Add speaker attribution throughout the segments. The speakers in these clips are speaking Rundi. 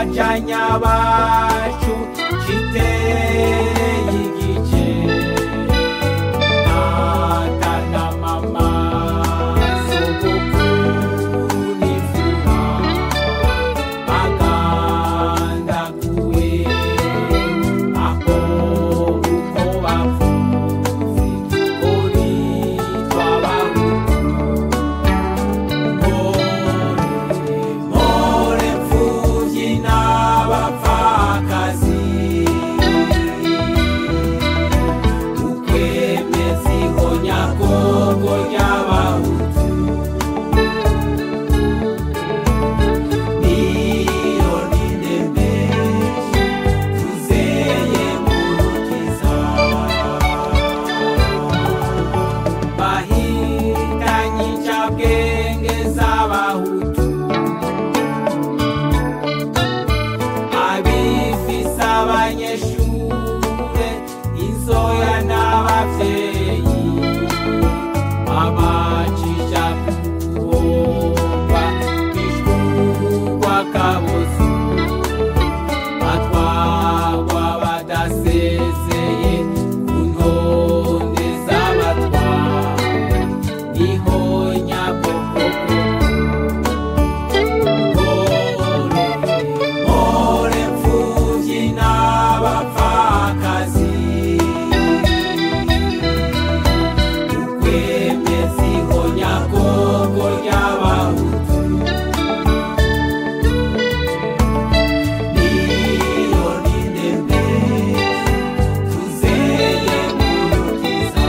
Speaker 1: bajanya bacu kiteye igice data na mama sogokuru n'imfura bagandaguwe aho uko bavuze kuri twabahutu More mfuvyi n'abapfakazi ukwemeza ihonyagongo ry'abahutu niyo ninemeje tuzeye murukiza bahitanye incabwenge z'abahutu abifise abanyeshure inzoya n'abavyeyi abacisha kuhomba bishurwa kabozi batwagwa badasezeye ku ntonde z'abatwara niho nyabwoko More mfuvyi n'abapfakazi ukwemeza ihonyagongo ry'abahutu niyo ninemeje tuzeye murukiza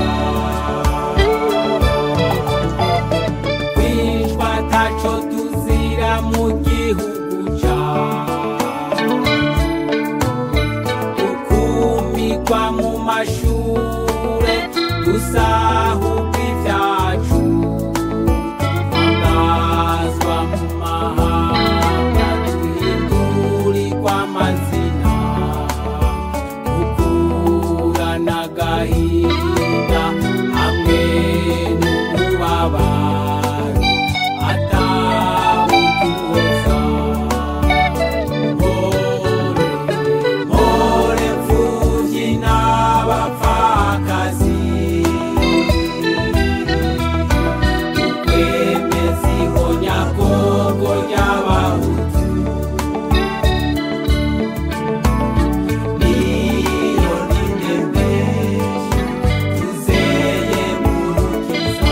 Speaker 1: kwicwa taco tuzira mu gihugu cacu ukumigwa mu mashure dusahurwa ivyacu angazwa mu mahanga duhindurirwa amazina ukura n'agahinda hamwe n'umubabaro atawutuhoza more mfuvyi n'abapfakazi ukwemeza ihonyagongo ry'abahutu niyo ninemeje tuzeye murukiza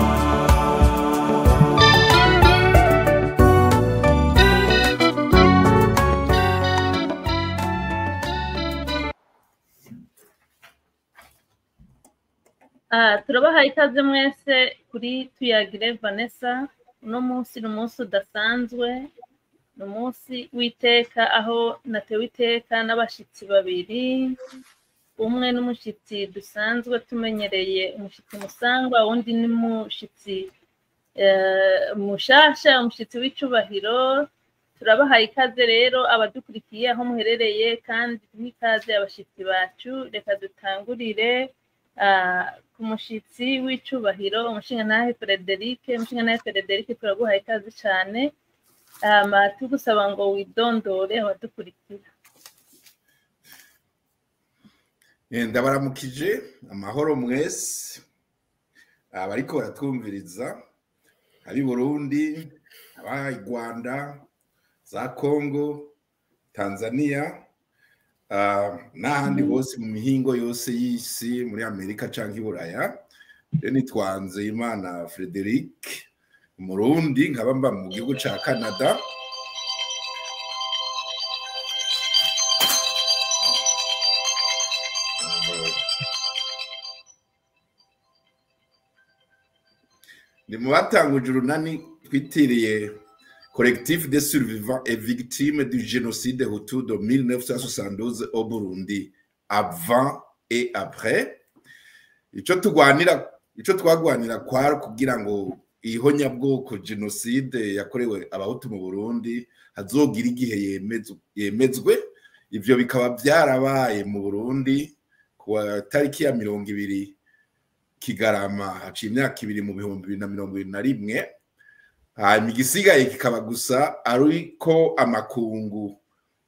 Speaker 2: Ah, turabahaye ikaze mwese kuri tuyagire vanessa uno munsi ni umunsi udasanzwe ni umunsi w'iteka aho natewe iteka n'abashitsi babiri umwe n'umushitsi dusanzwe tumenyereye umushitsi musangwa uwundi ni umushitsi eh, mushasha umushitsi w'icubahiro turabahaye ikaze rero abadukurikiye aho muherereye kandi duhe ikaze abashitsi bacu reka dutangurire ah, ku mushitsi w'icubahiro umushingantahe Frederic umushingantahe Frederic turaguhaye ikaze cane hama tugusaba ngo widondore abadukurikira
Speaker 3: Eh, ndabaramukije amahoro mwese abariko baratwumviriza ari burundi abari rwanda za congo tanzania ah, n'ahandi hose mu mihingo yose y'isi muri amerika canke i buraya rero nitwanze imana frederic umurundi nkaba mba mu gihugu ca canada ni mu batanguje urunani twitiriye collectif des survivants et victimes du génocide hutu de 1972 au burundi avant et après ico tugwanira ico twagwanira kwari kugira ngo ihonyabwoko jenoside yakorewe abahutu mu burundi hazogira igihe yemezwe- yemezwe ivyo bikaba vyarabaye mu burundi ku tariki ya mirongo ibiri kigarama haciye imyaka ibiri mu bihumbi bibiri na mirongo ibiri na rimwe hanyuma igisigaye kikaba gusa ariko amakungu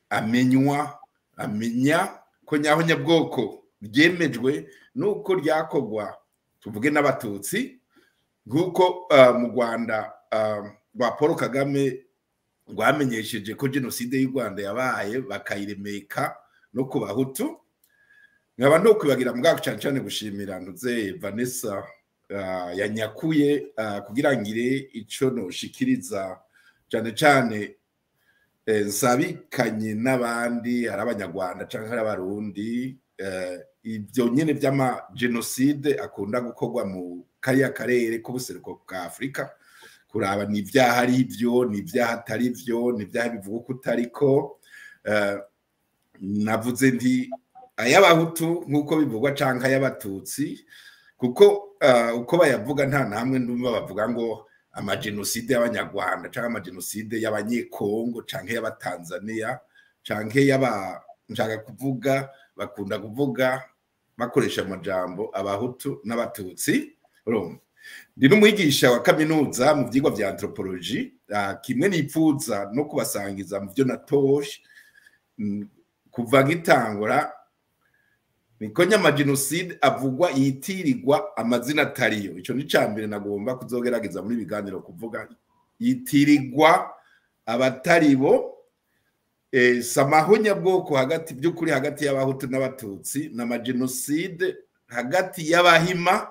Speaker 3: amenywa amenya ko nyaho nyabwoko ryemejwe nuko ryakorwa tuvuge n'abatutsi nk'uko ah, mu rwanda ah, rwa paul kagame rwamenyesheje ko jenoside y'u rwanda yabaye bakayiremeka no ku bahutu nkaba ndokwibagira mbwako cyane cyane gushimira ntuze vanessa ah, yanyakuye ah, kugira ngire ico noshikiriza cyane cyane eh, nsabikanye n'abandi hari abanyarwanda cyangwa hari abarundi eh, ibyo nyine by'amajenoside akunda gukorwa mu kariya karere k'ubuseruko bwa afurika kuraba ni ibyaha ari byo ni ibyaha atari byo ni ibyaha bivuga ko utariko eh, navuze nti ay'abahutu nk'uko bivugwa cyangwa ay'abatutsi kuko eh, uko bayavuga nta na hamwe ndumva bavuga ngo amajenoside y'abanyarwanda cyangwa amajenoside y'abanyekongo cyangwa y'abatanzaniya cyangwa y'aba nshaka kuvuga bakunda kuvuga bakoresha amajambo abahutu n'abatutsi urumva ndi n'umwigisha wa kaminuza mu byigwa bya anthropology ah, kimwe nipfuza no kubasangiza mu byo natoje mm, kuva nkitangura niko nyamajenoside avugwa yitirirwa amazina atariyo icyo ni cya mbere nagomba kuzogerageza muri biganiro kuvuga yitirirwa abatari bo eh, samahonyabwoko hagati by'ukuri hagati y'abahutu n'abatutsi n'amajenoside hagati y'abahima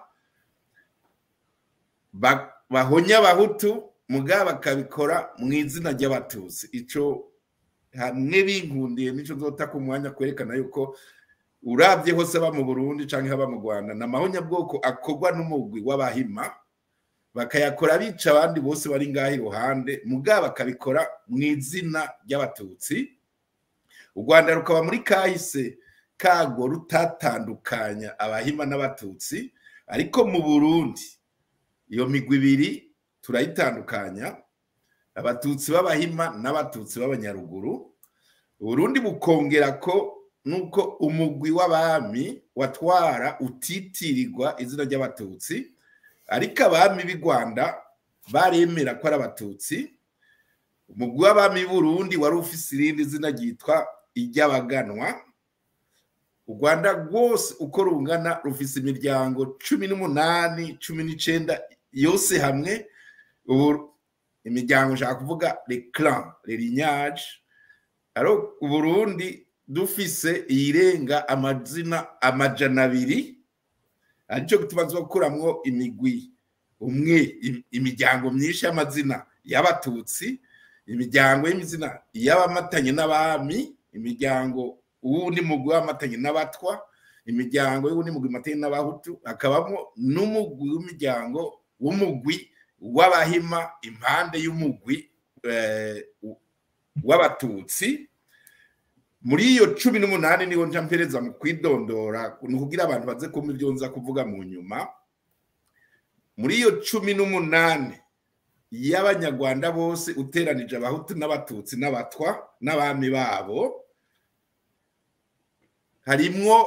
Speaker 3: ba- bahonya abahutu muga bakabikora mu izina ry'abatutsi ico hamwe binkundiye nico nzota ku mwanya kwerekana yuko urabye hose aba mu burundi canke haba mu rwanda ni amahonyabwoko akorwa n'umugwi w'abahima bakayakora bica abandi bose bari ngaho iruhande muga bakabikora mu izina ry'abatutsi u rwanda rukaba muri kahise kago rutatandukanya abahima n'abatutsi ariko mu burundi iyo migwi ibiri turayitandukanya abatutsi b'abahima n'abatutsi b'abanyaruguru uburundi bukongera ko nuko umugwi w'abami watwara utitirirwa izina ry'abatutsi ariko abami b'i rwanda baremera ko ari abatutsi umugwi w'abami b'i burundi wari ufise irindi zina ryitwa iry'abaganwa u rwanda rwose uko rungana rufise imiryango cumi n'umunani cumi n'icenda yose hamwe ubu imiryango nshaka kuvuga le clan le lignage aro uburundi dufise iyirenga amazina amajana abiri aricyo gituma tuzakuramwo imigwi umwe im- imiryango myinshi y'amazina y'abatutsi imiryango y'imizina y'abamatanye n'abami imiryango uwundi mugwi w'amatanye n'abatwa imiryango y'uwundi mugwi matanye n'abahutu hakabamo n'umugwi w'imiryango w'umugwi w'abahima impande y'umugwi eh, w'abatutsi muri iyo cumi n'umunani niho nja mpereza mu kwidondora ni ukugira abantu baze kumva ibyo nza kuvuga mu nyuma muri iyo cumi n'umunani y'abanyarwanda bose uteranije abahutu n'abatutsi n'abatwa n'abami babo harimwo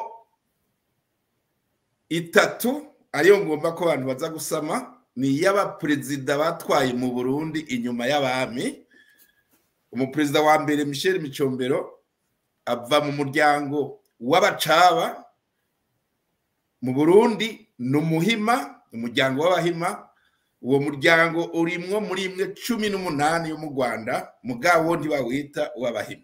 Speaker 3: itatu ariyo ngomba ko abantu baza gusama ni iy'abaperezida batwaye mu burundi inyuma y'abami umuperezida wa mbere michel micombero ava mu muryango w'abacaba mu burundi ni umuhima umuryango w'abahima uwo muryango urimwo muri imwe cumi n'umunani yo mu rwanda mugabo ntibawita uw'abahima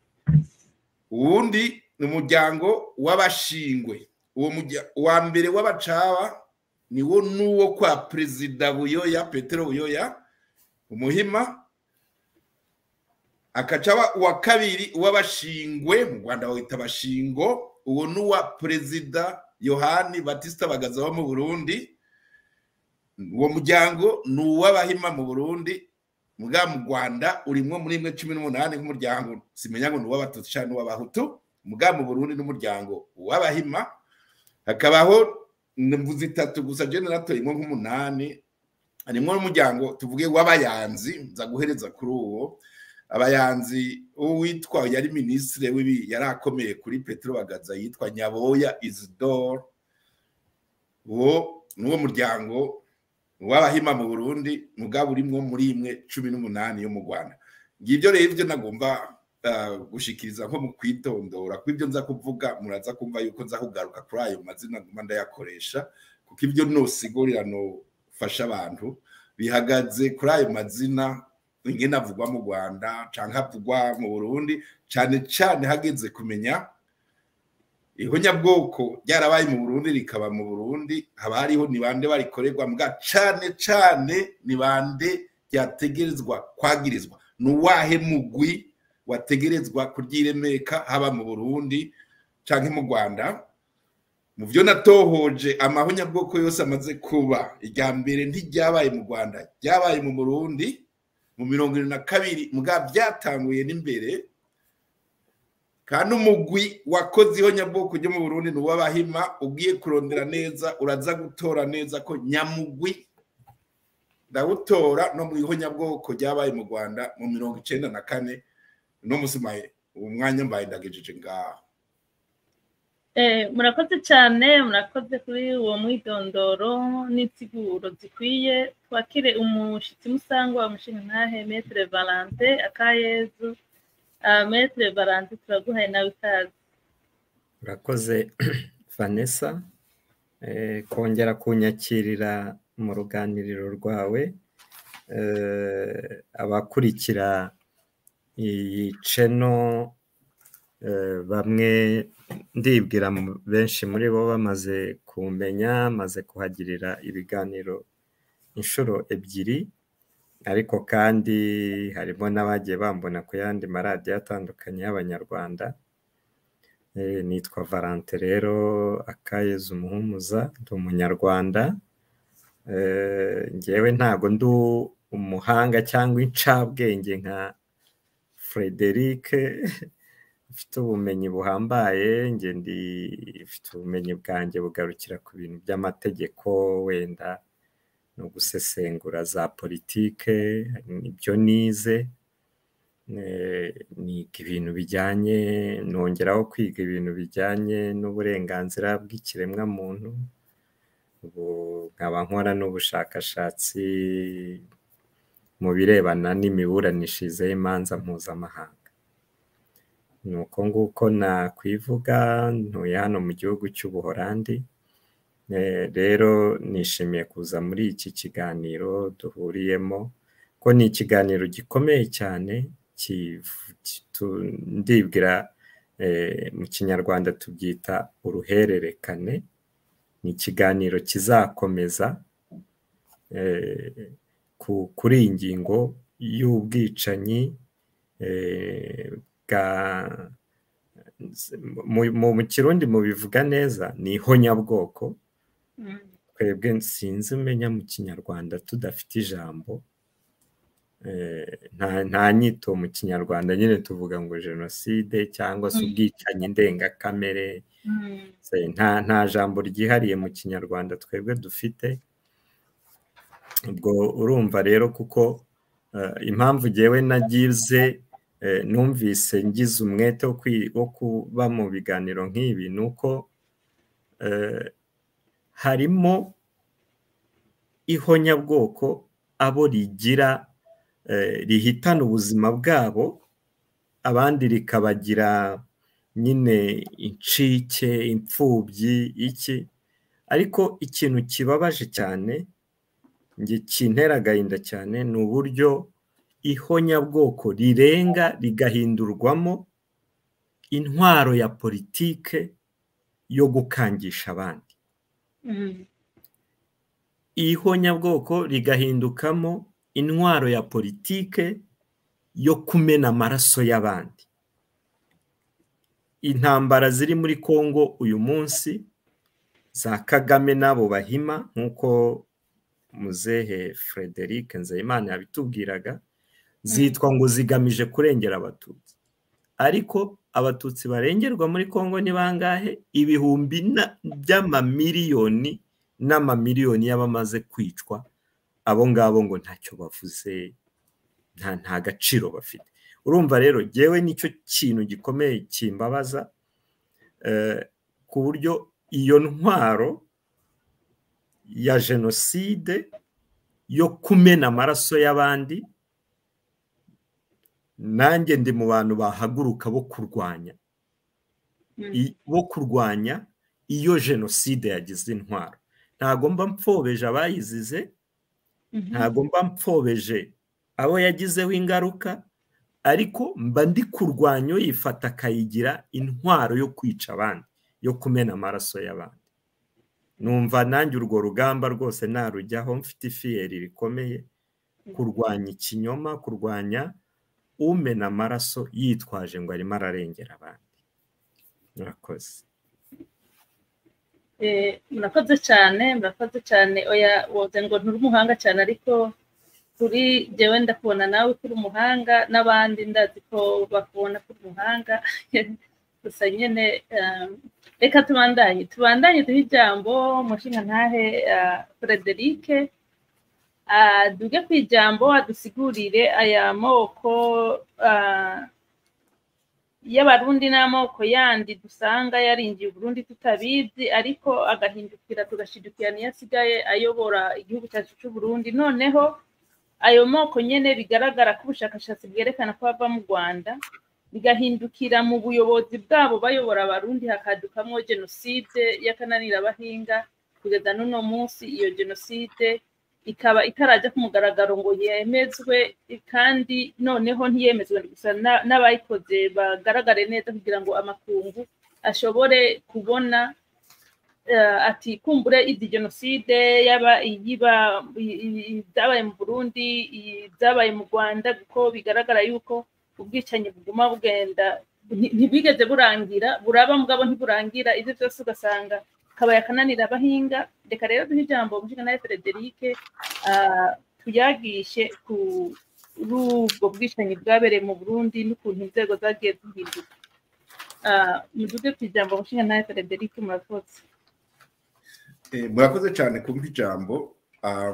Speaker 3: uwundi ni umuryango w'abashingwe uwo murya- uwa mbere w'abacaba niwo n'uwo kwa perezida buyoya petero buyoya umuhima akacaba uwa kabiri uw'abashingwe mu rwanda bawita abashingo uwo ni uwa perezida yohani batista bagaza wo mu burundi uwo muryango ni uw'abahima mu burundi muga mu rwanda urimwo muri imwe cumi n'umunani nk'umuryango simenya ngo ni uw'abatutsi cyangwa n'uw'abahutu muga mu burundi n'umuryango w'abahima hakabaho mvuze itatu gusa je naratoyemwo nk'umunani harimwo n'umuryango tuvuge w'abayanzi nza guhereza kuri uwo abayanzi uwitwa yari minisitiri w'ibi yari akomeye kuri petero bagaza yitwa nyaboya isidore uwo ni uwo muryango w'abahima mu burundi mugabo urimwo muri imwe cumi n'umunani yo mu rwanda ngibyo rero ibyo nagomba ah, gushikiriza nko mu kwitondora kw'ibyo nza kuvuga muraza kumva yuko nza kugaruka kuri ayo mazina nguma ndayakoresha kuko ibyo nosigurira nofasha abantu bihagaze kuri ayo mazina ingene avugwa mu rwanda canke avugwa mu burundi cane cane hageze kumenya ihonyabwoko ryarabaye mu burundi rikaba mu burundi haba hariho ni bande barikorerwa mbwa cane cane ni bande ryategerezwa kwagirizwa ni uwahe mugwi wategerezwa kuryiremeka haba mu burundi canke mu rwanda mu byo natohoje amahonyabwoko yose amaze kuba irya mbere ntiryabaye mu rwanda ryabaye mu burundi mu mirongo irindwi na kabiri mbwa byatanguye n'imbere kandi umugwi wakoze ihonyabwoko ryo mu burundi ni uw'abahima ugiye kurondera neza uraza gutora neza ko nyamugwi ndawutora no mu ihonyabwoko ryabaye mu rwanda mu mirongo icenda na kane no musimaye uwo mwanya mbaye ndagejeje ngaho
Speaker 2: Eh, murakoze cyane murakoze kuri uwo mwidondoro n'insiguro zikwiye twakire umushitsi musangwa umushinga ntahe metre valante akayezu uh, metre valante turaguhaye nawe ikaze
Speaker 4: urakoze vanessa eh, kongera kunyakirira mu ruganiriro rwawe eh, abakurikira iyi ceno eh, bamwe ndibwira mu- benshi muri bo bamaze kumenya maze kuhagirira ibiganiro inshuro ebyiri ariko kandi harimo n'abagiye bambona ku yandi maradiyo atandukanye y'abanyarwanda Eh, nitwa valante rero akayezu umuhumuza ndi umunyarwanda Eh, njyewe ntago ndi umuhanga cyangwa incabwenge nka frederic mfite ubumenyi buhambaye njye ndi mfite ubumenyi bwanjye bugarukira ku bintu by'amategeko wenda no gusesengura za politike nibyo nize Eh, niga ibintu bijyanye nongeraho kwiga ibintu bijyanye n'uburenganzira bw'ikiremwamuntu ubu nkaba nkora n'ubushakashatsi mu birebana n'imiburanishirize y'imanza mpuzamahanga ni uko nguko nakwivuga ntuye hano mu gihugu cy'ubuholandi Eh, rero nishimiye kuza muri iki kiganiro duhuriyemo ko ni ikiganiro gikomeye cyane kiv- kitu- ndibwira eh, mu kinyarwanda tubyita uruhererekane ni ikiganiro kizakomeza eh, ku- kuri iyi ngingo y'ubwicanyi eh, bwa mu- mu mu kirundi mubivuga neza ni ihonyabwoko
Speaker 2: Mm.
Speaker 4: twebwe sinzi umenya mu kinyarwanda tudafite ijambo Eh, nta nta nyito mu kinyarwanda nyine tuvuga ngo jenoside cyangwa se
Speaker 2: Mm.
Speaker 4: ubwicanyi ndengakamere
Speaker 2: Mm.
Speaker 4: Se- nta nta jambo ryihariye mu kinyarwanda twebwe dufite ubwo urumva rero kuko eh, impamvu jyewe nagize eh, numvise ngize umwete wo kwi- wo kuba mu biganiro nk'ibi ni uko eh, harimo ihonyabwoko abo rigira eh, rihitana ubuzima bwabo abandi rikabagira nyine incike imfubyi iki ariko ikintu kibabaje cyane njye kintera agahinda cyane ni uburyo ihonyabwoko rirenga rigahindurwamo intwaro ya politike yo gukangisha abandi
Speaker 2: Mm.
Speaker 4: ihonyabwoko rigahindukamo intwaro ya politike yo kumena amaraso y'abandi intambara ziri muri congo uyu munsi za kagame n'abo bahima nk'uko muzehe frederic nzeyimana yabitubwiraga zitwa ngo zigamije kurengera abatutsi ariko abatutsi barengerwa muri congo ni bangahe ibihumbi na- by'amamiliyoni n'amamiliyoni y'abamaze kwicwa abo ngabo ngo ntacyo bavuze nta nta gaciro bafite urumva rero jyewe nicyo kintu gikomeye kimbabaza eh, ku buryo iyo ntwaro ya jenoside yo kumena amaraso y'abandi nanjye ndi mu bantu bahaguruka bo kurwanya
Speaker 2: Mm.
Speaker 4: i- bo kurwanya iyo jenoside yagize intwaro ntago mba mpfobeje abayizize
Speaker 2: Mhm.
Speaker 4: ntago mba mpfobeje abo yagizeho ingaruka ariko mba ndi kurwanya uyifata akayigira intwaro yo kwica abandi yo kumena amaraso y'abandi numva nanjye urwo rugamba rwose narujyaho mfite ifiyeri rikomeye kurwanya ikinyoma kurwanya umena amaraso yitwaje ngo arimo ararengera abandi murakoze
Speaker 2: Eh, murakoze cyane murakoze cyane oya woze ngo nturi umuhanga cyane ariko kuri jyewe ndakubona nawe ko uri umuhanga n'abandi ndazi ko bakubona ko uri umuhanga gusa nyine eh, reka tubandanye tubandanye duhe ijambo mushinga ntahe Frederic duge ku ijambo adusigurire aya moko ah, y'abarundi n'amoko yandi dusanga yarinjiye uburundi tutabizi ariko agahindukira tugashidukira niyo asigaye ayobora igihugu cyacu cy'uburundi noneho ayo moko nyene bigaragara ko ubushakashatsi bwerekana ko ava mu rwanda bigahindukira mu buyobozi bwabo bayobora abarundi hakadukamwo jenoside y'akananirabahinga kugeza n'uno munsi iyo jenoside ikaba itarajya ku mugaragaro ngo yemezwe kandi noneho ntiyemezwe gusa na- n'abayikoze bagaragare neza kugira ngo amakungu ashobore kubona eh, ati kumbure izi jenoside yaba iyiba i- i- ibyabaye mu burundi ibyabaye mu rwanda kuko bigaragara yuko ubwicanyi buguma bugenda nti- ntibwigeze burangira buraba mugabo ntiburangira ibyo byose ugasanga kabaye akananira abahinga reka rero duhe ijambo umushinga Frederic ah, tuyagishe ku kuri ubwo bwicanyi bwabereye mu burundi n'ukuntu inzego zagiye zihinduka Ah, muduge ku ijambo umushinga Frederic murakoze
Speaker 3: Eh, murakoze cyane kumva ijambo Um,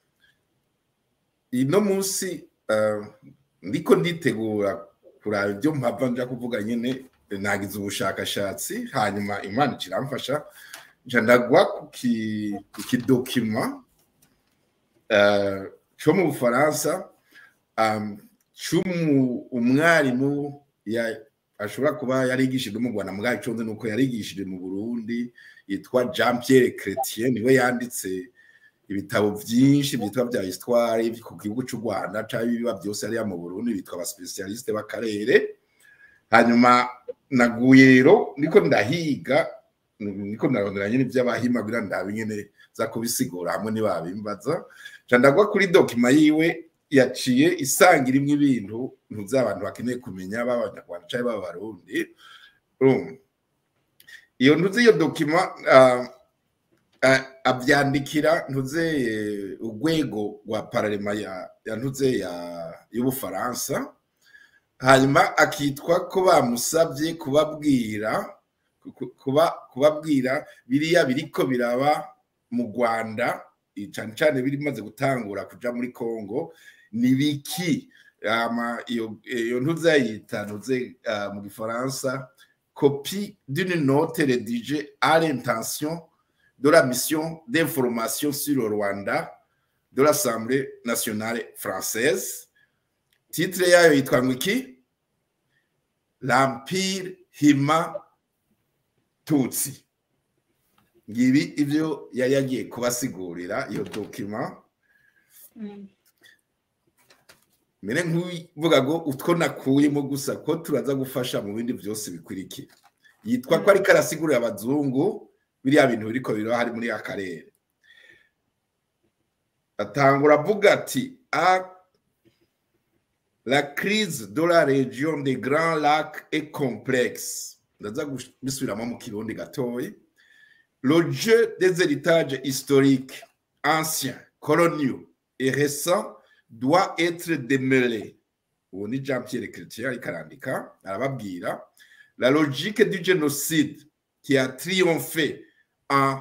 Speaker 3: ino munsi uh, ndiko nditegura kuraba ibyo mpava nja kuvuga nyine nagize ubushakashatsi hanyuma imana ikiramfasha nja ndagwa ku ki- ku kidokima uh, cyo mu bufaransa um, cy'umu- umwarimu ya- ashobora kuba yarigishije mu rwanda mugabo icyo nzi ni uko yarigishije mu burundi yitwa jean pierre chrétien niwe yanditse ibitabo byinshi byitwa bya histoire ku gihugu cy'u rwanda cyangwa ibiba byose hariya mu burundi bitwa abasipesialisite b'akarere hanyuma naguye rero niko ndahiga niko ndarondera nyine iby'abahima kugira ngo ndabe nyine za kubisigura hamwe ntibabimbaza nca ndagwa kuri dokima yiwe yaciye isanga irimo ibintu ntuzi abantu bakeneye kumenya b'abanyarwanda cyangwa b'abarundi urumva iyo ntuzi iyo dokima ah, ah, abyandikira ntuze eh, urwego rwa pararema ya ya ntuze ya y'ubufaransa hanyuma akitwa ko bamusabye kubabwira ku- kuba kubabwira biriya biriko biraba mu rwanda eh, cyane cyane birimaze gutangura kuja muri congo ni biki ama iyo iyo ntuze yita ntuze ah, mu gifaransa copie d'une note rédigée à l'intention de la mission d'information sur le Rwanda de l'Assemblée nationale française. Titre yayo yitwa ngo iki? L'Empire Hima Tutsi. Ngibi ivyo yari yagiye kubasigurira iyo dokima
Speaker 2: Mm.
Speaker 3: mbere nk'uvuga ngo utwo nakuyemo gusa ko turaza gufasha mu bindi byose bikurikira yitwa ko ariko arasigurira abazungu biriya bintu biriko biraba hari muri akarere atangura avuga ati a la crise de la région des grands lacs est complexe ndaza kubisubiramo mu kirundi gatoya le jeu des héritages historiques anciens coloniaux et récents doit être démêlé ubu ni jean pierre chrétien ariko arandika arababwira la logique du génocide qui a triomphé en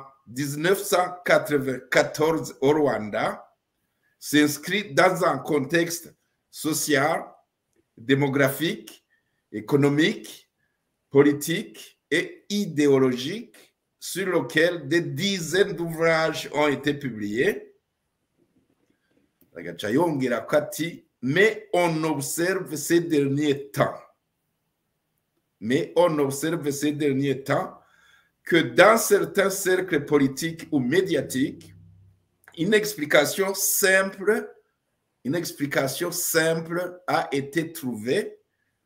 Speaker 3: 1994 au Rwanda s'inscrit dans un contexte social, démographique, économique, politique et idéologique sur lequel des dizaines d'ouvrages ont été publiés agaca yongera ko ati mais on observe ces derniers temps, mais on observe ces derniers temps que dans certains cercles politiques ou médiatiques, une explication simple, une explication simple a été trouvée.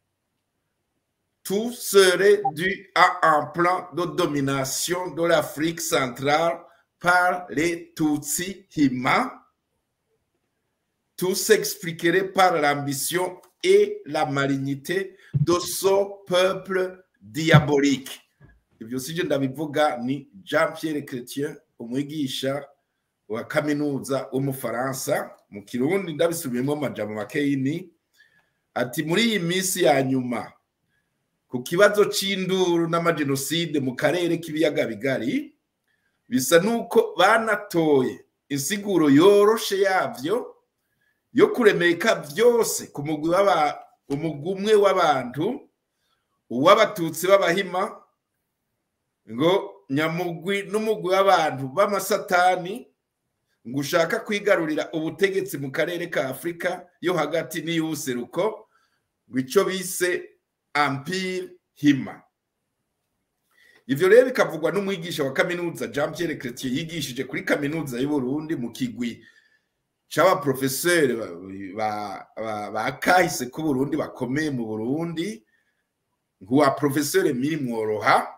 Speaker 3: Tout serait dû à un plan de domination de l'Afrique centrale par les Tutsi Hima. Tout s'expliquerait par l'ambition et la malignité de ce peuple diabolique. ibyo si byo ndabivuga ni jean pierre chrétien umwigisha wa kaminuza w'umufaransa mu kirundi ndabisubiyemo amajambo makeyini ati muri iyi minsi ya nyuma ku kibazo c'induru n'amajenoside mu karere k'ibiyaga bigari bisa n'uko banatoye insiguro yoroshe yavyo yo kuremeka byose ku mugwi w'aba- umugwi umwe w'abantu uw'abatutsi b'abahima ngo nyamugwi n'umugwi w'abantu b'amasatani ngo ushaka kwigarurira ubutegetsi mu karere ka afurika yo hagati n'iy'ubuseruko ngo icyo bise ampire hima ivyo rero bikavugwa n'umwigisha wa kaminuza jean pierre chrétien yigishije kuri kaminuza y'uburundi mu kigwi c'abaprofeseri ba, ba, ba, ba kahise k'uburundi bakomeye mu burundi nk'uwa profeseri miri mworoha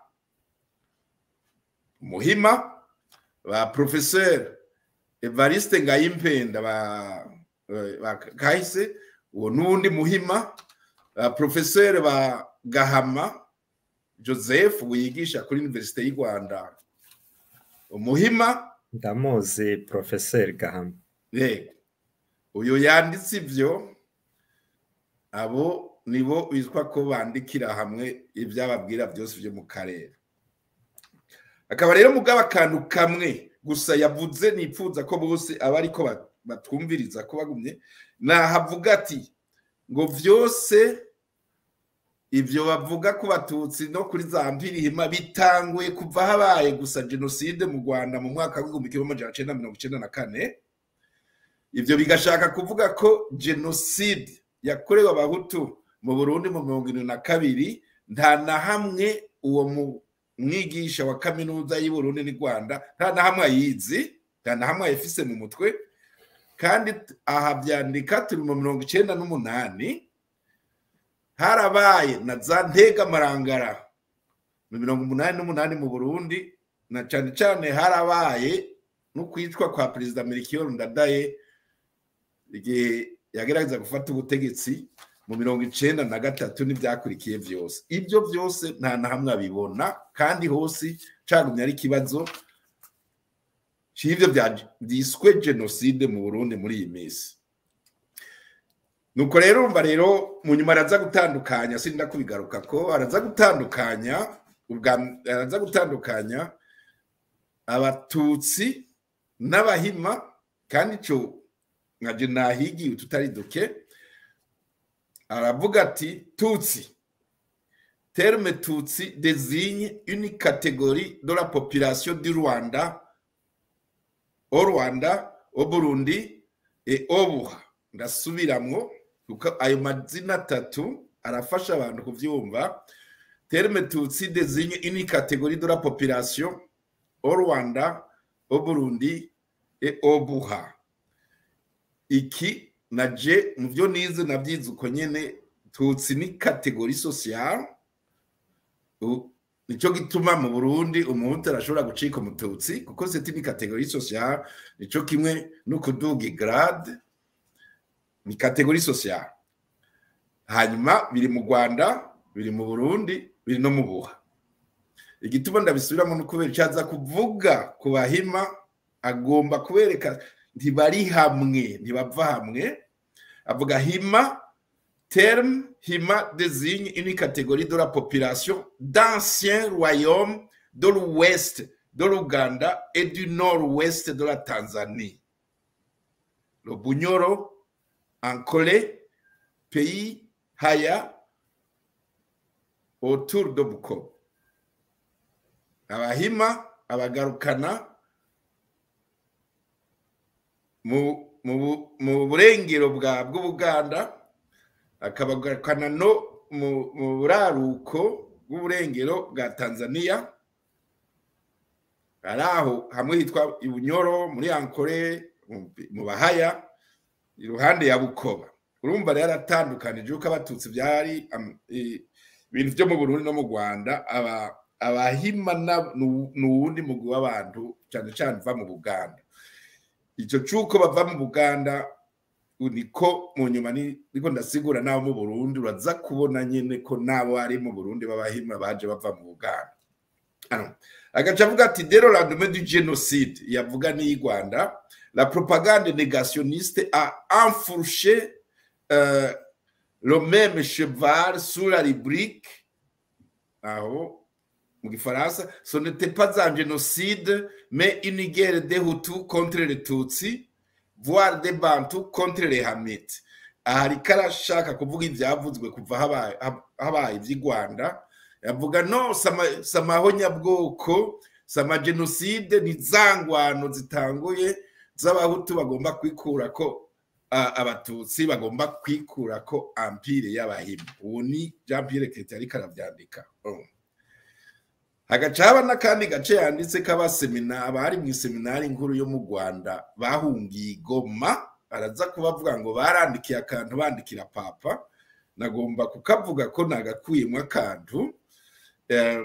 Speaker 3: muhima ba profeseri evariste ngayimpenda ba, ba kahise uwo n'uwundi muhima ba profeseri ba gahama joseph wigisha kuri universite y'u rwanda umuhima
Speaker 4: ndamuzi porofeseri gahama
Speaker 3: yego uyu yanditse ibyo abo nibo bitwa ko bandikira hamwe ibyababwira byose byo mu karere akaba rero mugabo akantu kamwe gusa yavuze nipfuza ko bose aba ariko ba- batwumviriza ko bagumye nahavuga ati ngo byose ibyo bavuga ku batutsi no kuri za mpirihima bitanguye kuva habaye gusa jenoside mu rwanda mu mwaka w'igihumbi kimwe amajana cyenda mirongo icyenda na kane ibyo bigashaka kuvuga ko jenoside yakorewe abahutu mu burundi mu mirongo irindwi na kabiri nta na hamwe uwo mu- mwigisha wa kaminuza y'u Burundi n'u rwanda nta na hamwe ayizi nta na hamwe ayifise mu mutwe kandi t- aha byandika turi mu mirongo icyenda n'umunani harabaye na za ntegamarangara mu mirongo umunani n'umunani mu burundi na cyane cyane harabaye no kwicwa kwa perezida melchior ndadaye igihe yagerageza gufata ubutegetsi mu mirongo icenda na gatatu n'ibyakurikiye byose ibyo byose nta na hamwe abibona kandi hose cagumye ari ikibazo c'ivyo bya- byiswe jenoside mu burundi muri iyi minsi nuko rero urumva rero mu nyuma araza gutandukanya sinda kubigaruka ko araza gutandukanya ubwa araza gutandukanya abatutsi n'abahima kandi ico nkaje nahigiye tutari duke aravuga ati tutsi terme tutsi désigne une catégorie de la population du Rwanda au Rwanda au Burundi et au Buha ndasubiramwo kuko ayo mazina atatu arafasha abantu kuvyumva terme tutsi désigne une catégorie de la population au Rwanda au Burundi et au Buha iki naje mu byo nize nabyize uko nyene tutsi ni kategori sociale U- nico gituma mu burundi umuhutu arashobora gucika umututsi kuko seti ni kategori sociale nico kimwe no kuduga igrade ni kategori sociale hanyuma biri mu rwanda biri mu burundi biri no mu buha igituma ndabisubiramo no kubera icyaza kuvuga ku bahima agomba kubereka ntibari hamwe ntibava hamwe avuga hima terme hima désigne une catégorie de la population d'anciens royaumes de l'ouest de l'Ouganda et du nord-ouest de la Tanzanie. Le Bunyoro, Ankole, pays Haya, autour de Bukoba. Abahima, abagarukana mu mu bu- mu burengero bwa bw'ubuganda akabagarukana no mu mu buraruko bw'uburengero bwa tanzania ari aho hamwe hitwa ibunyoro muri ankore mu- mu bahaya iruhande ya bukoba urumva rero aratandukanije uko abatutsi byari am- i- ibintu byo mu burundi no mu rwanda aba- abahima na- nu- ni uwundi mugwi w'abantu cyane cyane uva mu buganda icyo cy'uko bava mu buganda niko mu nyuma ni- niko ndasigura n'abo mu burundi uraza kubona nyine ko n'abo ari mu burundi b'abahima baje bava mu buganda Ano, agaca avuga ati dero lendemain du génocide yavuga n'iyi rwanda la propagande négationniste a enfourché euh, le même cheval sous la rubrique aho mu gifaransa ce n'était pas un génocide mais une guerre des hutus contre les tutsi voire des bantu contre les hamites aha ariko arashaka kuvuga ibyavuzwe kuva habaye hab- habaye iby'i rwanda yavuga no sama- si amahonyabwoko si amajenoside ni za ngwano zitanguye z'abahutu bagomba kwikura ko a- abatutsi bagomba kwikura ko ampire y'abahima ubu ni jean pierre kete ariko arabyandika Oh. hagaca haba n'akandi gace yanditse k'abasemina abari mu iseminari nkuru yo mu rwanda bahungiye i goma araza kubavuga ngo barandikiye akantu bandikira papa nagomba kukavuga ko nagakuyemo akantu Eh,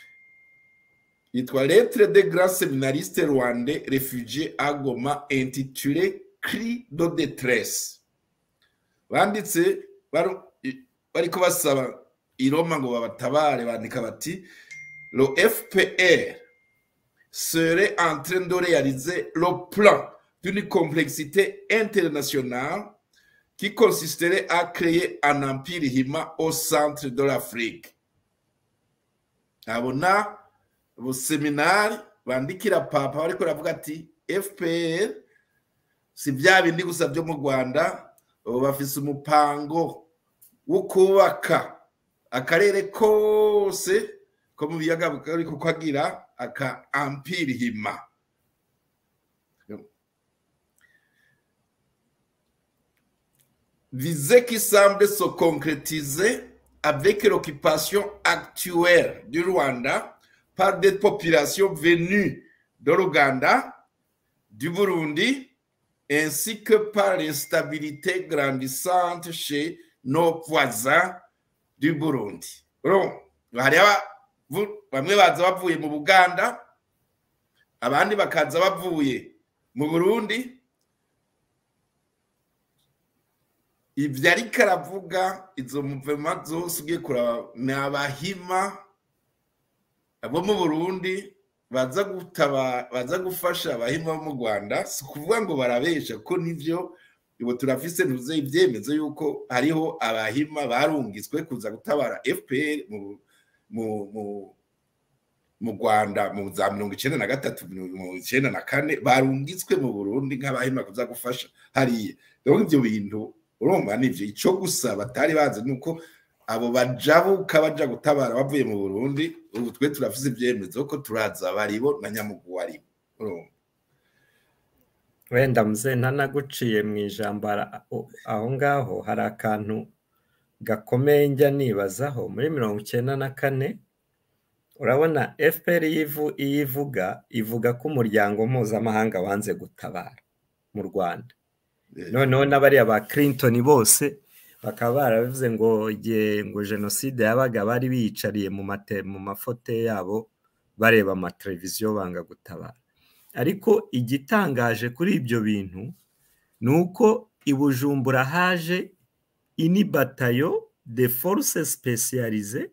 Speaker 3: yitwa lettre de grand séminariste rwandais réfugié à Goma intitulé cri de détresse banditse baru- i- bariko basaba i Roma ngo babatabare bandika bati le FPR serait en train de réaliser le plan d'une complexité internationale qui consisterait à créer un empire hima au centre de l'Afrique abona ubuseminari bandikira papa bariko baravuga ati fpr si bya bindi gusa byo mu rwanda ubu bafise umupango wo kubaka akarere kose ko mu biyaga bigari kukagira aka ampire hima visée qui semble se concrétiser avec l'occupation actuelle du Rwanda par des populations venues de l'Ouganda, du Burundi, ainsi que par l'instabilité grandissante chez nos voisins du Burundi. Urumva, hari abavu- bamwe baza bavuye mu Buganda, abandi bakaza bavuye mu Burundi, ibyo ariko aravuga izo muvema zose ugiye kuraba ni abahima abo mu burundi baza gutaba baza gufasha abahima bo mu rwanda si ukuvuga ngo barabesha kuko nibyo ubu turafise ntuze ibyemezo yuko hariho abahima barungitswe kuza gutabara fpr mu mu mu mu rwanda mu za mirongo icyenda na gatatu mirongo icyenda na kane barungitswe mu burundi nk'abahima kuza gufasha hariya rero ibyo bintu urumva nivyo ico gusa batari bazi nuko abo bajabuka baja gutabara bavuye mu burundi ubu twe turafise ivyemezo ko turaza baribo na nyamugu waribo urumva
Speaker 4: wenda muze ntanaguciye mu ijambo ara- o- aho ngaho hari akantu gakomeye njya nibazaho muri mirongo icyenda na kane urabona fpr iyo ivu- iyo ivuga ivuga ko umuryango mpuzamahanga wanze gutabara mu rwanda noneho n'abariya ba clinton bose bakaba barabivuze ngo igihe ngo jenoside yabaga bari biyicariye mu mate mu mafote yabo bareba amateleviziyo banga gutabara ariko igitangaje kuri ibyo bintu ni uko i bujumbura haje ini batayo de force specialize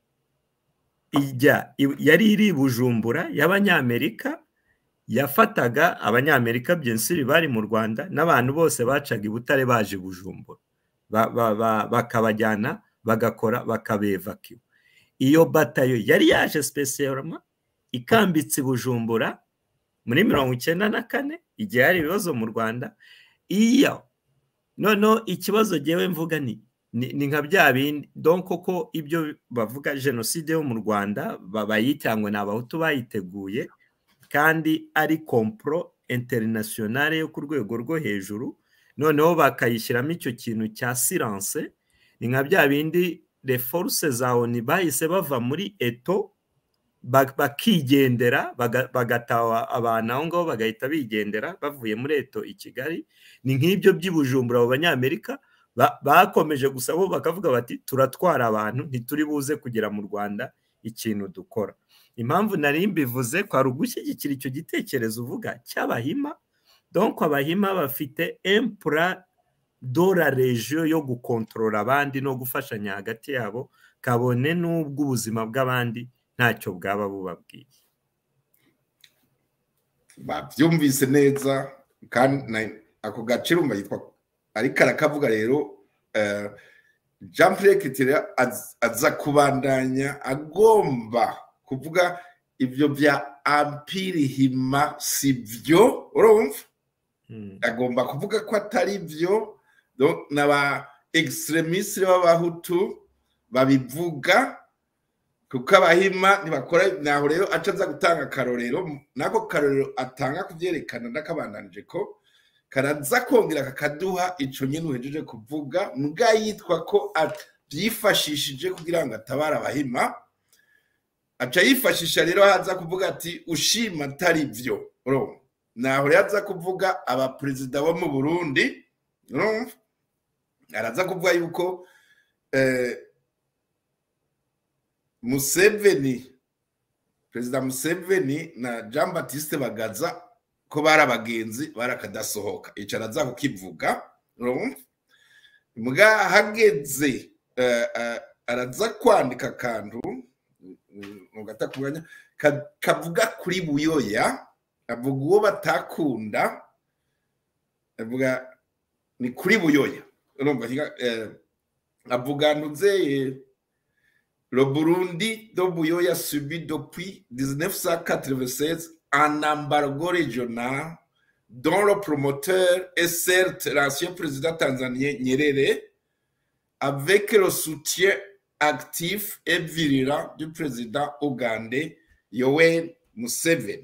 Speaker 4: ijya yari iri i bujumbura y'abanyamerika yafataga abanyamerika byensiri bari mu rwanda n'abantu bose bacaga i butare baje bujumbura Ba- ba- ba- bakabajyana bagakora bakabevakiwa iyo batayo yari yaje spesiyaroma ikambitse i bujumbura muri mirongo icyenda na kane igihe hari ibibazo mu rwanda iyo noneho ikibazo ngewe mvuga ni ni ni nka bya bindi donc koko ibyo bavuga jenoside yo mu rwanda ba- bayita ngo ni abahutu bayiteguye kandi ari kompro interinasiyonale yo ku rwego rwo hejuru noneho bakayishyiramo icyo kintu cya siranse ni nka bya bindi reforuse za oni bahise bava muri eto ba- bakigendera baga- bagataha abantu aho ngaho bagahita bigendera bavuye muri eto i kigali ni nk'ibyo by'i bujumbura abo banyamerika ba- bakomeje gusa bo bakavuga bati turatwara abantu ntituri buze kugera mu rwanda ikintu dukora impamvu nari mbivuze kwari ugushyigikira icyo gitekerezo uvuga cy'abahima donc abahima bafite empura dora regiyo yo gukontorora abandi no gufashanya hagati yabo kabone n'ubwo ubuzima bw'abandi ntacyo bwaba bubabwiye
Speaker 3: babyumvise neza kandi na- ako gace rumva yitwa ariko arakavuga rero eh, jean pierre kitire az- aza kubandanya agomba kuvuga ibyo bya ampiri hima si byo urumva
Speaker 4: Mm.
Speaker 3: agomba kuvuga ko atari byo donc n'aba extremistes b'abahutu babivuga kuko abahima ntibakora naho rero aca aza gutanga akarorero nako karorero atanga kubyerekana n'akabandanije ko karaza kongera kakaduha ico nyene uhejeje kuvuga mbwa yitwa ko byifashishije kugira ngo atabare abahima aca yifashisha rero haza kuvuga ati ushima atari byo urumva naho rero aza kuvuga abaperezida bo mu burundi urumva araza kuvuga yuko eh, museveni perezida museveni na jean batiste bagaza ko bari abagenzi barakadasohoka ico araza kukivuga urumva mbwa hageze eh, eh, araza kwandika akantu mugata kumwanya ka- kavuga kuri buyoya avuga uwo batakunda avuga ni kuri buyoya urumva higa- eh, avuga ntuze le Burundi de Buyoya subi depuis 1996 un embargo régional dont le promoteur est certes l'ancien président tanzanien Nyerere avec le soutien actif et virulent du président ougandais Yoweri Museveni.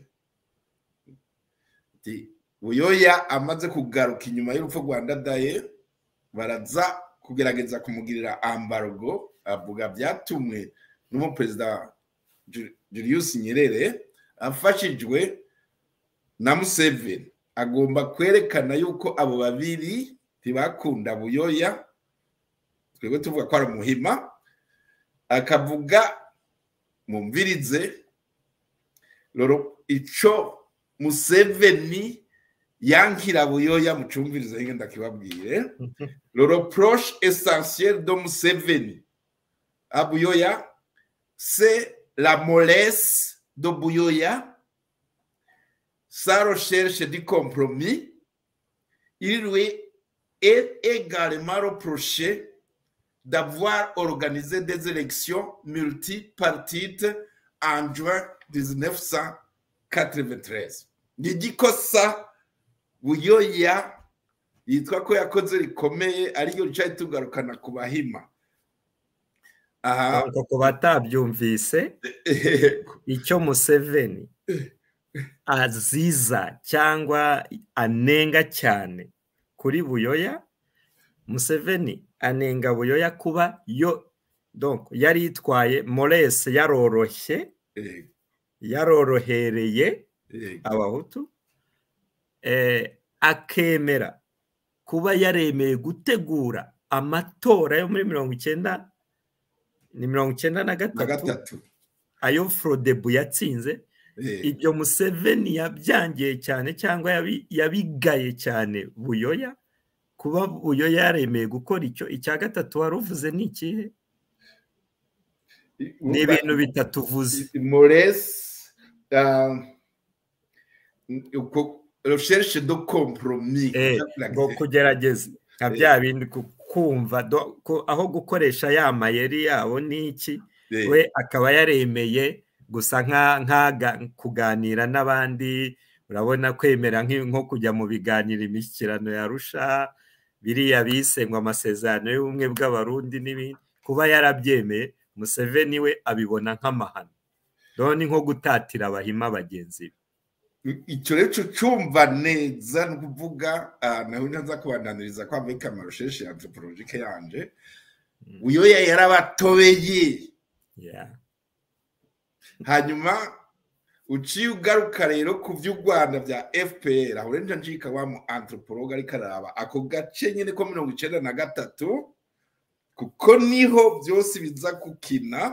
Speaker 3: Ati, Buyoya amaze kugaruka inyuma y'urupfu rwa Ndadaye baraza kugerageza kumugirira ambargo avuga byatumwe n'umuperezida Ju- Julius Nyerere afashijwe na Museveni agomba kwerekana yuko abo babiri ntibakunda Buyoya twebwe tuvuga ko ari umuhima akavuga mumvirize loro ico Museveni yankira Buyoya mucumvirize hinge ndakibabwire le reproche essentiel de Museveni à Buyoya, c'est la mollesse de Buyoya, sa recherche du compromis. Il lui est également reproché d'avoir organisé des élections multipartites en juin 1993. Il dit que ça, Buyoya yitwa ko yakoze rikomeye ariyo ricaye tugarukana ku bahima aha
Speaker 4: Ariko ku batabyumvise icyo museveni aziza cyangwa anenga cyane kuri buyoya museveni anenga buyoya kuba yo donc yari yitwaye morese yaroroshye
Speaker 3: eh,
Speaker 4: yarorohereye
Speaker 3: eh,
Speaker 4: abahutu eh, akemera kuba yaremeye gutegura amatora yo muri mirongo icyenda ni mirongo icyenda na
Speaker 3: na
Speaker 4: gatatu
Speaker 3: gatatu
Speaker 4: ayo forodebu yatsinze
Speaker 3: eh,
Speaker 4: ibyo museveni yabyangiye cyane cyangwa yabi- yabigaye cyane buyoya kuba buyoya yaremeye gukora icyo icya gatatu wari uvuze ni ikihe ni ibintu bitatu uvuze
Speaker 3: Mores, euh, uko- recherche de compromis.
Speaker 4: Eh, ngo kugerageza nka bya bindi ku- kumva do- ko- aho gukoresha ya mayeri yabo ni iki
Speaker 3: Eh,
Speaker 4: we akaba yaremeye gusa nka- nkaga kuganira n'abandi urabona kwemera nk'i- nko kujya mu biganiro imishyikirano yarusha biriya bise ngo amasezerano y'ubumwe bw'abarundi n'ibindi kuba yarabyemeye museveni we abibona nk'amahano rero ni nko gutatira abahima bagenzi be
Speaker 3: icyo rero cyo cyumva neza ni ukuvuga ah, nawe nza kubandaniriza kwa muri kamarusheshi ya anthropologique yanje uyoya yarabatobeye
Speaker 4: yeah.
Speaker 3: hanyuma uciye ugaruka rero ku by'u rwanda bya fpr aho rero njika wa mu anthropologue ariko araba ako gace nyine ko mirongo icenda na gatatu kuko niho byose biza gukina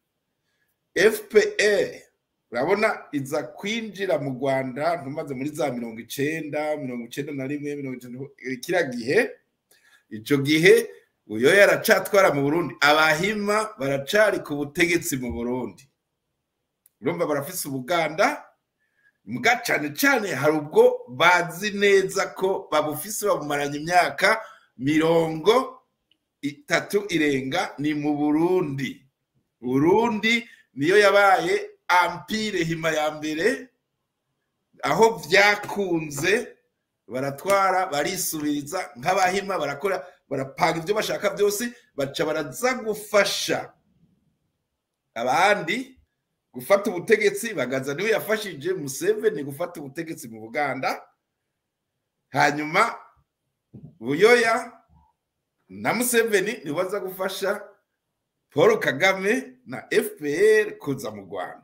Speaker 3: fpr urabona iza kwinjira mu rwanda ntumaze muri za mirongo icenda mirongo icenda na rimwe mirongo icenda kiriya gihe icyo gihe uyo yaracatwara mu burundi abahima baracari ku butegetsi mu burundi urumva barafise ubuganda mbwa cane cane hari ubwo bazi neza ko babufise babumaranye imyaka mirongo itatu irenga ni mu burundi burundi niyo yabaye ampire hima ya mbere aho byakunze baratwara barisubiriza nk'abahima barakora barapanga ibyo bashaka byose baca baraza gufasha abandi gufata ubutegetsi bagaza niwe yafashije museveni gufata ubutegetsi mu buganda hanyuma buyoya na museveni nibo baza gufasha paul kagame na fpr kuza mu rwanda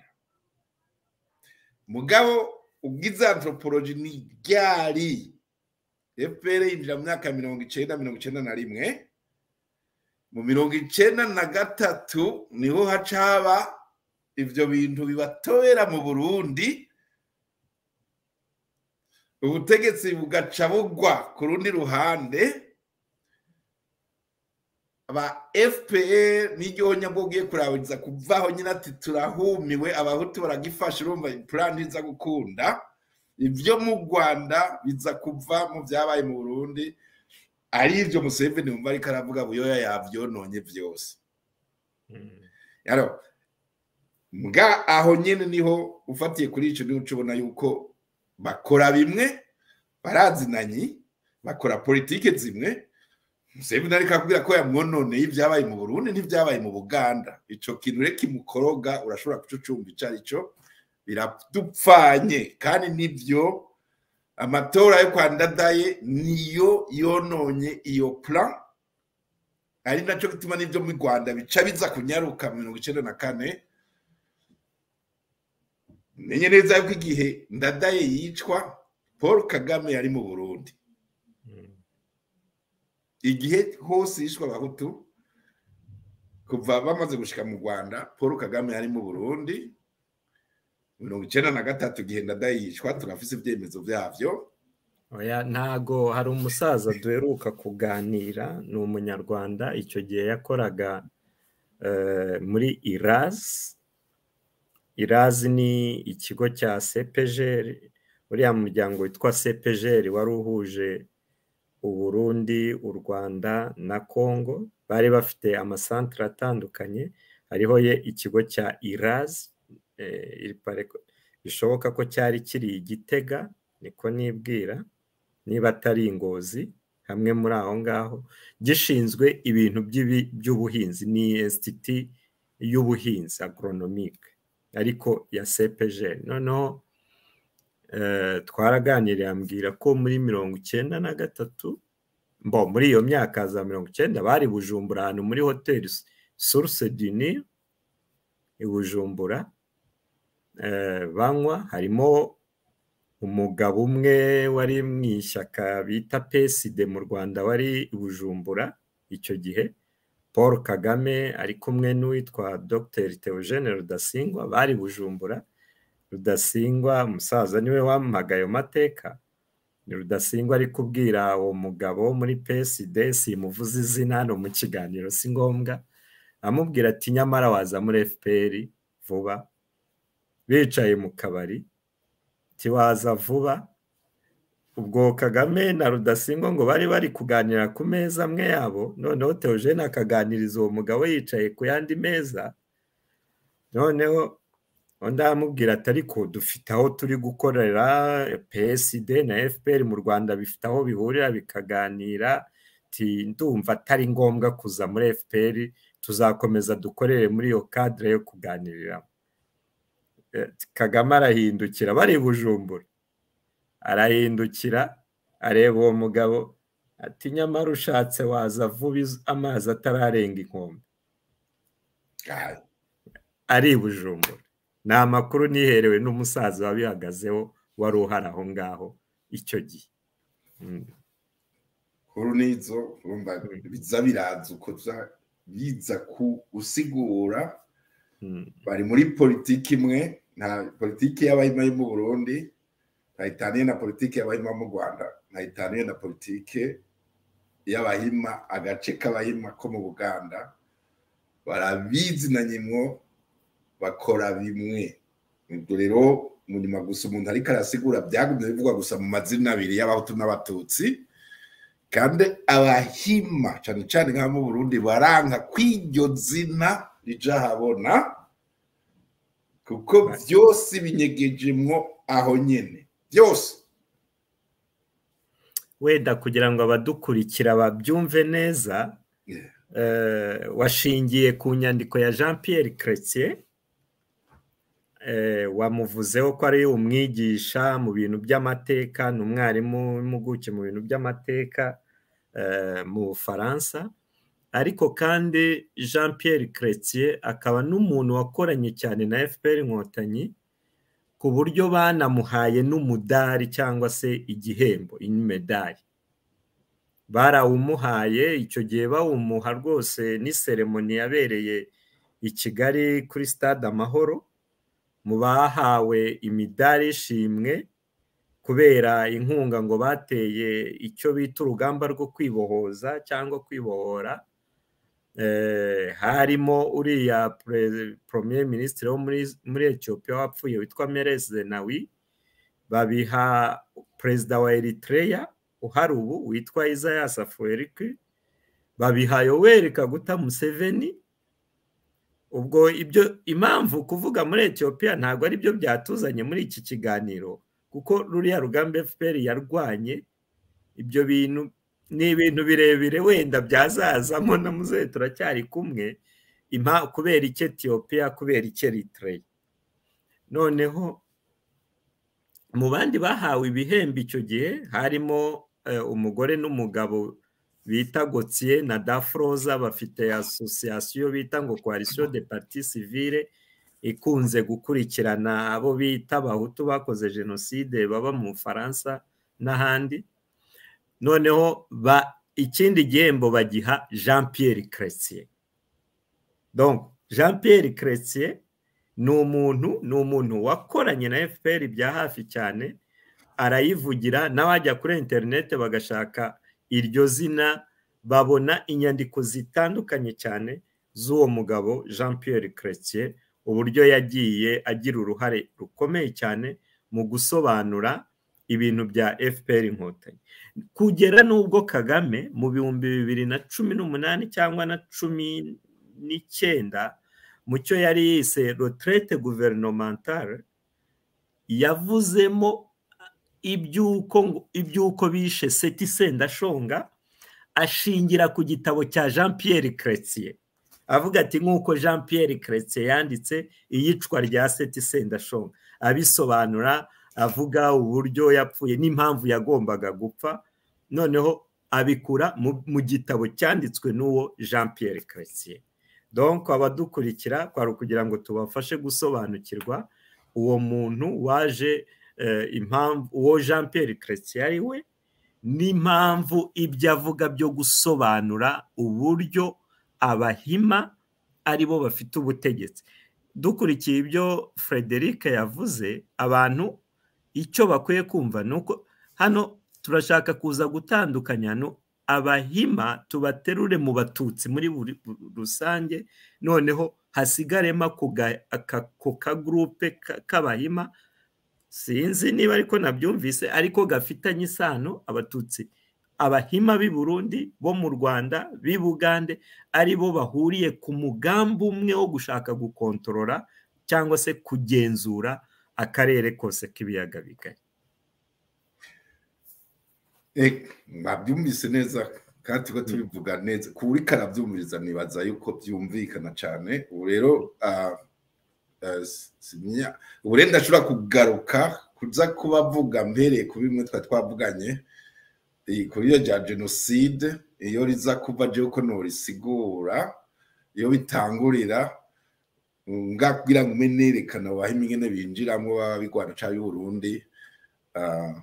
Speaker 3: mugabo ubwiza anthropology ni ryari fpr yinjira mu myaka ya mirongo icenda mirongo icenda na rimwe mu mirongo icenda na gatatu niho haca haba ivyo bintu bibatobera mu burundi ubutegetsi bugaca bugwa ku rundi ruhande aba fpr n'iryo nyabwo ugiye kurabiriza kuvaho nyine ati turahumiwe abahutu baragifasha urumva plan iza gukunda ibyo mu rwanda biza kuva mu byabaye mu burundi ari ibyo museveni wumva ariko aravuga buyoya yavyononye vyose yaro mbwa aho nyine niho ufatiye kuri ico niho ubona yuko bakora bimwe barazinanye bakora politike zimwe museveni ariko akubwira ko yamwononeye ibyabaye mu burundi n'ibyabaye mu buganda ico kintu rero kimukoroga urashobora kucucumva ico ari cyo biradupfanye kandi nibyo amatora yo kwa ndadaye niyo yononye iyo plan ari nacyo gituma n'ibyo mu rwanda bica biza kunyaruka mu mirongo icenda na kane menye neza yuko igihe ndadaye yicwa paul kagame yari mu burundi igihe hose yishwe abahutu kuva bamaze gushika mu rwanda paul kagame yari mu burundi mirongo icenda na gatatu igihe ndadaye yicwa turafise ibyemezo vyavyo
Speaker 4: oya ntago hari umusaza duheruka kuganira ni umunyarwanda icyo gihe yakoraga eh, muri irazi irazi ni ikigo cya sepejeri uriya muryango witwa sepejeri wari uhuje uburundi u rwanda na congo bari bafite amasantere atandukanye hariho ye ikigo cya irazi bishoboka ko cyari kiri igitega niko nibwira niba atari ingozi hamwe muri aho ngaho gishinzwe ibintu by'ubuhinzi ni insititi y'ubuhinzi agoronomike ariko ya sepejeri noneho twaraganiriye ambwira ko muri mirongo icyenda na gatatu mbo muri iyo myaka za mirongo icyenda bari bujumbura ahantu muri hoteli suruse dini i bujumbura banywa harimo umugabo umwe wari mu ishyaka bita peside mu rwanda wari i bujumbura icyo gihe paul kagame ari kumwe n'uwitwa dr theogene rudasingwa bari bujumbura rudasingwa umusaza niwe wamuhaga ayo mateka ni rudasingwa ari kubwira uwo mugabo muri peside simuvuze izina hano mu kiganiro si ngombwa amubwira ati nyamara waza muri fpr vuba bicaye mu kabari tiwaza vuba ubwo kagame na rudasingwa ngo bari bari kuganira ku meza amwe yabo noneho teogene akaganiriza uwo mugabo yicaye ku yandi meza noneho undi aramubwira ati ariko dufite aho turi gukorera psd na fpr mu rwanda bifite aho bihurira bikaganira ndumva atari ngombwa kuza muri fpr tuzakomeza dukorere muri iyo kadire yo kuganiriramo Eh, kagame arahindukira bari i bujumbura arahindukira areba uwo mugabo ati nyamara ushatse waza vuba iz- amazi atararenga inkombe
Speaker 3: Ah,
Speaker 4: ari i bujumbura ni amakuru niherewe n'umusaza wabihagazeho wari uhari aho ngaho icyo gihe Mm.
Speaker 3: nkuru nizo urumva biza biraza uko za- biza gusigura
Speaker 4: Mm.
Speaker 3: bari muri politiki imwe nta politiki y'abahima yo mu burundi ntayitaniye na politiki y'abahima mu rwanda ntayitaniye na politiki y'abahima agace k'abahima ko mu buganda barabizinanye mwo bakora bimwe ibyo rero munyuma gusa umuntu ariko arasigura byagumye bivugwa gusa mu mazina abiri y'abahutu n'abatutsi kandi abahima cyane cyane nk'abo mu burundi baranka kw'iryo zina rija habona kuko byose binyegejemwo aho nyene byose
Speaker 4: wenda kugira ngo abadukurikira babyumve neza
Speaker 3: Yeah.
Speaker 4: eh, washingiye ku nyandiko ya jean pierre chrétien eh, wamuvuzeho ko ari umwigisha mu bintu by'amateka ni umwarimu w'impuguke mu bintu by'amateka eh, mu bufaransa ariko kandi jean pierre chrétien akaba n'umuntu wakoranye cyane na fpr inkotanyi ku buryo banamuhaye n'umudari cyangwa se igihembo imedari barawumuhaye icyo gihe bawumuha rwose n'iseremoni yabereye i kigali kuri stade amahoro mu bahawe imidari y'ishimwe kubera inkunga ngo bateye icyo bita urugamba rwo kwibohoza cyangwa kwibohora Eh, harimo uriya pre- premier ministre wo muri muri Ethiopia wapfuye witwa Meles Zenawi babiha perezida wa Eritrea uhari ubu witwa Isaias Afwerki babiha Yoweri Kaguta Museveni ubwo ibyo impamvu kuvuga muri Ethiopia ntabwo ari byo byatuzanye muri iki kiganiro kuko ruriya rugamba FPR yarwanye ibyo bintu ni ibintu birebire wenda byazazamo na muzehe turacyari kumwe impa kubera icyo Ethiopia kubera icyo Eritrea noneho mu bandi bahawe ibihembo icyo gihe harimo eh, umugore n'umugabo bita Gauthier na Dafroza bafite association bita ngo coalition de parti civile ikunze gukurikirana abo bita abahutu bakoze jenoside baba mu Bufaransa n'ahandi noneho ba ikindi gihembo bagiha Jean Pierre Chrétien donc Jean Pierre Chrétien ni umuntu ni umuntu wakoranye na FPR bya hafi cyane arayivugira n'abajya kuri interineti bagashaka iryo zina babona inyandiko zitandukanye cyane z'uwo mugabo Jean Pierre Chrétien uburyo yagiye agira uruhare rukomeye cyane mu gusobanura ibintu bya FPR inkotanyi kugera n'ubwo Kagame mu bihumbi bibiri na cumi n'umunani cyangwa na cumi n'icyenda mu cyo yari yise retraite gouvernementale yavuzemo iby'uko iby'uko bishe seti sendashonga ashingira ku gitabo cya jean Pierre Chrétien avuga ati nk'uko jean Pierre Chrétien yanditse iyicwa rya seti sendashonga abisobanura avuga uburyo yapfuye n'impamvu yagombaga gupfa noneho abikura mu gitabo cyanditswe n'uwo jean Pierre Chrétien donc abadukurikira kwari ukugira ngo tubafashe gusobanukirwa uwo muntu waje impamvu uwo jean Pierre Chrétien ari we n'impamvu ibyo avuga byo gusobanura uburyo abahima ari bo bafite ubutegetsi dukurikiye ibyo frederic yavuze abantu icyo bakwiye kumva ni uko hano turashaka kuza gutandukanya abahima tubaterure mu batutsi muri buri rusange noneho hasigaremo ako kagurupe k'abahima sinzi niba ariko nabyumvise ariko gafitanye isano abatutsi abahima b'i burundi bo mu rwanda b'i bugande ari bo bahuriye ku mugambi umwe wo gushaka gukontorora cyangwa se kugenzura akarere kose k'ibiyaga bigari
Speaker 3: babyumvise neza kandi tuba tubivuga neza ku buri karabyumviriza nibaza yuko byumvikana cyane ubu rero eh, simya- ubu rero ndashobora kugaruka kuza kubavuga mpereye ku bimwe twari twavuganye eh, kuri iyo rya jenoside iyo riza kuva je uko norisigura iyo bitangurira nga kugira ngo ume nerekana abahima ingene binjiramwo baba bigwana ca y'uburundi ah,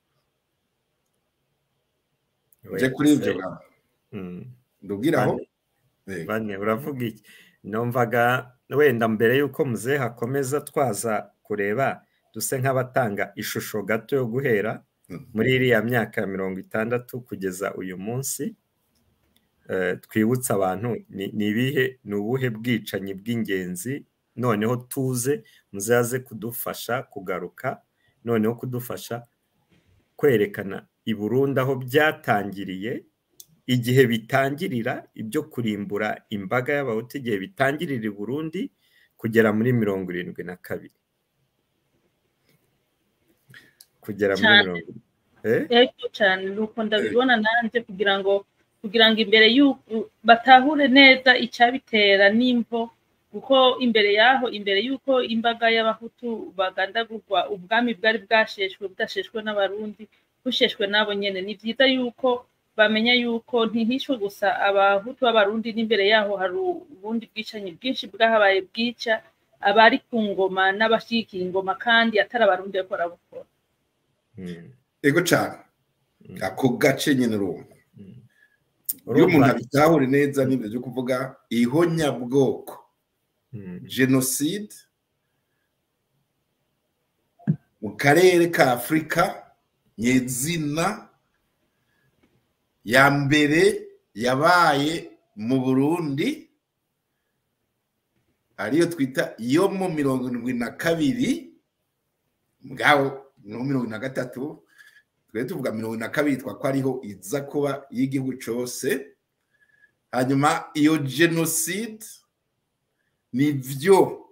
Speaker 3: je kuri ivyo ga-
Speaker 4: Mm.
Speaker 3: ndubwiraho
Speaker 4: Bane. bane uravuga iki numvaga wenda mbere y'uko muzehe hakomeza twaza kureba duse nk'abatanga ishusho gato yo guhera
Speaker 3: Mhm.
Speaker 4: muri iriya myaka ya mirongo itandatu kugeza uyu munsi eh, twibutse abantu ni ni ibihe ni ubuhe bwicanyi bw'ingenzi noneho tuze muzaze kudufasha kugaruka noneho kudufasha kwerekana i Burundi aho byatangiriye igihe bitangirira ibyo kurimbura imbaga y'abahutu igihe bitangirira i Burundi kugera muri mirongo irindwi na kabiri kugera muri
Speaker 2: Cyane.
Speaker 4: mirongo eh?
Speaker 2: ego cyane nuko ndabibona nanjye kugira ngo kugira ngo imbere y'uko batahure neza icyabitera n'imvo kuko imbere y'aho imbere y'uko imbaga y'abahutu bagandagurwa ubwami bwari bwasheshwe budasheshwe n'abarundi busheshwe n'abo nyene ni byiza yuko bamenya yuko ntihishwe gusa abahutu b'abarundi n'imbere yaho hari ubundi bwicanyi bwinshi bwahabaye bwica abari ku ngoma n'abashyigikiye ingoma kandi atari abarundi bariko barabukora
Speaker 4: Mm,
Speaker 3: ego cane
Speaker 4: mm,
Speaker 3: ako gace nyene urumva
Speaker 4: mm.
Speaker 3: iyo umuntu
Speaker 4: Urumva-
Speaker 3: abitahure neza n'ibyo byo kuvuga ihonyabwoko
Speaker 4: Mm,
Speaker 3: jenoside mu karere ka afurika nyezina ya mbere yabaye mu burundi ariyo twita yo mu mirongo irindwi na kabiri mwaho no mirongo na gatatu twari tuvuga mirongo na kabiri twako ariho iza kuba y'igihugu cyose hanyuma iyo jenoside ni byo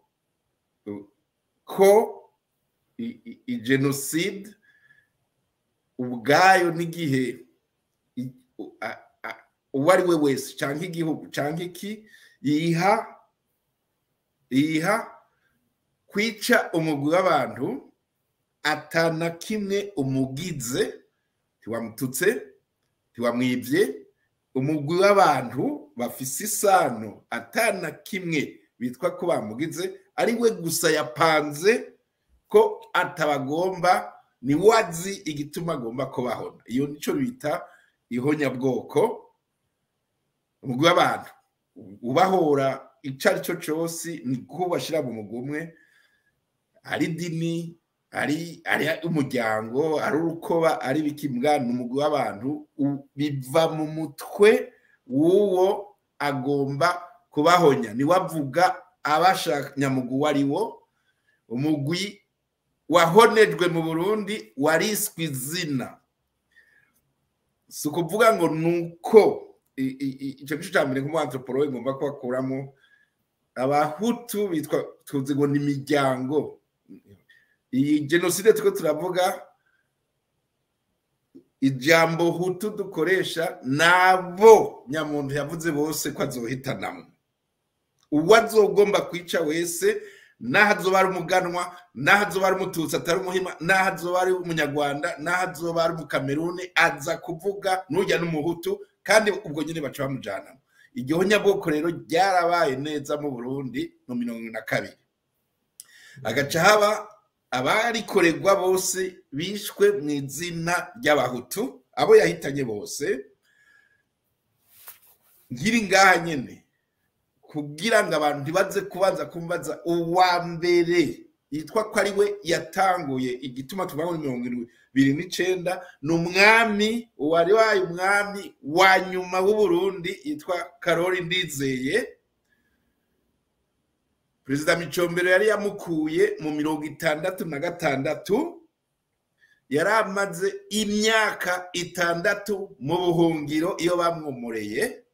Speaker 3: ko i- i- i- jenoside ubwayo n'igihe i- u- a- a- uwo ari we wese cyangwa igihugu cyangwa iki yiha yiha kwica umugwi w'abantu atana kimwe umugize ntiwamututse ntiwamwibye umugwi w'abantu bafise isano atana kimwe bitwa ko bamugize ari we gusa yapanze ko atabagomba ni wazi igituma agomba kubahona iyo nicyo bita ihonyabwoko umugwi w'abantu ubahora icyo ari cyo cyose ni ko bashyira mu mugwi umwe ari dini ari ari umuryango ari urukoba ari ibikimbwa ni umugwi w'abantu u- biva mu mutwe w'uwo agomba kubahonya niwe avuga abashaka nyamugwi uwo ari wo umugwi wahonejwe mu burundi wariswe izina si ukuvuga ngo ni uko i- i- i- icyo gice cya mbere nk'umuantropologe ngomba kubakuramo abahutu bitwa tuzi ngo ni imiryango iyi jenoside turiko turavuga ijambo hutu dukoresha nabo nyamuntu yavuze bose ko azohitanamo uwo azogomba kwica wese n'aho azoba ari umuganwa n'aho azoba ari umututsi atari umuhima n'aho azoba ari umunyarwanda n'aho azoba ari umukameruni aza kuvuga n'ujya n'umuhutu kandi ubwo nyine baca bamujyanamo iryo nyabwoko rero ryarabaye neza mu burundi mu mirongo ine na kabiri agaca haba abarikorerwa bose bishwe mu izina ry'abahutu abo yahitanye bose nkiri ngaha nyine kugira ngo abantu ntibaze kubanza kumbaza uwa mbere yitwa ko ari we yatanguye igituma tuvuga ngo ni mirongo ibiri n'icenda ni umwami wari waye umwami wa nyuma w'uburundi yitwa karori ndizeye perezida micombero yari yamukuye mu mirongo itandatu na gatandatu yari amaze imyaka itandatu mu buhungiro iyo bamwomoreye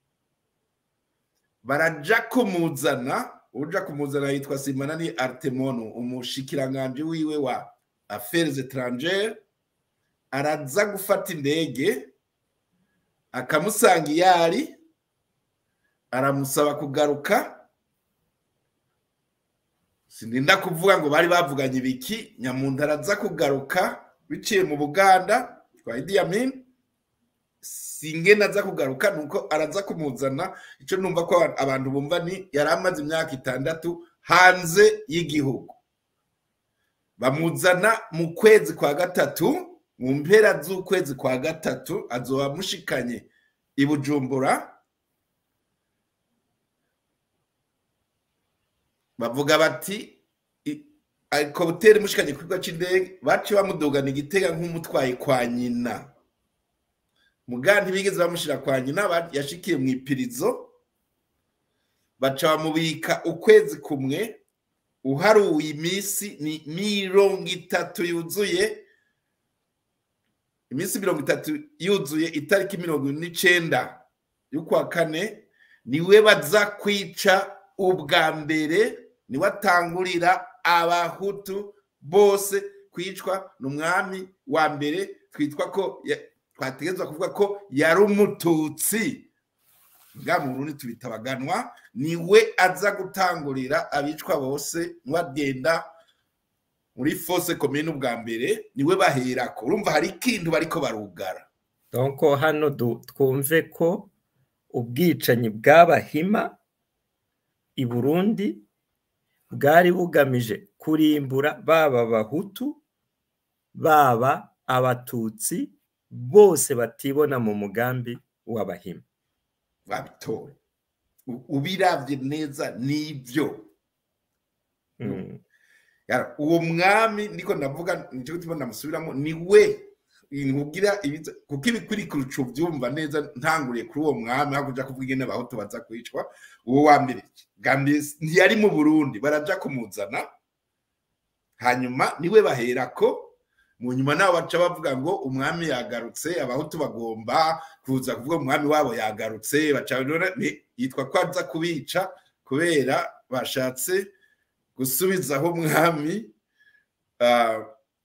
Speaker 3: baraja kumuzana uja kumuzana yitwa simanani artemono umushikiranganje wiwe wa affaires étrangères araza gufata indege akamusanga iyari aramusaba kugaruka sininda kuvuga ngo bari bavuganye ibiki nyamuntu araza kugaruka biciye mu buganda kwa Idi Amin singena aza kugaruka nuko araza kumuzana icyo numva ko abantu bumva ni yari amaze imyaka itandatu hanze y'igihugu bamuzana mu kwezi kwa gatatu mu mpera z'ukwezi kwa gatatu azoba amushikanye i bujumbura bavuga bati i- ariko butera imushikanye ku kigo cy'indege baciye bamudugana igitega nk'umutwaye kwa nyina muga ntibigeze bamushyira kwa nyina ba- yashikiye mu ipirizo baca bamubika ukwezi kumwe uharuye iminsi ni mirongo itatu yuzuye iminsi mirongo itatu yuzuye itariki mirongo ine n'icenda y'ukwa kane niwe baza kwica ubwa mbere niwe atangurira abahutu bose kwicwa ni umwami wa mbere twitwa ko ya- twategerezwa kuvuga ko yari umututsi bwa mu Burundi tubita abaganwa niwe aza gutangurira abicwa bose niwagenda muri fose komine ubwa mbere niwe baherako urumva hari ikintu bariko barugara
Speaker 4: donc hano du- twumve ko ubwicanyi bw'abahima i burundi bwari bugamije kurimbura baba abahutu baba abatutsi bose batibona mu mugambi w'abahima
Speaker 3: babitoye U- ubiravye neza nivyo
Speaker 4: Mm.
Speaker 3: Yara, uwo mwami niko ndavuga nicyo gituma ndamusubiramo ni we nkubwira ibiza kuko ibikurikira ucu byumva neza ntanguriye kuri uwo mwami aho kuja kuvuga ingene abahutu baza kwicwa uwo wa mbere bwa mbere ntiyari mu burundi baraja kumuzana hanyuma niwe baherako mu nyuma nabo baca bavuga ngo umwami yagarutse abahutu bagomba kuza kuvuga umwami wabo yagarutse baca none ni- yitwa ko aza kubica kubera bashatse gusubizaho umwami ah,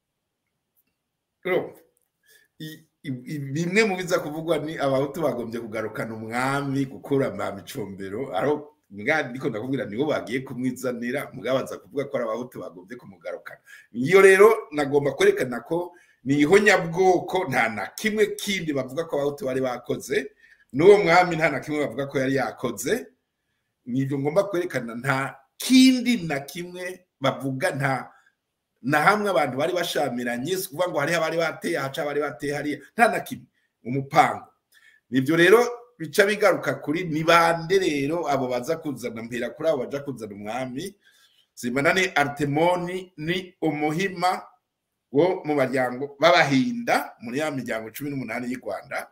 Speaker 3: urumva? I- i- i- bimwe mu biza kuvugwa ni abahutu bagombye kugarukana umwami gukura mba micombero aho mbwa ndiko ndakubwira nibo bagiye kumwizanira mugabaza kuvuga ko ari abahutu bagombye kumugarukana iyo rero nagomba kwerekana ko ni ihonyabwoko nta na kimwe kindi bavuga ko abahutu bari bakoze n'uwo mwami nta na kimwe bavuga ko yari yakoze nibyo ngomba kwerekana nta kindi na kimwe bavuga nta na hamwe abantu bari bashamiranye si ukuvuga ngo hariho abari bateye haca abari bateye hariya nta na kimwe umupango nibyo rero bica bigaruka kuri ni bande rero abo baza kuzana mpera kuri abo baja kuzana umwami simbana ni artemoni ni umuhima wo mu baryango b'abahinda muri ya miryango cumi n'umunani y'u rwanda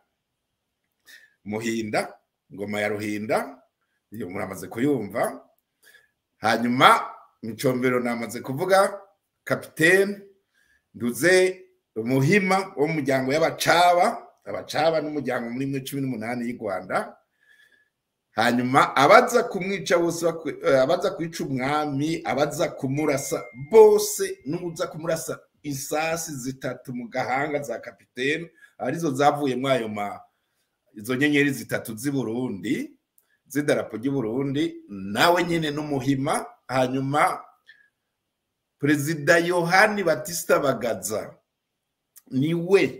Speaker 3: muhinda ngoma ya ruhinda iyo muramaze kuyumva hanyuma micombero namaze kuvuga kapitene nduze umuhima wo mu muryango y'abacaba abacaba n'umuryango muri mwe cumi n'umunani y'u rwanda hanyuma abaza kumwica bose bakwe- eh, abaza kwica umwami abaza kumurasa bose n'uza kumurasa isasi zitatu mu gahanga za kapitene arizo zavuye muri ayo ma izo nyenyeri zitatu z'i burundi z'idarapo ry'i burundi nawe nyine n'umuhima hanyuma perezida yohani batista bagaza niwe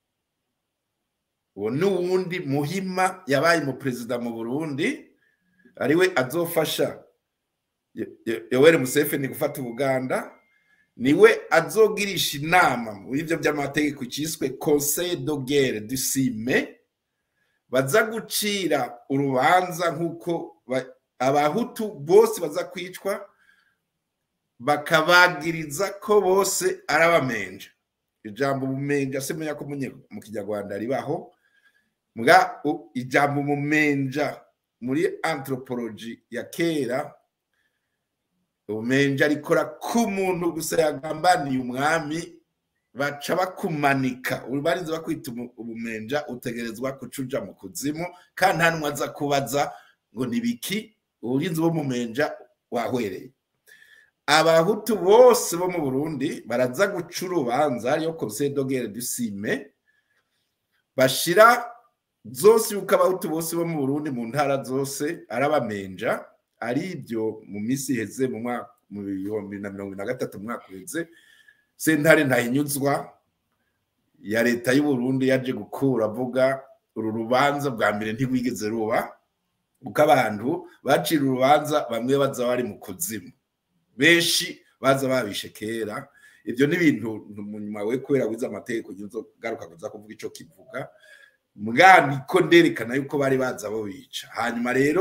Speaker 3: uwo ni uwundi muhima yabaye umuperezida mu burundi ariwe azofasha Yo- Yo- yoweri museveni gufata ubuganda niwe azogirisha inama muri ibyo by'amategeko cyiswe conseil de guerre du cime baza gucira urubanza nk'uko ba- abahutu bose baza kwicwa bakabagiriza ko bose ari abamenja ijambo umumenja simenya ko munye- mu kinyarwanda ribaho mbwa u- ijambo umumenja muri anthropology ya kera ubumenja rikora ku muntu gusa yagambaniye umwami baca bakumanika ubarinze bakwita umu- ubumenja utegerezwa kucuja mu kuzimu kandi nta numwe aza kubaza ngo ni biki uburinzi bw'umumenja wahwereye abahutu bose bo mu burundi baraza guca urubanza ariyo conseil de guerre du cime bashira zose yuko abahutu bose bo mu burundi mu ntara zose ari abamenja ari ibyo mu minsi iheze mu mwaka mu bihumbi bibiri na mirongo ibiri na gatatu umwaka uheze sentare ntahinyuzwa ya leta y'u Burundi yaje gukura avuga uru rubanza bwa mbere ntirwigeze ruba kuko abantu bacira urubanza bamwe baza bari mu kuzimu benshi baza babishe kera ibyo ni ibintu nyuma we kubera wize amategeko garuka kuza kuvuga icyo kivuga mbwani ko nderekana yuko bari baza bo bica hanyuma rero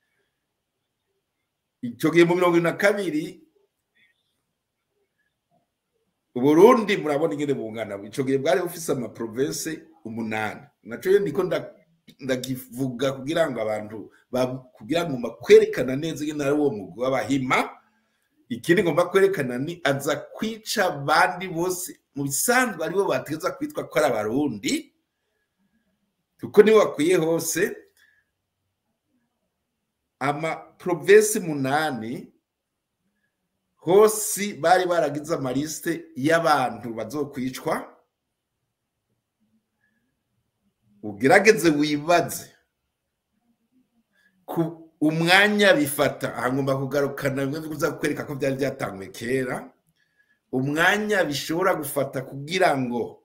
Speaker 3: icyo gihe mu mirongo ine na kabiri uburundi murabona ingene bungana icyo gihe bwari bufise amaprovense umunani naco yo niko ndakivuga kugira ngo abantu kugira ngo bakwerekana neza ingene ari uwo mugwi w'abahima ikindi ngomba kwerekana ni aza kwica abandi bose mu bisanzwe aribo bategeza kwitwa ko ari abarundi kuko nibo bakwiye hose amaprovensi munani hose bari baragize amalisite y'abantu bazokwicwa ugerageze wibaze ku umwanya bifata aha ngomba kugarukana bimwe biza kukwereka ko byari byatanguye kera umwanya bishobora gufata kugira ngo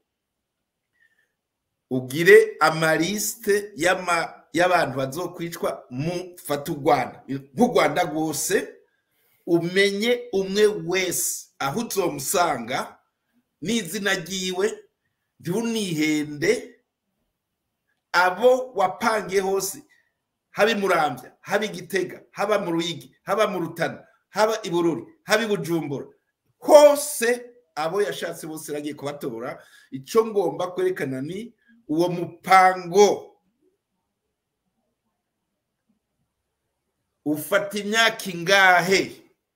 Speaker 3: ugire amalisite y'abantu bazokwicwa mu fata u rwanda nk'u rwanda rwose umenye umwe wese aho uzomusanga n'izina ryiwe ntunihende abo wapangiye hose haba i murambya haba i gitega haba mu ruyigi haba mu rutana haba i bururi haba i bujumbura hose abo yashatse bose yagiye kubatora icyo ngomba kwerekana ni uwo mupango ufata imyaka ingahe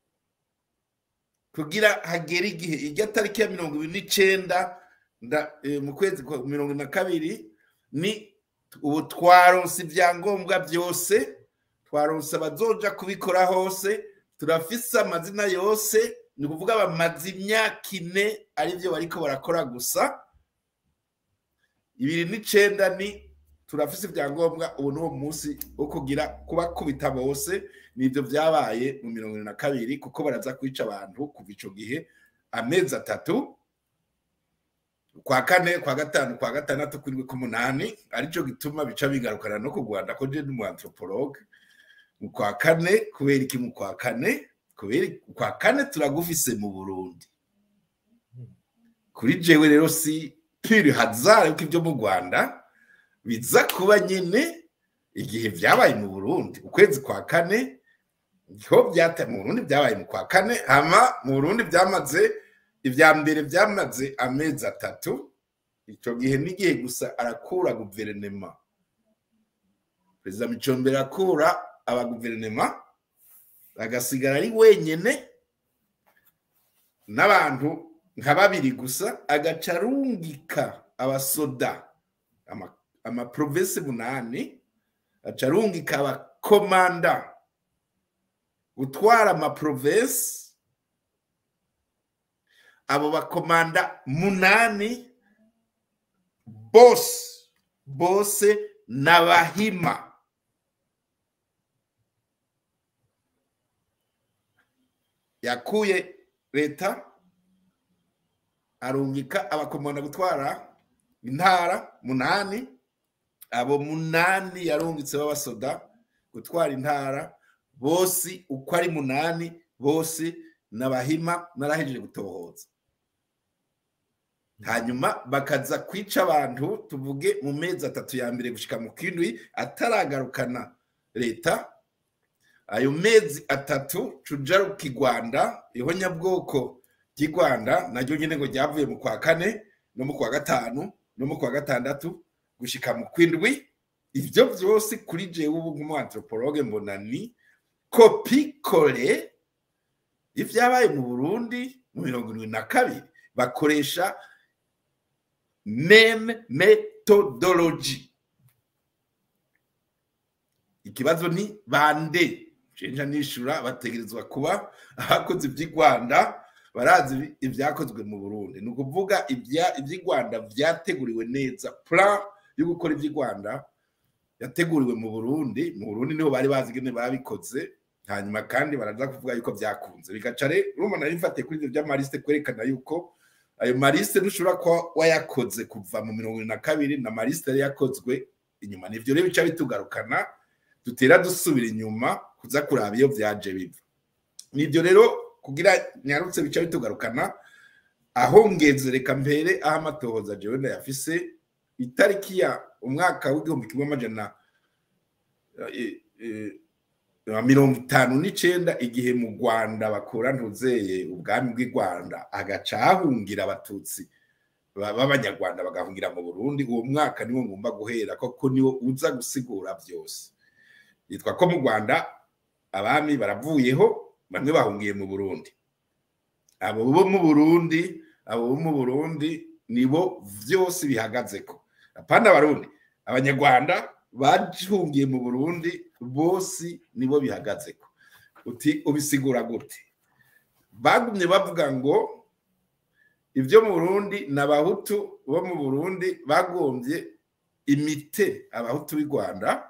Speaker 3: kugira hagere igihe ijya tariki ya mirongo ibiri n'icyenda mu kwezi kwa mirongo na kabiri ni ubu twaronse ibyangombwa byose twaronse abazoja kubikora hose turafise amazina yose ni ukuvuga bamaze imyaka ine aribyo bariko barakora gusa ibiri n'icenda ni turafise ibyangombwa ubu ni uwo munsi wo kugira kubakubita bose nibyo byabaye mu mirongo ine na kabiri kuko baraza kwica abantu kuva ico gihe amezi atatu kwa kane kwa gatanu kwa gatandatu kuri k'umunani aricyo gituma bica bigarukana no ku rwanda ko je n'umu anthropologue mu kwa kane kubera iki mu kwa kane kubera kwa kane turagufise mu burundi kuri jewe rero si pure hazard yuko ibyo mu rwanda biza kuba nyine igihe byabaye mu burundi ukwezi kwa kane niho byataye mu burundi byabaye mu kwa kane hama mu burundi byamaze ibya mbere byamaze amezi atatu icyo gihe n'igihe gusa arakura guverinema perezida micombero arakura abaguverinema agasigara ari wenyine n'abantu nka babiri gusa agaca arungika abasoda amaprovensi munani aca arungika abakomanda gutwara amaprovensi abo bakomanda munani bose bose n'abahima yakuye leta arungika abakomanda gutwara intara munani abo munani yarungitse b'abasoda gutwara intara bose uko ari munani bose n'abahima narahejeje gutohoza hanyuma bakaza kwica abantu tuvuge mu mezi atatu ya mbere gushika mu kindwi ataragarukana leta ayo mezi atatu tujaruka i rwanda ihonyabwoko ry'i rwanda naryo nyine ngo ryavuye mu kwa kane no mu kwa gatanu no mu kwa gatandatu gushika mu kwindwi ibyo byose kuri jewe ubu nk'umuantropologe mbona ni kopi kore ibyabaye mu burundi mu mirongo irindwi na kabiri bakoresha meme methodology ikibazo ni bande cenja nishura bategerezwa kuba abakozi by'i rwanda barazi ibyakozwe mu burundi ni ukuvuga iby'i rwanda byateguriwe neza plan yo gukora iby'i rwanda yateguriwe mu burundi mu burundi niho bari bazi ingene babikoze hanyuma kandi baraza kuvuga yuko byakunze bigaca rero urumva nari mfatiye kuri ibyo by'amarisite kwerekana yuko ayo marisite ntushobora kuba wayakoze kuva mu mirongo irindwi na kabiri na marisite yari yakozwe inyuma nivyo rero bica bitugarukana dutera dusubira inyuma kuza kuraba iyo byaje biva nibyo rero kugira nyarutse bica bitugarukana aho ngeze reka mbere aho amatohoza jewe ndayafise itariki ya umwaka w'igihumbi kimwe amajana eh, eh, eh, mirongo itanu n'icenda igihe mu rwanda bakura ntuzeye ubwami bw'i rwanda hagaca hahungira abatutsi ba- b'abanyarwanda bagahungira mu burundi uwo mwaka niwo ngomba guhera koko niwo uza gusigura byose yitwa ko mu rwanda abami baravuyeho bamwe bahungiye mu burundi abo bo mu burundi abo bo mu burundi nibo byose bihagaze ko apana abarundi abanyarwanda bahungiye mu burundi bose nibo bihagaze ko uti ubisigura gute bagumye bavuga ngo ibyo mu burundi ni abahutu bo mu burundi bagombye imite abahutu b'i rwanda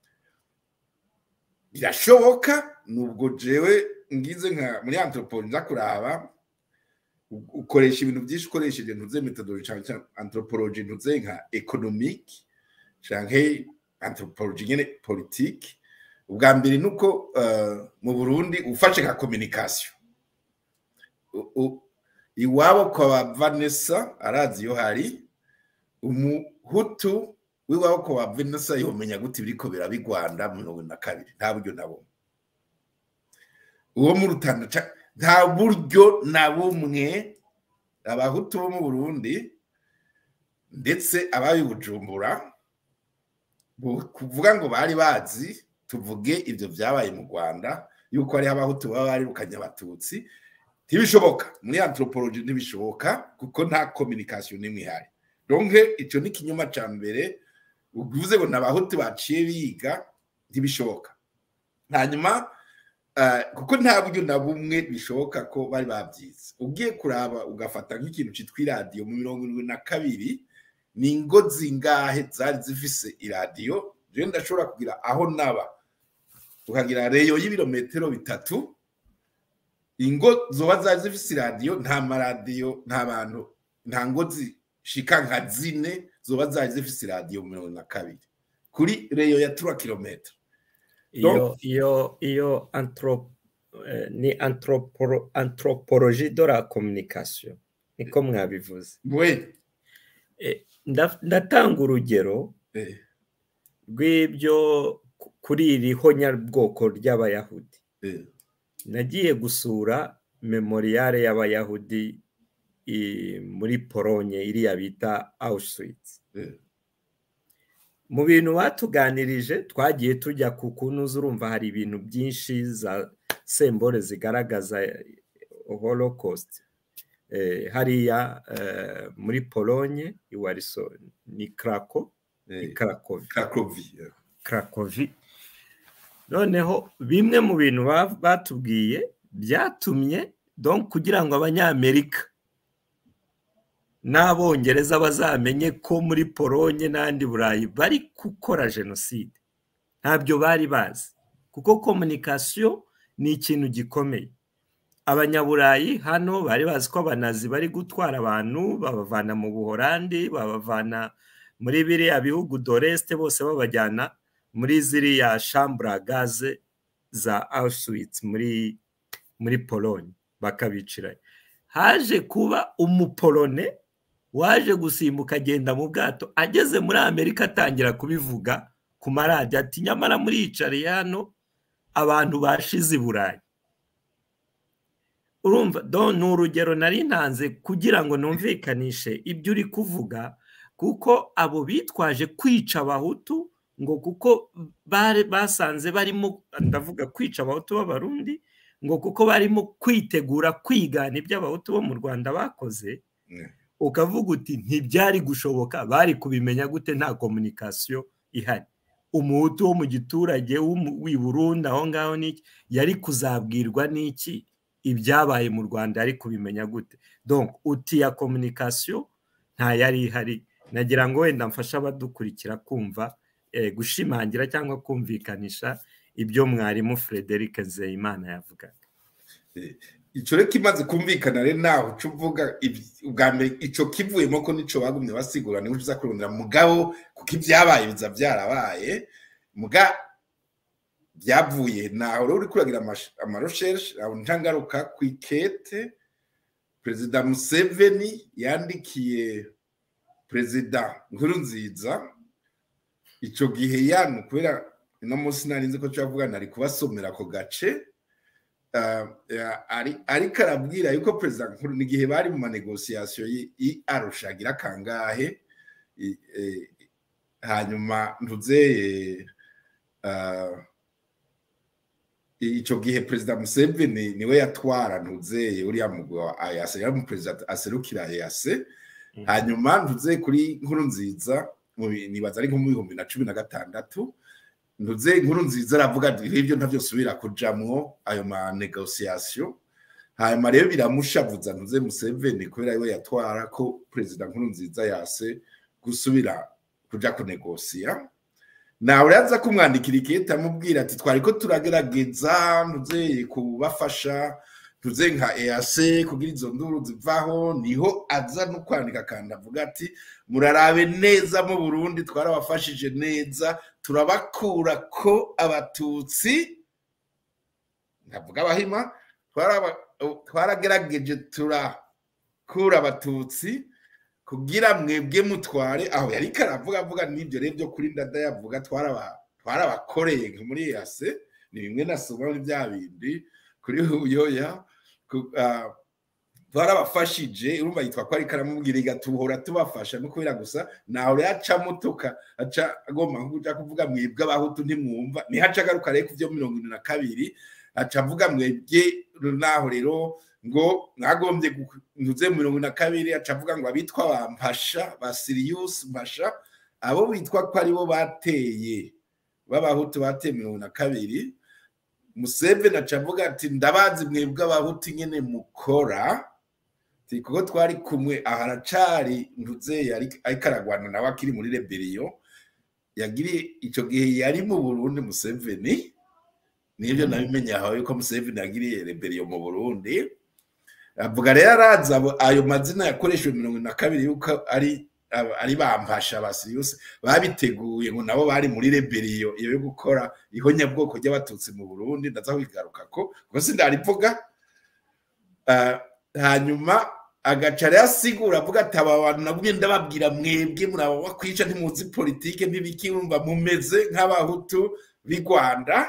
Speaker 3: birashoboka nubwo jewe ngize nka muri antropologi nza kuraba u- ukoresha ibintu byinshi ukoresheje ntuze metodologi cyangwa cyangwa antropologi ntuze nka economic canke antropologi nyene politiki ubwa mbere ni uko eh, mu burundi ufashe nka communication U- u- iwabo kwa ba vanessa arazi iyo hari umuhutu w'iwabo kwa ba vanessa yomenya gute ibiriko biraba i rwanda mu mirongo ine na kabiri nta buryo na bumwe uwo mu rutanda ca- nta buryo na bumwe abahutu bo mu burundi ndetse ababi bujumbura bu- kuvuga ngo bari bazi tuvuge ibyo byabaye mu rwanda yuko hariho abahutu baba barirukanye abatutsi ntibishoboka muri antropologi ntibishoboka kuko nta communication n'imwe ihari donke icyo ni ikinyoma cya mbere uvuze ngo ni abahutu baciye biga ntibishoboka hanyuma eh, kuko nta buryo na bumwe bishoboka ko bari babyize ugiye kuraba ugafata nk'ikintu cyitwa iradiyo mu mirongo irindwi na kabiri ni ingo zingahe zari zifise iradiyo rero ndashobora kugira aho naba ukagira reyo y'ibirometero bitatu ingo zoba zari zifise iradiyo nta maradiyo nta bantu nta ngo zishika nka zine zoba zari zifise iradiyo mu mirongo na kabiri kuri reyo ya tura kilometero
Speaker 4: iyo iyo iyo antro eh, ni antroporo anthropologie de la communication niko mwabivuze
Speaker 3: we
Speaker 4: Eh, nda- ndatanga urugero
Speaker 3: eh,
Speaker 4: rw'ibyo ku- kuri iri honyabwoko ry'abayahudi
Speaker 3: eh,
Speaker 4: nagiye gusura memoriyare y'abayahudi i- muri polonye iriya bita auschwitz
Speaker 3: eh,
Speaker 4: mu bintu batuganirije twagiye tujya ku kunuza urumva hari ibintu byinshi za sembore zigaragaza holocaust Eh, hariya eh, muri polonye iwariso ni krako ni
Speaker 3: eh,
Speaker 4: krakovi
Speaker 3: Cracovie, eh.
Speaker 4: krakovi noneho bimwe mu bintu ba- batubwiye byatumye donc kugira ngo abanyamerika n'abongereza bazamenye ko muri polonye n'andi burayi bari gukora jenoside ntabyo bari bazi kuko komunikasiyo ni ikintu gikomeye abanyaburayi hano bari bazi ko abanazi bari gutwara abantu babavana mu buhorandi babavana muri biriya bihugu doresite bose babajyana muri ziriya shambura gaze za auschwitz muri muri polonye bakabicirayo haje kuba umupolone waje gusimbuka agenda mu bwato ageze muri amerika atangira kubivuga ku maradiyo ati nyamara muriyicariye hano abantu bashize i burayi urumva do ni urugero nari ntanze kugira ngo numvikanishe ibyo uri kuvuga kuko abo bitwaje kwica abahutu ngo kuko bari basanze barimo ndavuga kwica abahutu b'abarundi ngo kuko barimo kwitegura kwigana ibyo abahutu bo mu rwanda bakoze
Speaker 3: Mm.
Speaker 4: ukavuga uti ntibyari gushoboka bari kubimenya gute nta komunikasiyo ihari umuhutu wo mu giturage w'umu- w'i burundi aho ngaho n'iki yari kuzabwirwa n'iki ibyabaye mu rwanda yari kubimenya gute donc uti ya komunikasiyo nta yari ihari nagira ngo wenda mfashe abadukurikira kumva eh, gushimangira cyangwa kumvikanisha ibyo mwarimu frederic nzeyimana yavugaga
Speaker 3: icyo rero kimaze kumvikana rero nawe uca uvuga ibi- ubwa mbere icyo kivuyemo ko nicyo bagumye basigura niho uza kurondera mugabo kuko ibyabaye biza byarabaye muga byavuye naho rero uri kuragira amaroshereshe aho ntangaruka ku ikete perezida museveni yandikiye perezida nkurunziza icyo gihe yanu kubera uno munsi nari nzi ko tuyavuga nari kubasomera ako gace Ah, ya- ari- ariko arabwira yuko perezida nkuru n'igihe bari mu manegosiyasiyo y'arusha agira kangahe i- eh, hanyuma ntuzeye icyo gihe perezida museveni niwe yatwara ntuzeye uriya mugwi wa ayase yari umuperezida aserukira ayase hanyuma ntuze kuri nkuru nziza mu bi- nibaza ari nko mu bihumbi na cumi na gatandatu ntuze inkuru nziza aravuga ati ibyo ntabyo subira kujamwo ayo ma negosiyasiyo hanyuma rero biramushavuza ntuze museveni kubera we yatwara ko perezida nkuru nziza yase gusubira kuja kunegosiya nawe uraza kumwandikira ikete amubwira ati twari ko turagerageza ntuze kubafasha ntuze nka ease kugira izo nduru zivaho niho aza no kwandika kandi avuga ati murarabe neza mu burundi twarabafashije neza turabakura ko abatutsi ndavuga abahima twaraba- twaragerageje turakura abatutsi kugira mwebwe mutware aho yari karavuga avuga n'ibyo rero byo kuri ndada yavuga twaraba- twarabakoreye nka muri yase ni bimwe nasoma muri bya bindi kuri huyoya ku- ah, twarabafashije urumva yitwa ko ariko aramubwira igatuhora tubafasha no kubera gusa nawe yaca mutuka aca agomba nko kuja kuvuga mwebwe abahutu ntimwumva niho aca agaruka rero ku byo mirongo ine na kabiri aca avuga mwebwe naho rero ngo mwagombye gu- ntuze mirongo ine na kabiri aca avuga ngo abitwa ba mpasha ba siriyusi mpasha abo bitwa ko aribo bateye b'abahutu bateye mirongo ine na kabiri museveni aca avuga ati ndabazi mwebwe abahutu nyene mukora Ati, kuko twari kumwe aha aracari ntuze ariko aragwana nawe akiri muri reberiyo yagiriye ico gihe yari mu burundi museveni nibyo nabimenye aho yuko museveni yagiriye reberiyo mu burundi avuga rero arazi abo- ayo mazina yakoreshejwe mirongo ine na kabiri yuko ari aba- ari bampasha basiriyusi babiteguye ngo nabo bari muri reberiyo iyo yo gukora ihonyabwoko ry'abatutsi mu burundi ndaza kubigaruka ko kuko sindarivuga Ah, hanyuma agaca rero asigura avuga ati aba bantu nagumye ndababwira mwebwe muraba wakwica ntimuzi politike ntibiki wumva mumeze nk'abahutu b'i rwanda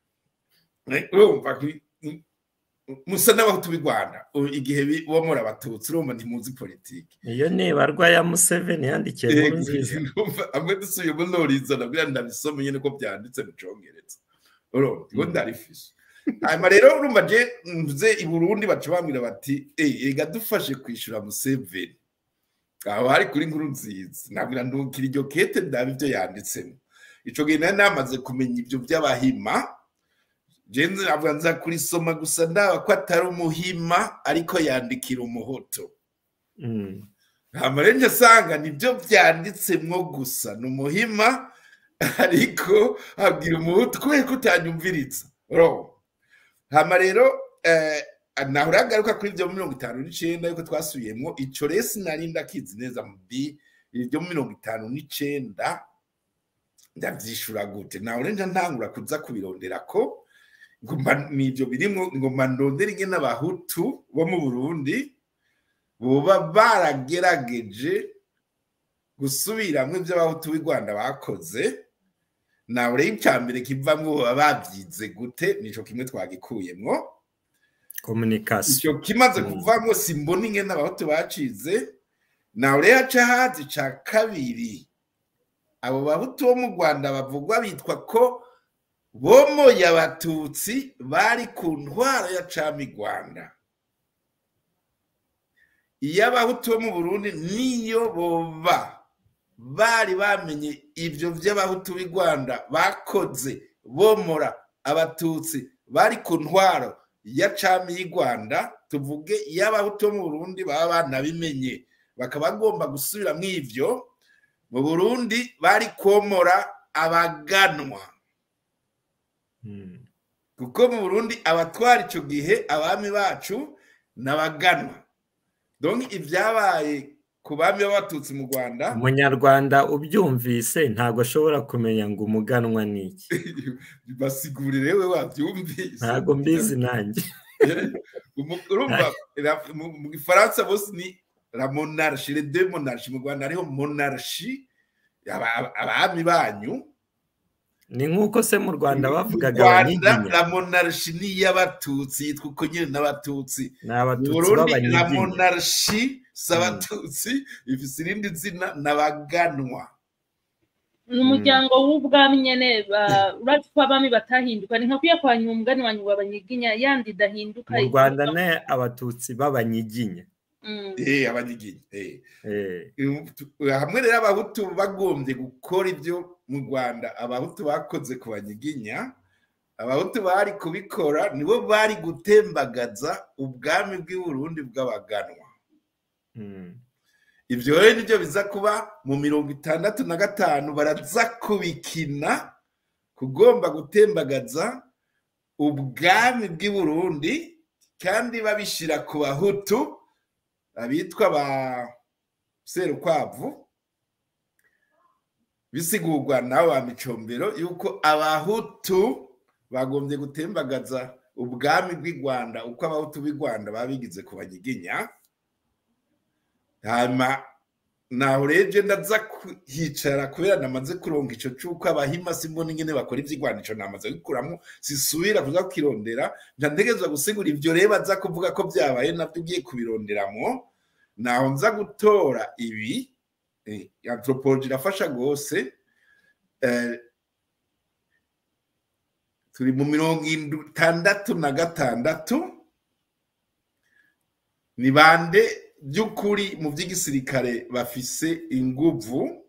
Speaker 3: Eh, urumva ku- musa n'abahutu b'i rwanda U- igihe bi- bo muri abatutsi urumva ntimuzi politike
Speaker 4: iyo nibarwa ya museveni yandikiye inkuru nziza
Speaker 3: amwe dusuye muri noriza nabwira ndabisoma nyine ko byanditse mu congereza urumva ngo ndarifishe hanyuma rero urumva je mvuze i burundi baca bambwira bati "Eh, reka dufashe kwishyura museveni aho hari kuri nkuru nziza nabwira ndungukira iryo kete ndabe ibyo yanditsemo ico gihe nari namaze kumenya ibyo by'abahima jenze navuga nza kurisoma gusa ndaba ko atari umuhima ariko yandikira umuhoto
Speaker 4: Mm.
Speaker 3: amarenje asanga nibyo byanditsemwo gusa ni umuhima ariko abwira umuhutu kubera ko utanyumviriza ro hama rero eh, naho uragaruka kuri ibyo mirongo itanu n'icenda yuko twasubiyemwo ico rero sinari ndakizi neza mu bi ibyo mirongo itanu n'icenda ndavyishura gute naho urenja ntangura kuza kubirondera ko ngo mba- nivyo birimwo ngo mba ndondere ingene abahutu bo mu burundi boba baragerageje gusubiramwo ibyo abahutu b'i rwanda bakoze nawe rero icya mbere kivamwo baba babyize gute nico kimwe twagikuyemwo
Speaker 4: communication
Speaker 3: icyo kimaze
Speaker 4: Mm.
Speaker 3: kuvamwo simbona ingene abahutu bacize nawe rero haca haza ica kabiri abo bahutu bo mu rwanda bavugwa bitwa ko bomoye abatutsi bari ku ntwaro ya cami rwanda iyo abahutu bo mu burundi niyo boba bari bamenye ibyo by'abahutu b'i rwanda bakoze bomora abatutsi bari ku ntwaro ya cami y'i rwanda tuvuge iyo abahutu bo mu burundi baba banabimenye bakaba bagomba gusubira mu ivyo mu burundi bari komora abaganwa
Speaker 4: Mm.
Speaker 3: kuko mu burundi abatwara icyo gihe abami bacu n'abaganwa donc ibyabaye ku bami b'abatutsi mu rwanda
Speaker 4: umunyarwanda ubyumvise ntabwo ashobora kumenya ngo umuganwa ni iki
Speaker 3: basigurire we wabyumvise
Speaker 4: ntabwo mbizi nanjye
Speaker 3: Umu- urumva ra- mu mu gifaransa bose ni la monarchie les deux monarchies mu rwanda hariho monarchie aba- aba- abami banyu
Speaker 4: ni nk'uko se mu rwanda
Speaker 3: mu
Speaker 4: bavugaga
Speaker 3: rwanda
Speaker 4: abanyiginya
Speaker 3: la monarchie ni iy'abatutsi yitwa uko nyine n'abatutsi
Speaker 4: ni
Speaker 3: mu
Speaker 4: abatutsi
Speaker 3: burundi la
Speaker 4: b'abanyiginya
Speaker 3: monarchie si abatutsi ifise irindi zina n'abaganwa
Speaker 2: ni umuryango w'ubwami nyene ba- uretse ko abami batahinduka ni nka kuya kwa nyuma umugani wa nyuma banyiginya yandi idahinduka
Speaker 4: mu rwanda ni abatutsi b'abanyiginya
Speaker 2: Mm.
Speaker 3: eh abanyiginya eh
Speaker 4: Eh,
Speaker 3: hamwe rero abahutu bagombye gukora ibyo mu rwanda abahutu bakoze ku banyiginya abahutu bari kubikora nibo bari gutembagaza ubwami bw'i Burundi bw'abaganwa
Speaker 4: mm.
Speaker 3: ibyo rero nibyo biza kuba mu mirongo itandatu na gatanu baraza kubikina kugomba gutembagaza ubwami bw'i Burundi kandi babishyira ku bahutu abitwa ba serukwavu bisigurwa n'abo ba micombero yuko abahutu bagombye gutembagaza ubwami bw'i rwanda uko abahutu b'i rwanda baba bigize ku banyiginya hanyuma naho urebye ndaza kuhicara kubera namaze kuronga ico c'uko abahima simbona ingene bakora ivy'igwanisho namaze gukuramo sisubira kuza kukirondera nca ntegerezwa gusigura ivyo rero baza kuvuga ko vyabaye navyo ugiye kubironderamwo naho nza gutora ibi eh, anthropology irafasha rwose eh, turi mu mirongo itandatu na gatandatu ni bande by'ukuri mu by'igisirikare bafise inguvu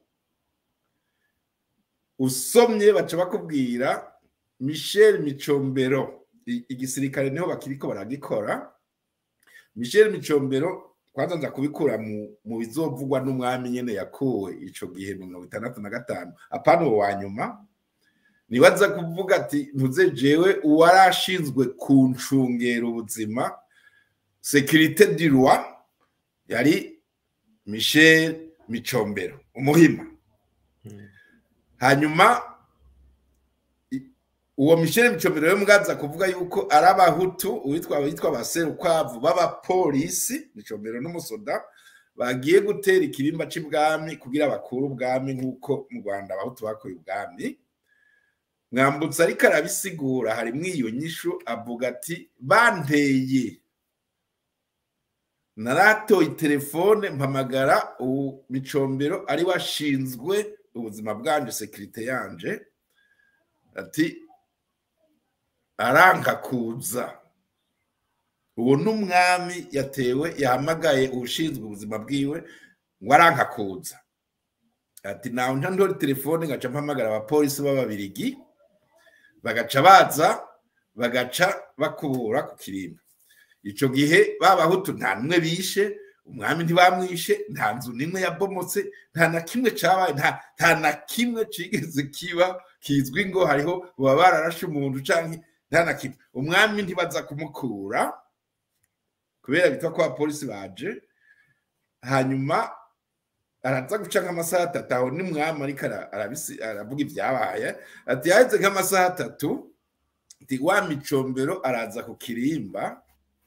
Speaker 3: usomye baca bakubwira michel micombero I- igisirikare niho bakiriko baragikora michel micombero kwanza nza kubikura mu, mu bizovugwa n'umwami nyene yakuwe ico gihe mu mirongo itandatu na gatanu apana uwo wa nyuma nibaza kuvuga ati ntuze jewe uwarashinzwe kuncungera ubuzima sekirite du roi yari michel micombero umuhima
Speaker 4: Mm.
Speaker 3: hanyuma i- uwo michel micombero we mwaza kuvuga yuko ari abahutu uwitwa abitwa abaserukwavu b'abapolisi micombero n'umusoda bagiye gutera ikirimba c'ibwami kugira bakure ubwami nk'uko mu rwanda abahutu bakuye ubwami mwambutse ariko arabisigura harimwo iyo nyishu avuga ati banteye naratoye telefone mpamagara uwo micombero ari washinzwe ubuzima bwanje sekirite yanje ati aranka kuza uwo n'umwami yatewe yahamagaye ushinzwe ubuzima bwiwe ngo aranka kuza ati nawe nta ndori telefone ngaca mpamagara abapolisi b'ababirigi bagaca baza bagaca bakubura ku kirimba ico gihe babahutu nta numwe bishe umwami ntibamwishe nta nzu nimwe yabomotse nta na kimwe cabaye nta nta na kimwe cigeze kiba kizwi ngo hariho baba bararashe umuntu canke nta na kimwe umwami ntibaza kumukura kubera bitwa ko abapolisi baje hanyuma araza guca nk'amasaha atatu aho ni mwami ariko ara- arabisi- aravuga ibyabaye ati yaheze nk'amasaha atatu ati wa micombero araza ku kirimba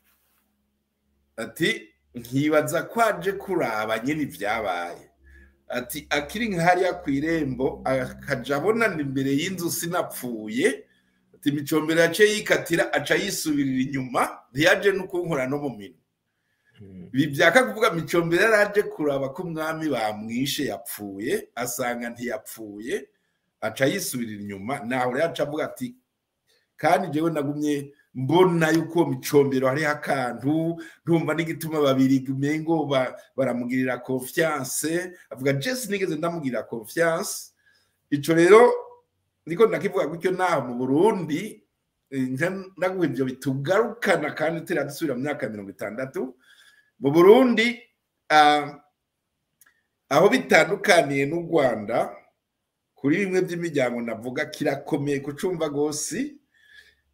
Speaker 3: ati nkibaza ko aje kuraba nyine ibyabaye ati akiri nk'ahariya ku irembo akaja abonana imbere y'inzu sinapfuye ati micombero yaciye yikatira aca yisubirira inyuma ntiyaje no kunkora no mu minwe
Speaker 4: Mm.
Speaker 3: ibi byaka kuvuga micombero yari aje kuraba ko umwami bamwishe yapfuye asanga ntiyapfuye aca yisubirira inyuma naho rero aca avuga ati kandi jewe nagumye mbona yuko uwo micombero hariho akantu ntumva n'igituma babiri umengo ba- baramugirira confiance avuga jesi nigeze ndamugirira confiance ico rero niko ndakivuga gutyo naho mu burundi eh, nja ndaguha ivyo bitugarukana kandi turadusubira mu myaka mirongo itandatu mu burundi ah, aho bitandukaniye n'u rwanda kuri bimwe by'imiryango navuga kirakomeye kucumva rwose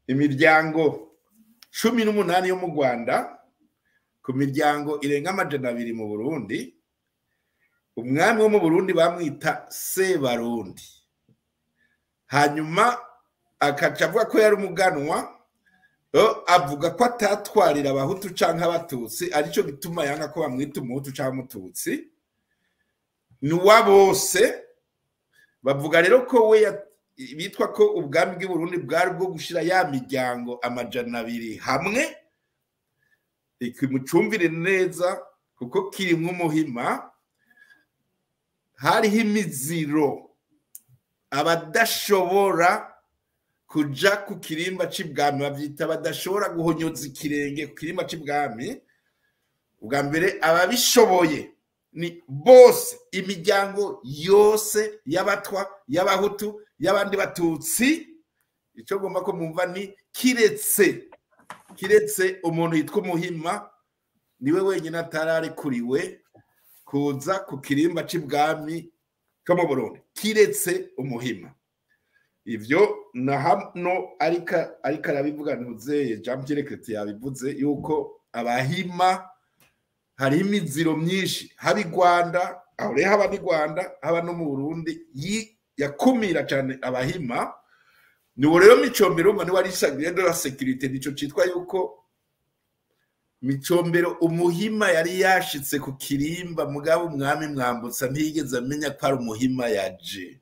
Speaker 3: imiryango cumi n'umunani yo mu rwanda ku miryango irenga amajana abiri mu burundi umwami wo mu burundi bamwita sebarundi hanyuma akaca avuga ko yari umuganwa yo avuga ko atatwarira abahutu cyangwa abatutsi aricyo gituma yanga ko bamwita umuhutu cyangwa umututsi ni uwa bose bavuga rero ko we ya- bitwa ko ubwami bw'i Burundi bwari bwo gushyira ya miryango amajana abiri hamwe ikimucumbire neza kuko kirimo umuhima hariho imiziro abadashobora kuja ku kirimba c'ibwami bavyita badashobora guhonyoza ikirenge ku kirimba c'ibwami ubwa mbere ababishoboye ni bose imiryango yose y'abatwa y'abahutu y'abandi batutsi icyo ngomba ko mwumva ni kiretse kiretse umuntu yitwa umuhima niwe wenyine atararekuriwe kuza ku kirimba c'ibwami cyo mu burundi kiretse umuhima ivyo na hano ariko ariko arabivuga ntuzeye jean pierre chrétien yabivuze yuko abahima hariho imiziro myinshi haba i rwanda aho rero haba n'i rwanda haba no mu burundi yi- yakumira cyane abahima ni ubu rero micombero umva niwe ari sagire de la sécurité nico citwa yuko micombero umuhima yari yashitse ku kirimba mugabo umwami mwambutsa ntiyigeze amenya ko ari umuhima yaje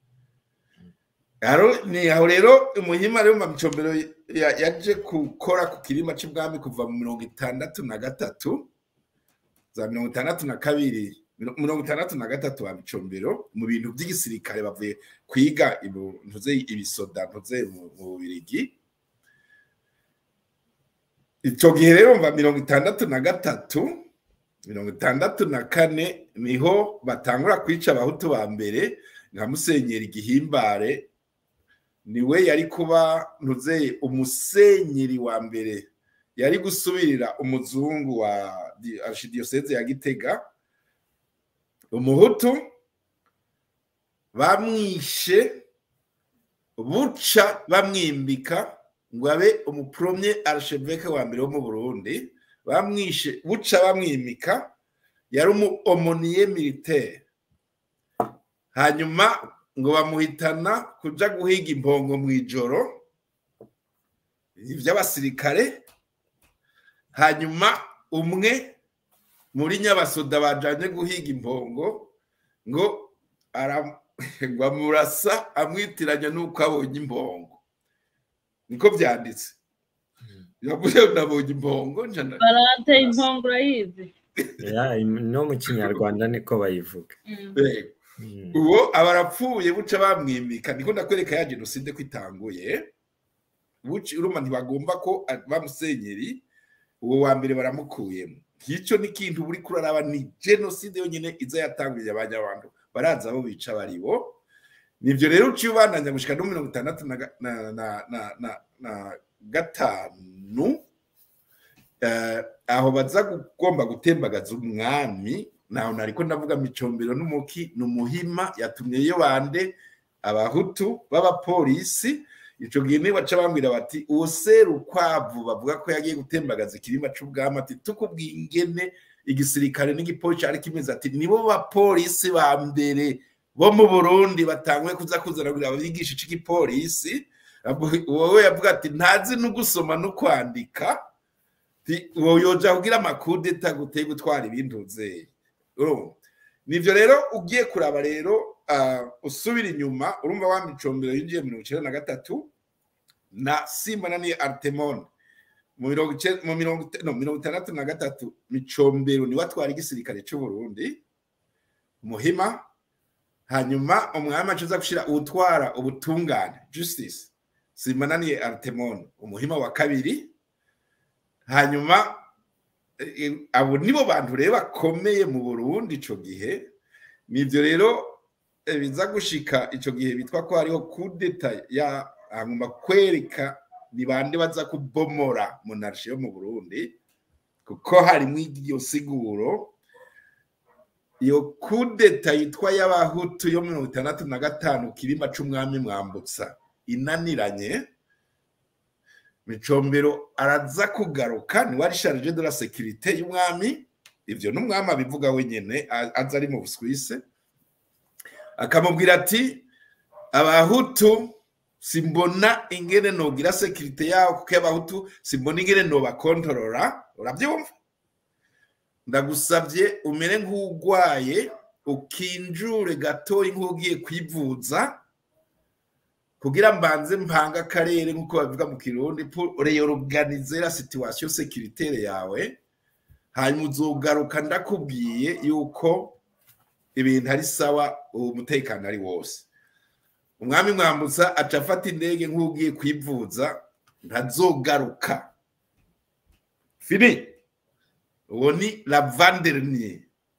Speaker 3: Aro- ni aho rero umuhima rero mba micombero ya- yaje gukora ku kirimba c'ibwami kuva mu mirongo itandatu na gatatu za mirongo itandatu na kabiri miro- mirongo itandatu na gatatu wa micombero mu bintu by'igisirikare bavuye kwiga ibu- ntuze ibisoda ntuze mu mu bubirigi icyo gihe rero mva mirongo itandatu na gatatu mirongo itandatu na kane niho batangura kwica abahutu ba mbere nka musenyeri gihimbare niwe yari kuba ntuzeye umusenyeri wa mbere yari gusubirira umuzungu wa di- archidiyoseze ya gitega umuhutu bamwishe buca bamwimbika ngo abe umupromye archevêque wa mbere wo mu burundi bamwishe buca bamwimika yari umu omoniye militaire hanyuma ngo bamuhitana kuja guhiga impongo mu ijoro ivy'abasirikare hanyuma umwe muri nyabasoda bajanye guhiga impongo ngo ara- ngo amurasa amwitiranya n'uko abonye impongo niko vyanditse yavuze ngo nabonye impongo nca nda-
Speaker 2: barate impongo urayizi
Speaker 4: Ya, im- no mu kinyarwanda niko bayivuga
Speaker 2: Mm.
Speaker 3: Eh,
Speaker 4: Mm.
Speaker 3: uwo aba arapfuye buca bamwimika niko ndakwereka ya jenoside ko itanguye buca urumva ntibagomba ko a- bamusenyeri uwo wa mbere baramukuyemo ngicyo ni ikintu buri kuraraba ni jenoside yonyine iza yatanguriye abanyabantu baraza abo bica baribo nivyo rero uciye ubandanya gushika no mirongo itandatu na ga- na- na- na- na- na gatanu eh, aho baza kugomba gutembagaza umwami naho nariko ndavuga micombero n'umuki n'umuhima yatumye iyo bande abahutu b'abapolisi ico gihe niwe baca bambwira bati uwo serukwavu bavuga ko yagiye gutembagaza ikirima c'ubwami ati tukubwiye ingene igisirikare n'igipolisi cari kimeze ati nibo bapolisi ba mbere bo mu burundi batanguye kuza kuzana kugira babigisha ic'igipolisi wowe yavuga ati ntazi no gusoma no kwandika Ti- uwo yoja kugira amakudeta guteye gutwara ibintu nzeye urumva nivyo rero ugiye kuraba rero ah, usubira inyuma urumva wa micombero yinjiye mirongo icenda na gatatu na simbananiye artemon mu mirongo ice- mu mirongo ite- no, mirongo itandatu na gatatu micombero niwe atwara igisirikare c'uburundi muhima hanyuma umwami acuza gushira uwutwara ubutungane justice simbananiye artemon umuhima wa kabiri hanyuma eh, abo nibo bantu rero bakomeye mu burundi ico gihe nivyo rero eh, biza gushika ico gihe bitwa ko hariho kudeta ya hanyuma kwereka ni bande baza kubomora monarchie yo mu burundi kuko harimwo iyo siguro iyo kudeta yitwa y'abahutu yo mirongo itandatu na gatanu kirima c'umwami mwambutsa inaniranye micombero araza kugaruka niwe ari charge de la sécurité y'umwami ivyo n'umwami abivuga wenyene a- aza ari mu buswise akamubwira ati abahutu simbona ingene nogira sekirite yawo kuko abahutu simbona ingene nobakontorora urabyumva ndagusabye umere nk'ugwaye ukinjure gatoya nk'ugiye kwivuza kugira mbanze mpanga akarere nk'uko babivuga mu kirundi pour reorganiser la situation sécuritaire yawe hanyuma uzogaruka ndakubwiye yuko ibintu ari sawa umutekano ari wose umwami mwambutsa aca afata indege nk'ugiye kwivuza ntazogaruka fini uwo ni lavandernier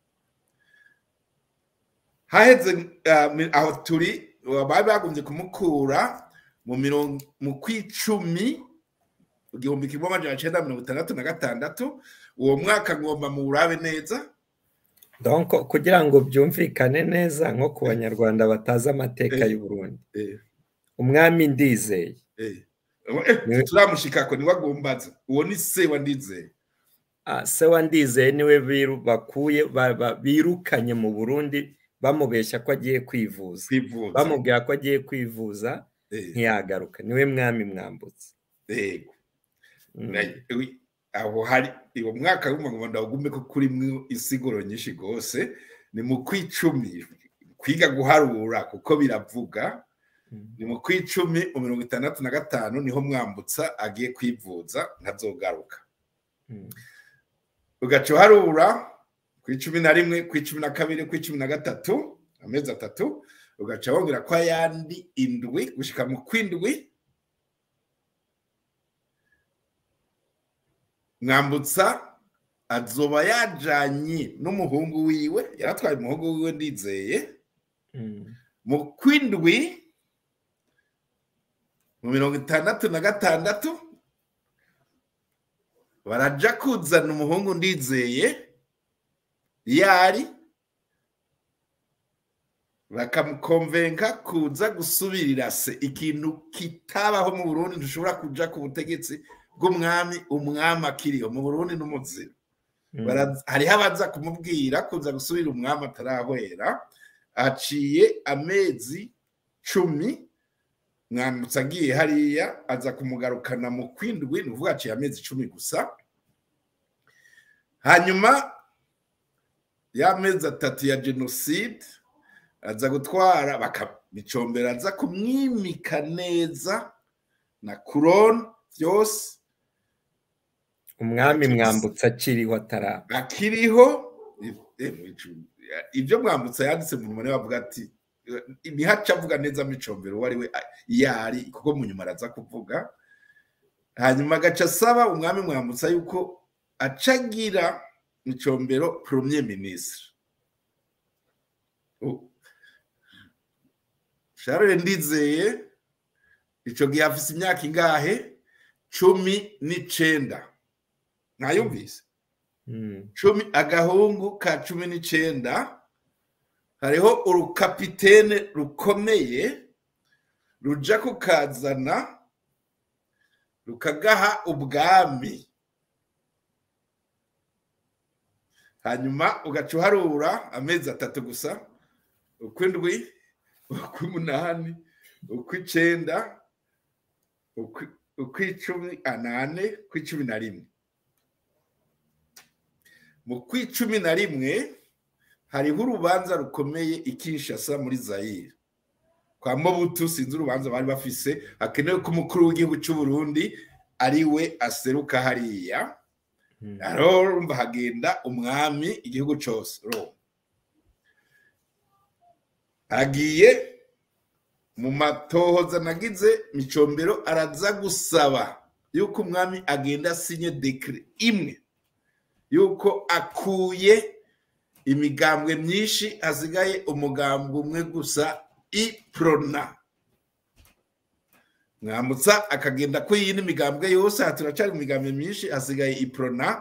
Speaker 3: haheze ah, mi- aho turi bari bagombye kumukura mu mirongo mu kwicumi igihumbi kimwe amajana cenda mirongo itandatu na gatandatu uwo mwaka ngomba muwurabe neza
Speaker 4: donc kugira ngo byumvikane neza nko ku banyarwanda batazi amateka
Speaker 3: Eh.
Speaker 4: y'u Burundi
Speaker 3: eh,
Speaker 4: umwami ndizeye
Speaker 3: eh. Eh,
Speaker 4: Niwe-
Speaker 3: turamushikako niwe agombaza uwo ni se wa ndizeye
Speaker 4: Ah, se wa ndizeye niwe biru- bakuye ba- ba- birukanye mu burundi bamubeshya ko agiye kwivuza
Speaker 3: kwivuza
Speaker 4: bamubwira ko agiye kwivuza
Speaker 3: Eh,
Speaker 4: ntiyagaruka niwe mwami mwambutse
Speaker 3: yego
Speaker 4: Mm.
Speaker 3: Na- wi- aho hari uwo mwaka w'umugongo ndawugume ko kurimwo insiguro nyinshi rwose ni mu kwicumi kwiga guharura kuko biravuga
Speaker 4: Mm.
Speaker 3: ni mu kwicumi mu mirongo itandatu na gatanu niho mwambutsa agiye kwivuza ntazogaruka
Speaker 4: Mm.
Speaker 3: ugaca uharura ku icumi na rimwe ku icumi na kabiri ku icumi na gatatu amezi atatu ugaca wongera ko ayandi indwi gushika mu kwindwi mwambutsa azoba yajanye n'umuhungu wiwe yaratwaye umuhungu wiwe ndizeye
Speaker 4: Mm.
Speaker 3: mu kwindwi mu mirongo itandatu na gatandatu baraja kuzana umuhungu ndizeye yari bakamukonvenka kuza gusubirira se ikintu kitabaho mu burundi ntushobora kuja ku butegetsi bw'umwami umwami akiriho mu burundi n'umuzira
Speaker 4: Mm.
Speaker 3: Bara- hariho abaza kumubwira kuza gusubira umwami atarahwera aciye amezi cumi mwambutse agiye hariya aza kumugarukana mu kwindwi ni ukuvuga aciye amezi cumi gusa hanyuma y'amezi atatu ya jenoside aza gutwara bakamicombera aza kumwimika neza na kurone byose
Speaker 4: umwami mwambutse akiriho ataraba
Speaker 3: akiriho eh, mwicu- ibyo mwambutsa yanditse mu nyuma bavuga ati eh, ntihaca avuga neza micombero uwo ari we ah, yari kuko mu nyuma araza kuvuga hanyuma agaca asaba umwami mwambutsa yuko acagira micombero premier ministre U- Charles ndizeye ico gihe afise imyaka ingahe cumi n'icenda mwayumvise
Speaker 4: Mm.
Speaker 3: cumi agahungu ka cumi n'icenda hariho urukapitene rukomeye ruja kukazana rukagaha ubwami hanyuma ugaca uharura amezi atatu gusa ukw'indwi ukw'umunani ukw'icenda ukwi- ukw'icumi anane ukw'icumi na rimwe mu kw'icumi na rimwe hariho urubanza rukomeye i Kinshasa muri Zaire kwa Mobutu sinzi urubanza bari bafise hakenewe ko umukuru w'igihugu cy'u Burundi ari we aseruka hariya
Speaker 4: Mm.
Speaker 3: rero urumva hagenda umwami igihugu cyose Roma agiye mu matohoza nagize micombero araza gusaba yuko umwami agenda asinye dekire imwe yuko akuye imigambwe myinshi hasigaye umugambwe umwe gusa iprona mwambutsa akagenda ko yindi migambwe yose aha turacari mu migambwe myinshi hasigaye iprona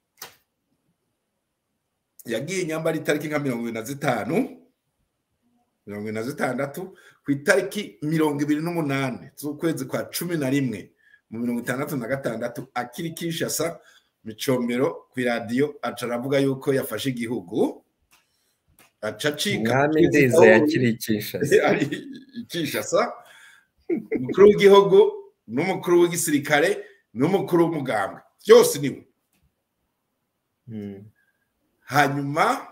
Speaker 3: yagiye inyambara itariki nka mirongo ibiri na zitanu mirongo ine na zitandatu ku itariki mirongo ibiri n'umunani z'ukwezi kwa cumi na rimwe mu mirongo itandatu na gatandatu akiri kishasa micombero ku iradiyo aca aravuga yuko yafashe igihugu aca acika
Speaker 4: umwami ndize yakiri Kinshasa
Speaker 3: ari ikishasa umukuru w'igihugu n'umukuru w'igisirikare n'umukuru w'umugambwe byose niwe
Speaker 4: Mm.
Speaker 3: hanyuma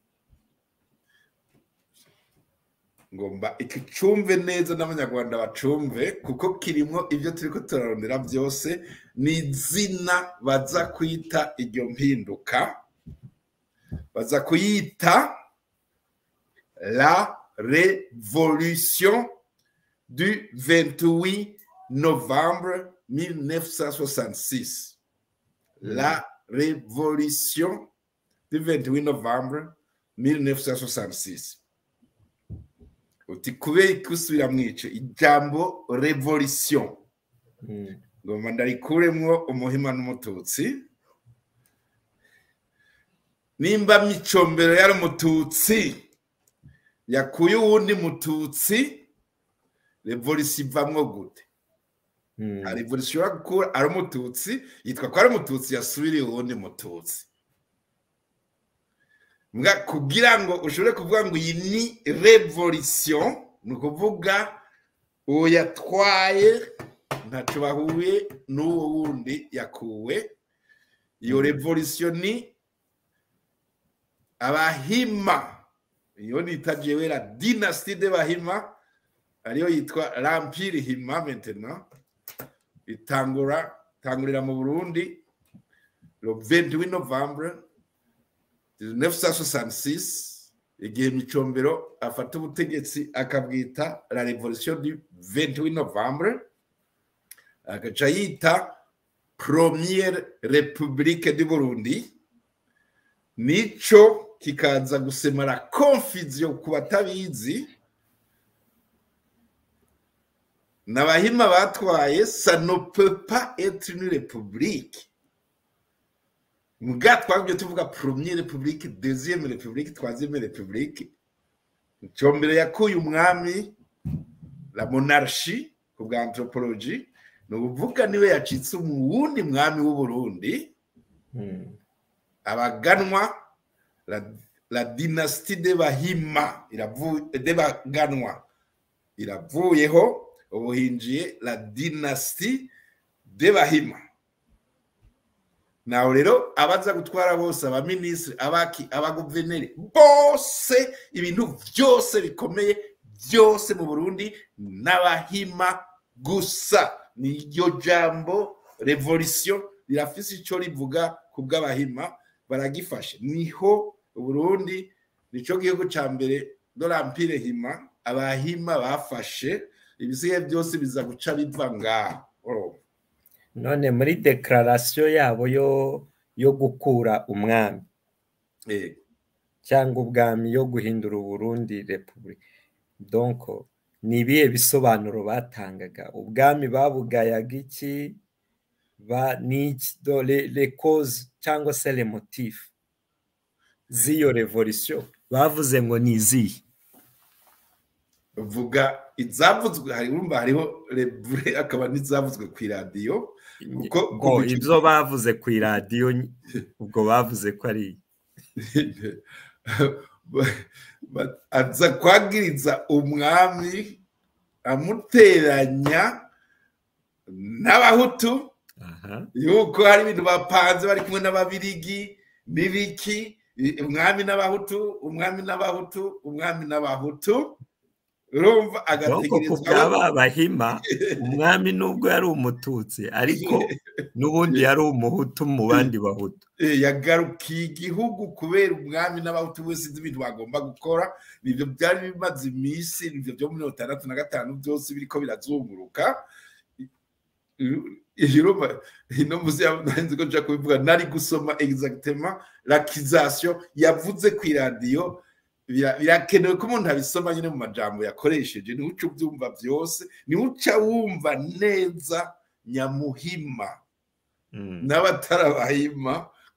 Speaker 3: ngomba iki cumve neza n'abanyarwanda bacumve kuko kirimo ibyo turi ko turarondera byose ni izina baza kwita iryo mpinduka baza kuyita la révolution du 28 novembre 1966 la révolution du 28 novembre 1966 uti kubera ikusubira mwice ijambo revolution
Speaker 4: Mm.
Speaker 3: ngomba ndarikuremwo umuhima n'umututsi nimba micombero yari umututsi yakuye uwundi mututsi revolution ivamwo gute
Speaker 4: Mm.
Speaker 3: hari revolution ishobora gukura ari umututsi yitwa ko ari umututsi yasubiriye uwundi mututsi mbwa kugira ngo ushobore kuvuga ngo iyi ni revolution ni ukuvuga uwo yatwaye ntacyo bahuye n'uwo wundi yakuwe iyo revolution ni abahima iyo nita jewe la dynastie de bahima ariyo yitwa l'empire hima maintenant itangura tangurira mu burundi le 28 novembre 1966 igihe micombero afata ubutegetsi akabwita la revolution du 28 novembre agaca yita première république du burundi nico kikaza gusemara confusion ku batabizi n'abahima batwaye ça ne peut pas être une république mbwa twabyo tuvuga première république deuxième république troisième république combere yakuye umwami la monarchie ku bwa anthropologie ni ukuvuga niwe yacitse umuwundi mwami w'uburundi
Speaker 4: Mm.
Speaker 3: abaganwa la, la dynastie de bahima iravu- de baganwa iravuyeho ubu hinjiye la dynastie de bahima nawe rero abaza gutwara bose abaminisitiri abaki abaguverineri bose ibintu byose bikomeye byose mu burundi n'abahima gusa ni iryo jambo revolution rirafise icyo rivuga ku bw'abahima baragifashe niho uburundi nico gihugu ca mbere dorampire hima abahima bafashe ibisigaye byose biza guca biva ngaho urumva
Speaker 4: none muri declaration yabo yo yo gukura umwami
Speaker 3: Eh,
Speaker 4: cyangwa ubwami yo guhindura uburundi repubulika donc ni ibihe bisobanuro batangaga ubwami babugayaga iki ba ni iki do le, le cause cyangwa se le motif z'iyo revolution bavuze ngo ni izihe
Speaker 3: vuga izavuzwe hari urumva hariho rebure akaba n'izavuzwe ku iradiyo Kuko-
Speaker 4: ngo
Speaker 3: kuko-
Speaker 4: ibyo bavuze ku iradiyo ny- ubwo bavuze ko ari
Speaker 3: Ba- aza kwagiriza umwami amuteranya n'abahutu
Speaker 4: aha
Speaker 3: yuko hari ibintu bapanze bari kumwe n'ababirigi n'ibiki i- umwami n'abahutu umwami n'abahutu umwami n'abahutu urumva
Speaker 4: donc ku
Speaker 3: agategerezwa
Speaker 4: byaba bahima umwami nubwo yari umututsi ariko n'ubundi yari umuhutu mu bandi bahutu
Speaker 3: Eh, yagarukiye igihugu kubera umwami n'abahutu bose sinzi ibintu bagomba gukora nibyo byari bimaze iminsi nibyo byo muri mirongo itandatu na gatanu byose biriko birazunguruka irumva ino muzi nzi ko nshaka kubivuga nari gusoma exactement l'accusation yavuze ku iradiyo bira- birakenewe ko umuntu abisoma nyine mu majambo yakoresheje niwe uca ubyumva byose niwe uca wumva neza nyamuhima
Speaker 4: Mm.
Speaker 3: n'abatarabahima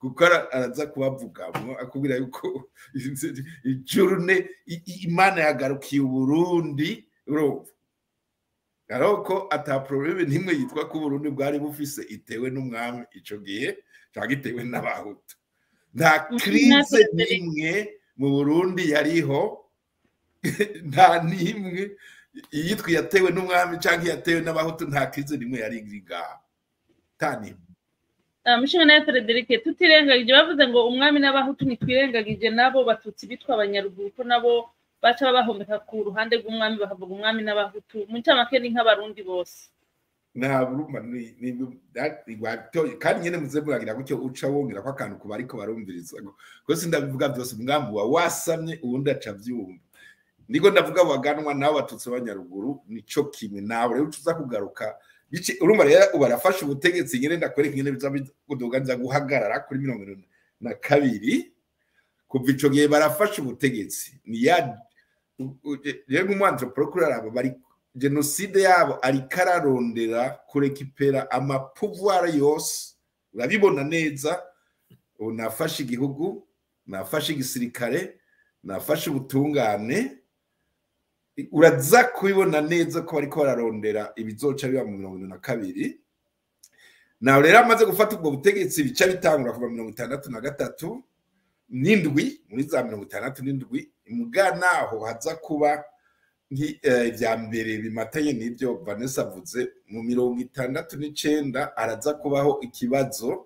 Speaker 3: kuko ara- araza kubavugamwo akubwira yuko ijurune i- i- imana yagarukiye uburundi urumva ariko ata probleme nimwe yitwa ko uburundi bwari bufise itewe n'umwami ico gihe cyangwa itewe n'abahutu nta
Speaker 2: Mhm,
Speaker 3: krize
Speaker 2: Frederic.
Speaker 3: n'imwe mu burundi yariho nta n'imwe iyitwa yatewe n'umwami cyangwa yatewe n'abahutu nta krize n'imwe yari iri ngaho nta n'imwe
Speaker 2: Ah, mushinga nawe Frederic tutirengagije bavuze ngo umwami n'abahutu ntitwirengagije nabo batutsi bitwa abanyaruguru ko nabo baca babahomeka ku ruhande rw'umwami bakavuga umwami n'abahutu mu ncamake ni nk'abarundi bose
Speaker 3: nta buruma ni- ni- that- wabitoye. kandi nyine muze muragira gutyo uca wongera ko akantu kuba ariko barumviriza ko sindabivuga byose umwambi wa wasamye uwundi aca abyumva niko ndavuga baganwa nabo batutsi b'abanyaruguru nico kimwe nawe rero uza kugaruka Bici- urumva rero ubu arafashe ubutegetsi nyine ndakwereka ingene biza kuduga nza guhagarara kuri mirongo irindwi na kabiri kuva ico gihe barafashe ubutegetsi ni ya u- u- rero nk'umwantroprokure arabo bari jenoside yabo ariko ararondera kurekipera amapuvwara yose urabibona neza ubu nafashe igihugu nafashe igisirikare nafashe ubutungane uraza kubibona neza ko bariko bararondera ibizoca biba mu mirongo irindwi na kabiri nawe rero amaze gufata ubwo butegetsi bica bitangura kuva mirongo itandatu na gatatu n'indwi muri za mirongo itandatu n'indwi muga naho haza kuba nki- eh, ibya mbere bimatanye n'ibyo vanessa avuze mu mirongo itandatu n'icenda araza kubaho ikibazo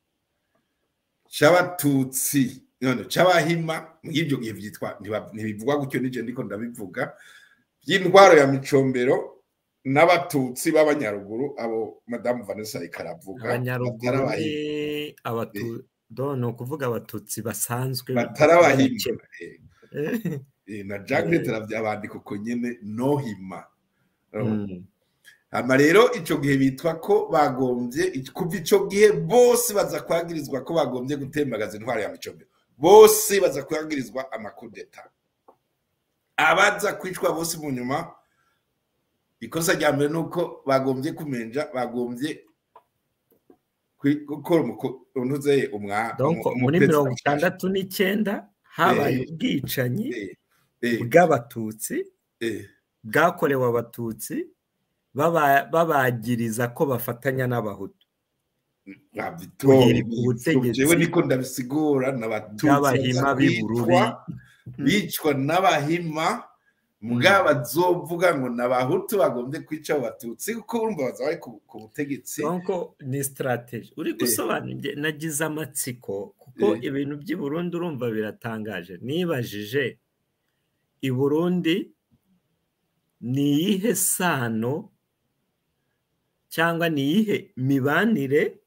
Speaker 3: c'abatutsi none c'abahima muri ibyo gihe vyitwa ntiba- ntibivugwa gutyo nije ndiko ndabivuga by'intwaro ya micombero n'abatutsi b'abanyaruguru abo madamu vanessa ariko aravuga
Speaker 4: abanyaruguru
Speaker 3: batarabahima
Speaker 4: ni abatu do ni ukuvuga abatutsi basanzwe
Speaker 3: batarabahima
Speaker 4: Eh,
Speaker 3: Eh, na jacket aravyabandika uko nyene nohima
Speaker 4: mm.
Speaker 3: hama rero ico gihe bitwa ko bagombye kuva ico gihe bose baza kwagirizwa ko bagombye gutembagaza intwaro ya micombero bose baza kwagirizwa amakudeta abaza kwicwa bose mu nyuma ikosa rya mbere ni uko bagombye kumenja bagombye kwi- gukora untuzeye umwa
Speaker 4: donc
Speaker 3: umu-
Speaker 4: muri
Speaker 3: umuperezida
Speaker 4: mirongo
Speaker 3: mushasha.
Speaker 4: itandatu n'icyenda habaye
Speaker 3: Eh.
Speaker 4: ubwicanyi
Speaker 3: Eh, eh,
Speaker 4: bw'abatutsi
Speaker 3: eh,
Speaker 4: bwakorewe abatutsi baba- babagiriza ko bafatanya n'abahutu
Speaker 3: babitora
Speaker 4: Guhirika ubutegetsi
Speaker 3: jewe niko ndabisigura n'abatutsi
Speaker 4: bw'abahima
Speaker 3: baza
Speaker 4: b'i Bururi.
Speaker 3: kwicwa, bicwa n'abahima mugabo bazovuga ngo n'abahutu bagombye kwica abo batutsi kuko urumva baza bari ku ku butegetsi
Speaker 4: donc ni strategy uri gusobanura nge- nagize amatsiko kuko
Speaker 3: Eh.
Speaker 4: ibintu by'i Burundi urumva biratangaje nibajije i Burundi ni iyihe sano cyangwa ni iyihe mibanire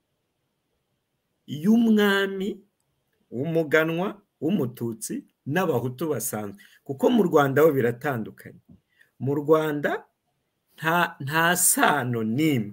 Speaker 4: y'umwami w'umuganwa w'umututsi n'abahutu basanzwe kuko mu rwanda ho biratandukanye mu rwanda nta nta sano n'imwe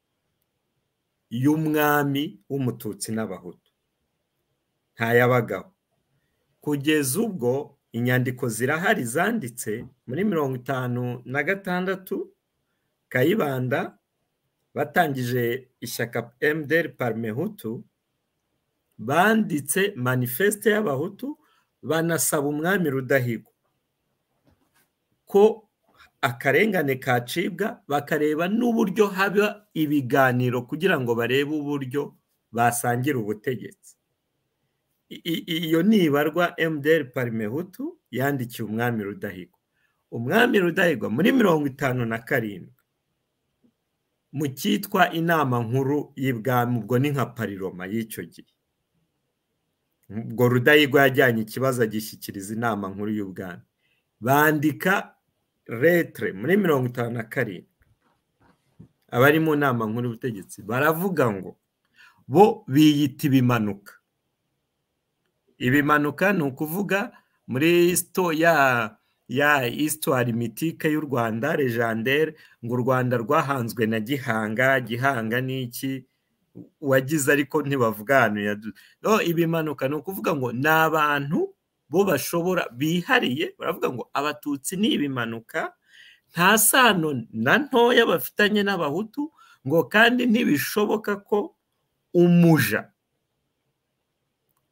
Speaker 4: y'umwami w'umututsi n'abahutu ntayabagaho kugeza ubwo inyandiko zirahari zanditse muri mirongo itanu na gatandatu kayibanda batangije ishyaka mdr parmehutu banditse manifeste y'abahutu banasaba umwami rudahigwa ko akarengane kacibwa bakareba n'uburyo haba ibiganiro kugira ngo barebe uburyo basangira ubutegetsi I- i- iyo nibarwa mdr parimehutu yandikiye umwami rudahigwa umwami rudahigwa muri mirongo itanu na karindwi mu cyitwa inama nkuru y'ibwami ubwo ni nka pariroma y'icyo gihe ubwo rudahigwa yajyanye ikibazo agishyikiriza inama nkuru y'ubwami bandika retere muri mirongo itanu na karindwi abari mu nama nkuru y'ubutegetsi baravuga ngo bo biyita ibimanuka ibimanuka ni ukuvuga muri sito ya ya histoire mitike y'u rwanda legendere ngo u rwanda rwahanzwe na gihanga gihanga ni iki wagize ariko ntibavuga ahantu yadu no ibimanuka ni ukuvuga ngo ni abantu bo bashobora bihariye baravuga ngo abatutsi ni ibimanuka nta sano na ntoya bafitanye n'abahutu ngo kandi ntibishoboka ko umuja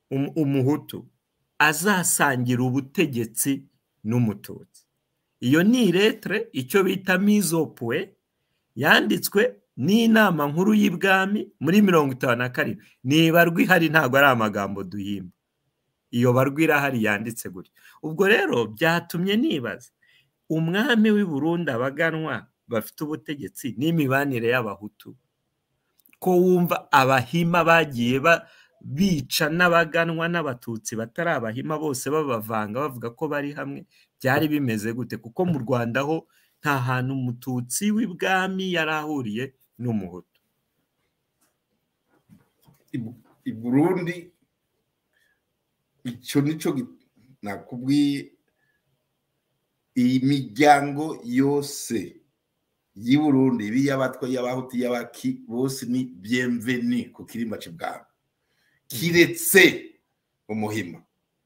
Speaker 4: um- umuhutu azasangira ubutegetsi n'umututsi iyo ni iretere icyo bita mizopwe yanditswe n'inama nkuru y'ibwami muri mirongo itanu na karindwi nibarwa ihari ntabwo ari amagambo duhimba iyo barwa irahari yanditse gutya ubwo rero byatumye nibaza umwami w'i Burundi abaganwa bafite ubutegetsi n'imibanire y'abahutu ko wumva abahima bagiye ba- bica n'abaganwa n'abatutsi batari abahima bose babavanga bavuga ko bari hamwe byari bimeze gute kuko mu rwanda ho nta hantu umututsi w'ibwami yari ahuriye n'umuhutu
Speaker 3: i- i burundi icyo nicyo gi- nakubwiye iyi miryango yose y'i burundi ibi y'abatwa y'abahutu y'abaki bose ni byemveni ku kirimba c'ibwami kiretse umuhima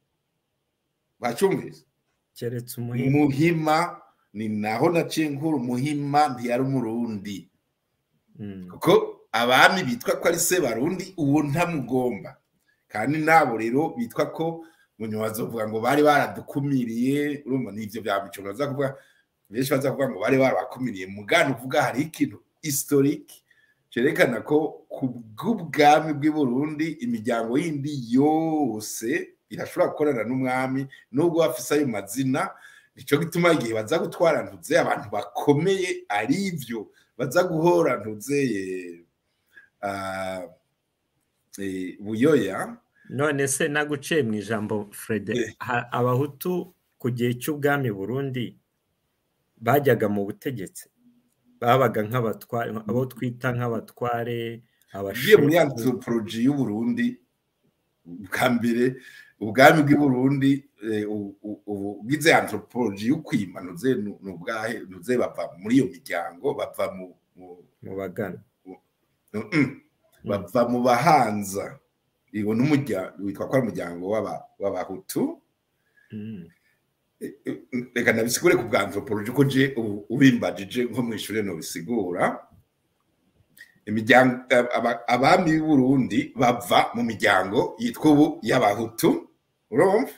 Speaker 3: bacyumvise
Speaker 4: keretse umuhima
Speaker 3: umuhima ni naho naciye nkuru umuhima ntiyari umurundi
Speaker 4: Mm.
Speaker 3: kuko abami bitwa ko ari se barundi uwo ntamugomba kandi nabo rero bitwa ko munyuma bazovuga ngo bari baradukumiriye urumva n'ivyo bya mico baza kuvuga benshi baza kuvuga ngo bari barabakumiriye mugana uvuga hari ikintu historique cerekana ko ku bw'ubwami bw'i Burundi imiryango yindi yose irashobora gukorana n'umwami nubwo bafise ayo mazina nico gituma igihe baza gutwara ntuze abantu bakomeye ari ivyo baza guhora ntuzeye ah, eh, buyoya
Speaker 4: none se naguciye mu ijambo frede
Speaker 3: Eh.
Speaker 4: ha- abahutu ku gihe cy'ubwami burundi bajyaga mu butegetsi babaga nk'abatware abo twita nk'abatware
Speaker 3: ugiye muri
Speaker 4: abashefu
Speaker 3: anthropology y'uburundi bwa mbere ubwami bw'i burundi eh, u- u- u- ugize anthropology y'ukwima ntuze nu- nubwahe ntuze bava muri iyo miryango bava mu mu-
Speaker 4: mu bagana
Speaker 3: Mm-mm. bava mu bahanza iwo n'umuryango witwa ko ari umuryango w'aba- w'abahutu
Speaker 4: Mm.
Speaker 3: reka nabisigure ku bwa anthropology ko je ubu- ubimbajije nko mu ishuri nobisigura imiryango aba- abami b'i Burundi bava mu miryango yitwa ubu y'abahutu urumva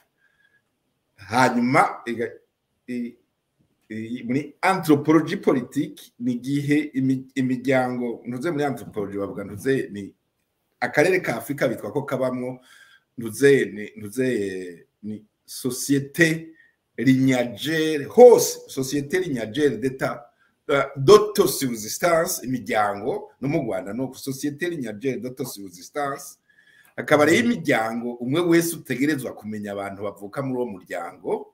Speaker 3: hanyuma iga- i- i- muri anthropology politique ni igihe imi- imiryango ntuze muri anthropology bavuga ntuze ni akarere ka afurika bitwa ko kabamwo ntuze ni ntuze ni societe lignagere hose societe lignagere d'etat uh, d'autosubsistance imiryango no mu rwanda no ku societe lignagere d'autosubsistance akaba rero imiryango umwe wese utegerezwa kumenya abantu bavuka muri uwo muryango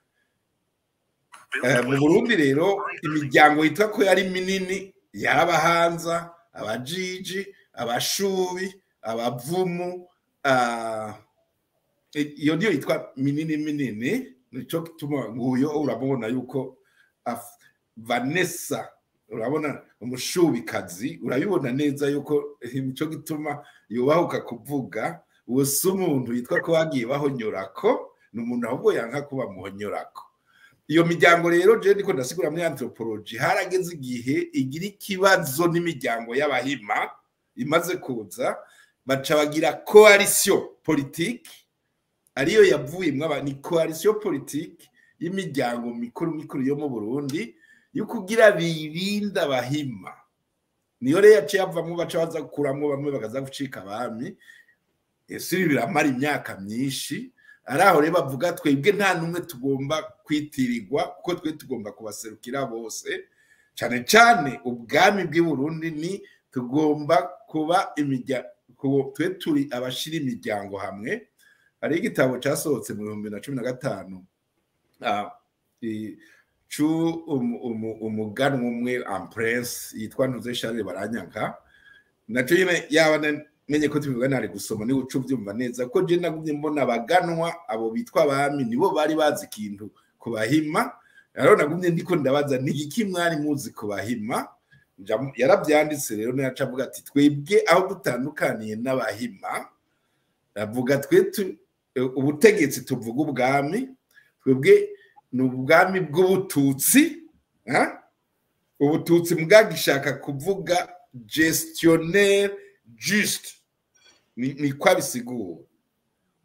Speaker 3: Eh, mu burundi rero imiryango yitwa ko yari minini yari abahanza abajiji abashubi abavumu ah, i- iyo niyo yitwa minini minini nico gituma nguyo urabona yuko af- vanessa urabona umushubikazi urabibona neza yuko nico gituma yubahuka kuvuga uwo si umuntu yitwa ko bagiye bahonyorako ni umuntu ahubwo yanka kuba muhonyorako iyo miryango rero je ndiko ndasigura muri anthropology harageze igihe igira ikibazo n'imiryango y'abahima imaze kuza baca bagira coalition politique ariyo yavuyemwo aba ni coalition politique y'imiryango mikuru mikuru yo mu Burundi yo kugira birinda abahima niyo rero yaciye avamwo baca baza gukuramwo bamwe bakaza gucika abami ese ibi biramara imyaka myinshi ari aho rero bavuga twebwe nta n'umwe tugomba kwitirirwa kuko twe tugomba kubaserukira bose cyane cyane ubwami bw'i Burundi ni tugomba kuba imiryango twe turi abashira imiryango hamwe hari igitabo cyasohotse mu bihumbi na cumi na gatanu ah, i- cu umu- umu- umuganwa umwe amprense yitwa ntuze charles baranyanka nacyo nyine yaba na- menye ko tubivuga ntari gusoma niba uca ubyumva neza ko je nagumye mbona abaganwa abo bitwa abami nibo bari bazi ikintu ku bahima rero nagumye ndiko ndabaza ni iki mwari muzi ku bahima Nja- yarabyanditse rero naca avuga ati twebwe aho dutandukaniye n'abahima avuga twe tu- ubutegetsi tuvuga ubwami twebwe ni ubwami bw'ubututsi ha? ubututsi bwagishaka kuvuga gestionnaire juste ni ni ko abisigura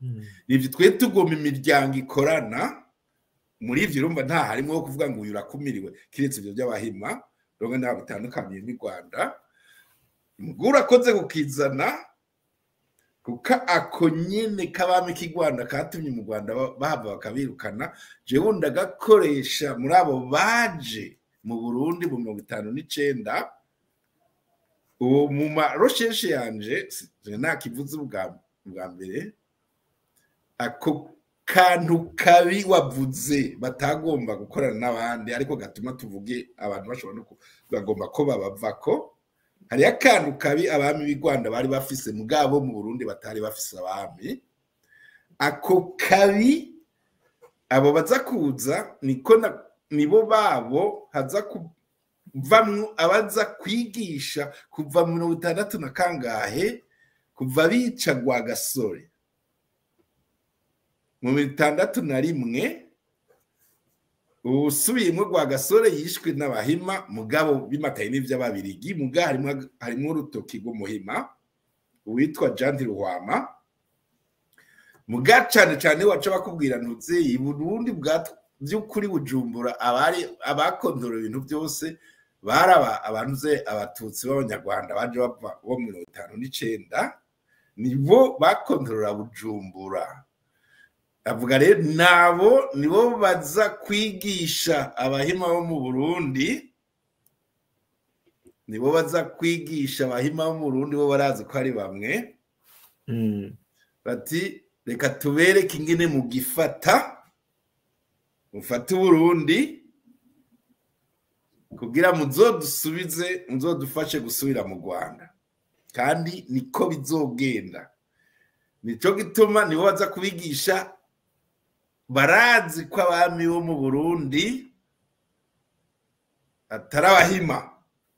Speaker 4: Mm.
Speaker 3: nibyo twe tugoma imiryango ikorana muri ibyo urumva nta harimo wo kuvuga ngo uyu urakumiriwe kiretse ibyo by'abahima rero ntabwo bitandukaniye n'u rwanda umugore urakoze kukizana kuko ako nyine k'abami k'i rwanda katumye mu rwanda ba- bahava bakabirukana jewe wundi agakoresha muri abo baje mu burundi mu mirongo itanu n'icenda uwo mu marosheshe yanje si- ntakivuze ubwa bwa mbere ako kantu kabi wavuze batagomba gukorana n'abandi ariko gatuma tuvuge abantu bashobora no ku- bagomba ko babavako hariyo akantu kabi abami b'i rwanda bari bafise mugabo mu burundi batari bafise abami ako kabi abo baza kuza niko na- nibo babo haza kuvamwo abaza kwigisha kuva mu mirongo itandatu na kangahe kuva bica gasore mu bitandatu na rimwe usubiyemo gasore yishwe n'abahima mugabo bimataye n'iby'ababirigi muga harimo harimo urutoki rw'umuhima uwitwa jandi ruhwama muga cyane cyane waca bakubwira ntutse burundi bwa by'ukuri bujumbura abari abakondora ibintu byose bari aba- abantu ze abatutsi b'abanyarwanda baje bava bo mu mirongo itanu n'icenda nibo bakondorora bujumbura avuga rero nabo nibo baza kwigisha abahima bo mu burundi nibo baza kwigisha abahima bo mu burundi bo barazi ko ari bamwe
Speaker 4: Mm.
Speaker 3: bati reka tubereke ingene mu gifata mufate uburundi kugira muzodusubize muzodufashe gusubira mu rwanda kandi niko bizogenda nico gituma nibo baza kubigisha barazi ko abami bo mu burundi atari abahima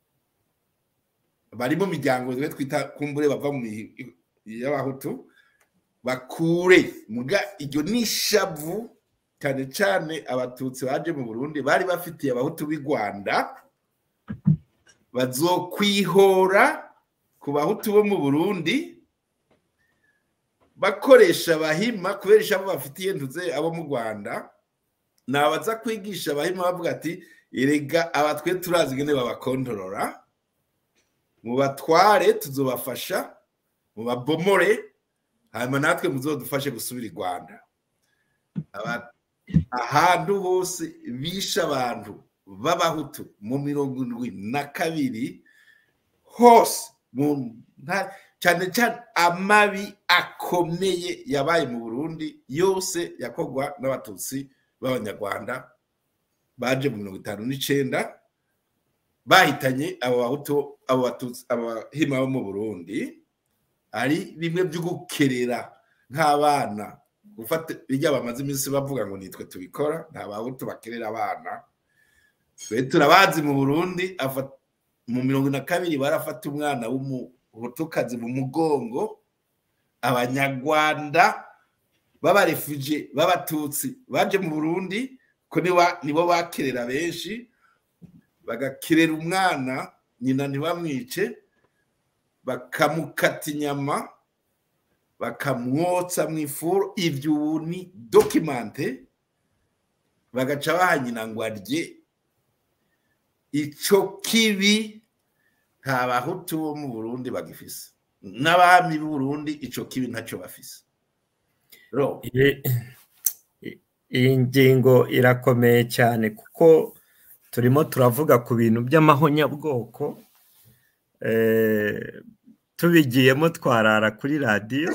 Speaker 3: bari mu miryango twe twita kumbure bava mu mi- y'abahutu bakure muga iryo ni ishavu cyane cyane abatutsi baje mu burundi bari bafitiye abahutu b'i rwanda bazokwihora ku bahutu bo mu burundi bakoresha abahima kubera ishavu bafitiye ntuze abo mu rwanda ni abaza kwigisha abahima bavuga ati erega abatwe turazi ingene babakondorora mubatware tuzobafasha mubabomore hanyuma natwe muzodufashe gusubira i rwanda Aba- ahantu hose bishe abantu b'abahutu mu mirongo indwi na kabiri hose mu nta- cyane cyane amabi akomeye yabaye mu burundi yose yakorwa n'abatutsi b'abanyarwanda baje mu mirongo itanu n'icenda bahitanye abo bahutu abo batutsi abahima bo mu burundi ari bimwe byo gukerera nk'abana gufata bijya bamaze iminsi bavuga ngo nitwe tubikora nta bahutu bakerera abana twe turabazi mu burundi afa- mu mirongo na kabiri barafata umwana w'umuhutukazi mu mugongo abanyarwanda b'abarefuje b'abatutsi baje mu burundi ko niba- nibo bakerera benshi bagakerera umwana nyina ntibamwice bakamukata inyama bakamwotsa mu ifuru ibyo ubu ni dokimante bagaca baha nyina ngo arye icyo kibi nta bahutu bo mu burundi bagifise n'abami b'u burundi icyo kibi ntacyo bafise ro
Speaker 4: Iyi- i- iyi ngingo irakomeye cyane kuko turimo turavuga ku bintu by'amahonyabwoko eh, tubigiyemo twarara kuri radiyo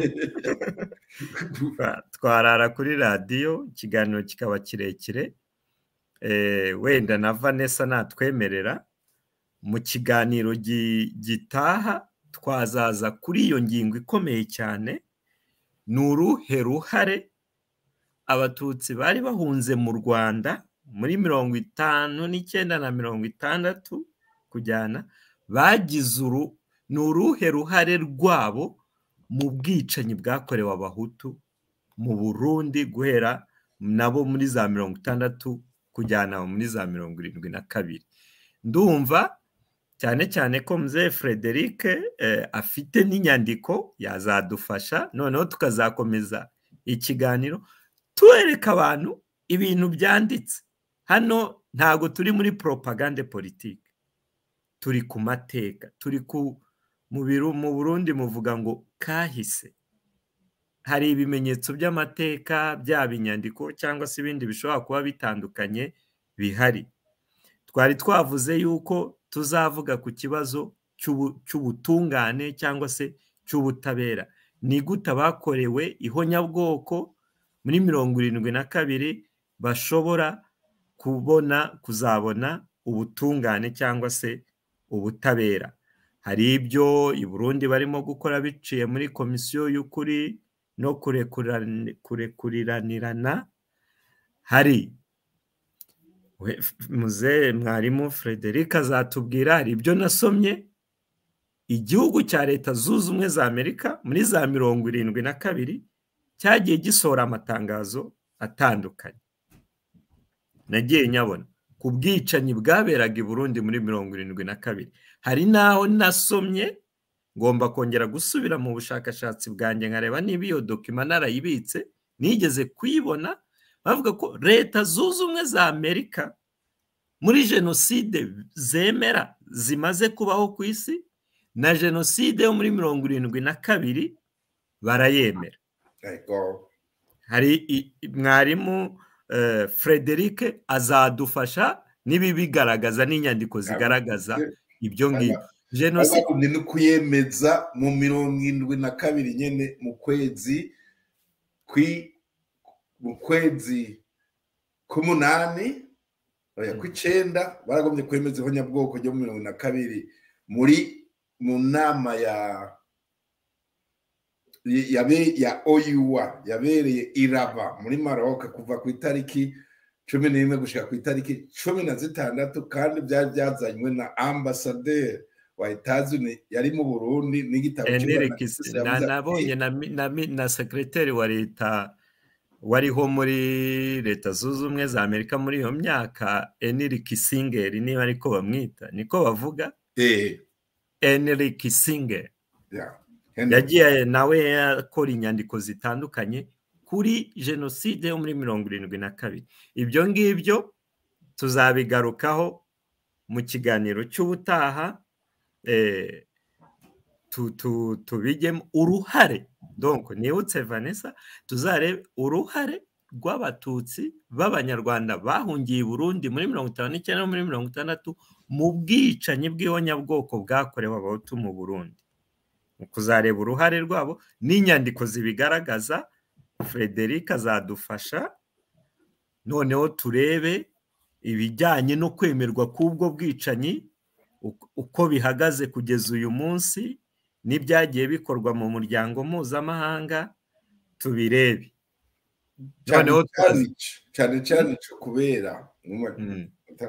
Speaker 4: Twa- twarara kuri radiyo ikiganiro kikaba kirekire eh, wenda na vanessa natwemerera mu kiganiro gi- gitaha twazaza kuri iyo ngingo ikomeye cyane ni uruhe ruhare abatutsi bari bahunze mu rwanda muri mirongo itanu n'icyenda na mirongo itandatu kujyana bagize uru ni uruhe ruhare rwabo mu bwicanyi bwakorewe abahutu mu burundi guhera nabo muri za mirongo itandatu kujyana muri za mirongo irindwi na kabiri ndumva cyane cyane ko mzee frederic eh, afite n'inyandiko yazadufasha noneho tukazakomeza ikiganiro tuwereka abantu ibintu byanditse hano ntabwo turi muri propagande politike turi ku mateka turi ku mu biru- mu burundi muvuga ngo kahise hari ibimenyetso by'amateka byaba inyandiko cyangwa se ibindi bishobora kuba bitandukanye bihari twari twavuze yuko tuzavuga ku kibazo cy'ubu- cy'ubutungane cyangwa se cy'ubutabera ni gute abakorewe ihonyabwoko muri mirongo irindwi na kabiri bashobora kubona kuzabona ubutungane cyangwa se ubutabera hari ibyo i burundi barimo gukora biciye muri komisiyo y'ukuri no kurekurani- kurekuriranirana hari we- muzehe mwarimu frederic azatubwira hari ibyo nasomye igihugu cya leta zunze ubumwe za amerika muri za mirongo irindwi na kabiri cyagiye gisohora amatangazo atandukanye nagiye nyabona ku bwicanyi bwaberaga i burundi muri mirongo irindwi na kabiri hari n'aho nasomye ngomba kongera gusubira mu bushakashatsi bwanjye nkareba niba iyo dokima narayibitse nigeze kuyibona bavuga ko leta zunze ubumwe za amerika muri jenoside zemera zimaze kubaho ku isi na jenoside yo muri mirongo irindwi na kabiri barayemera
Speaker 3: Ego.
Speaker 4: hari i- i- mwarimu eh, frederic azadufasha n'ibibigaragaza n'inyandiko zigaragaza ibyo ngibyo jenoside
Speaker 3: bagumye no kuyemeza mu mirongo indwi na kabiri nyene mu kwezi kwi mu kwezi k'umunani oya kw'icenda baragomye kwemeza ihonyabwoko ryo mu mirongo na kabiri muri mu nama ya yabe ya oyuwa yabereye iraba muri maroc kuva ku itariki cumi n'imwe gushika ku itariki cumi na zitandatu kandi byari byazanywe na ambasaderi wa etazuni yari mu burundi n'igitabo
Speaker 4: Enrique
Speaker 3: cy'Imana
Speaker 4: Kis-
Speaker 3: Yesu
Speaker 4: na-
Speaker 3: yavuze ati,
Speaker 4: nabonye na, mi- na, mi- na sekreteri wa leta wariho muri leta zunze ubumwe za amerika muri iyo myaka eniri kisingeri niba ariko bamwita niko bavuga
Speaker 3: eh,
Speaker 4: eniri kisingeri
Speaker 3: yeah, Henry.
Speaker 4: yagiye nawe akora inyandiko zitandukanye kuri jenoside yo muri mirongo irindwi na kabiri ibyo ngibyo tuzabigarukaho mu kiganiro cy'ubutaha eh, tu- tu- tubigemo uruhare donc nibutse vanessa tuzarebe uruhare rw'abatutsi b'abanyarwanda bahungiye i burundi muri mirongo itanu n'icyenda no muri mirongo itandatu mu bwicanyi bw'ihonyabwoko bwakorewe abahutu mu burundi mu kuzareba uruhare rwabo n'inyandiko zibigaragaza frederic azadufasha noneho turebe ibijyanye no kwemerwa k'ubwo bwicanyi uko- uko bihagaze kugeza uyu munsi n'ibyagiye bikorwa mu muryango mpuzamahanga tubirebe
Speaker 3: cyane
Speaker 4: noneho
Speaker 3: cyane
Speaker 4: tubaze-
Speaker 3: ico- cyane cyane ico kubera mu-
Speaker 4: Mm,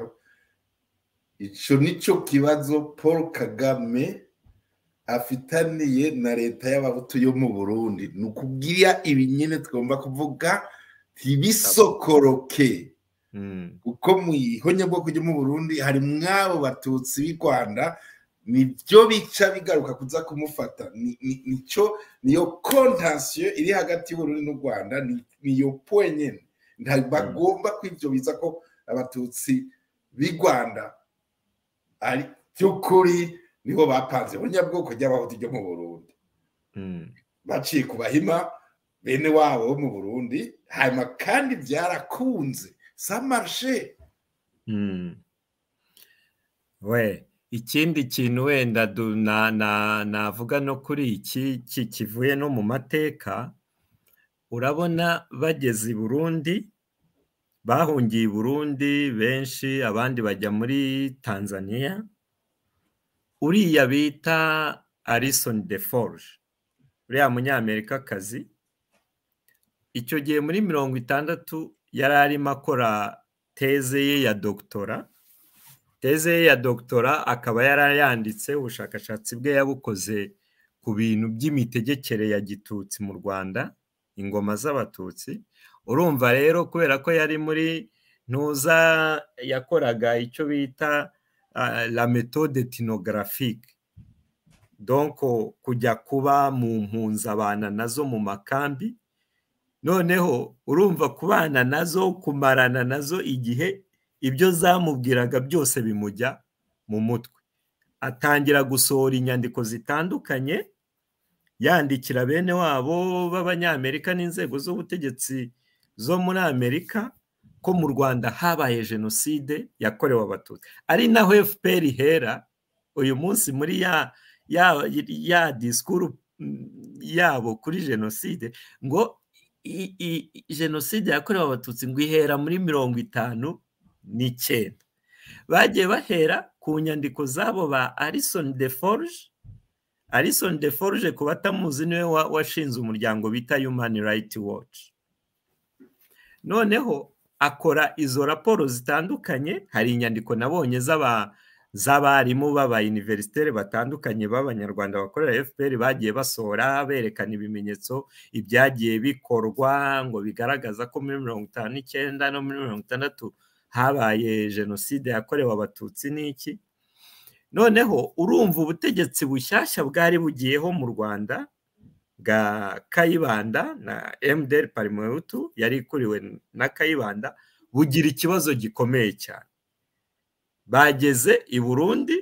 Speaker 3: ico nico kibazo paul kagame afitaniye na leta y'abahutu yo mu burundi ni ukubwira ibi nyine tugomba kuvuga ntibisokoroke
Speaker 4: mm,
Speaker 3: kuko mu ihonyabwoko ryo mu burundi hari mwabo batutsi b'i rwanda nibyo bica bigaruka kuza kumufata Ni- ni- nico niyo kontasiyo iri hagati y'uburundi n'u rwanda ni- niyo poe nyene ntibagomba ko ivyo biza ko abatutsi b'i rwanda ari by'ukuri nibo bapanze ihonyabwoko ry'abahutu ryo mu burundi
Speaker 4: mm.
Speaker 3: baciye ku bahima bene wabo bo mu burundi hanyuma kandi byarakunze samarshe
Speaker 4: Mm. we ikindi kintu wenda du- na- na- navuga no kuri iki ki- kivuye no mu mateka urabona bageze i burundi bahungiye i burundi benshi abandi bajya muri tanzania uriya bita arison de forge uriya munyamerikakazi icyo gihe muri mirongo itandatu yari arimo akora teze ye ya dogitora teze ye ya dogitora akaba yarayanditse ubushakashatsi bwe yabukoze ku bintu by'imitegekere ya gitutsi mu rwanda ingoma z'abatutsi urumva rero kubera ko yari muri ntuza yakoraga icyo bita ah, la méthode ethnographique donc kujya kuba mu mpunzabana nazo mu makambi noneho urumva kubana nazo kumarana nazo igihe ibyo zamubwiraga byose bimujya mu mutwe atangira gusohora inyandiko zitandukanye yandikira bene wabo b'abanyamerika n'inzego z'ubutegetsi zo muri amerika ko mu rwanda habaye jenoside yakorewe abatutsi ari naho fpr ihera uyu munsi muri ya ya ya disikuru mm, yabo kuri jenoside ngo i- i- jenoside yakorewe abatutsi ngo ihera muri mirongo itanu n'icyenda bagiye bahera ku nyandiko zabo ba arison de forge arison de forge ku batamuzi niwe wa- washinze umuryango bita human right watch noneho akora izo raporo zitandukanye hari inyandiko nabonye z'aba z'abarimu b'abayuniverisiteri batandukanye b'abanyarwanda bakorera fpr bagiye basohora berekana ibimenyetso ibyagiye bikorwa ngo bigaragaza ko muri mirongo itanu n'icyenda no muri mirongo itandatu habaye jenoside yakorewe abatutsi n'iki noneho urumva ubutegetsi bushyashya bwari bugiyeho mu rwanda bwa kayibanda na mdr parimehutu yari ikuriwe na kayibanda bugira ikibazo gikomeye cyane bageze i burundi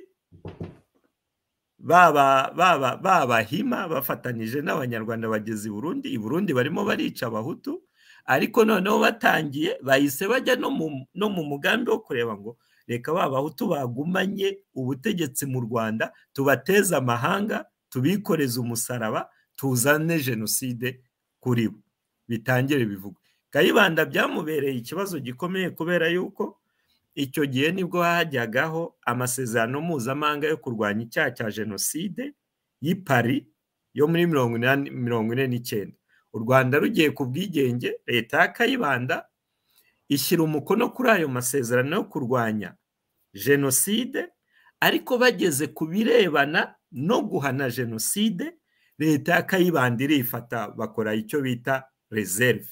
Speaker 4: baba baba babahima bafatanije n'abanyarwanda bageze i burundi i burundi barimo barica abahutu ariko noneho batangiye bahise bajya no mu no mu mugambi wo kureba ngo reka ba bahutu bagumanye ubutegetsi mu rwanda tubateze amahanga tubikoreze umusaraba tuzane jenoside kuri bo bitangire bivugwe kayibanda byamubereye ikibazo gikomeye kubera yuko icyo gihe nibwo hajyagaho amasezerano mpuzamahanga yo kurwanya icyaha cya jenoside y'i Paris yo muri mirongo inani mirongo ine n'icyenda u rwanda rugiye ku bwigenge leta ya kayibanda ishyira umukono kuri ayo masezerano yo kurwanya jenoside ariko bageze ku birebana no guhana jenoside leta ya kayibanda irifata bakora icyo bita reserve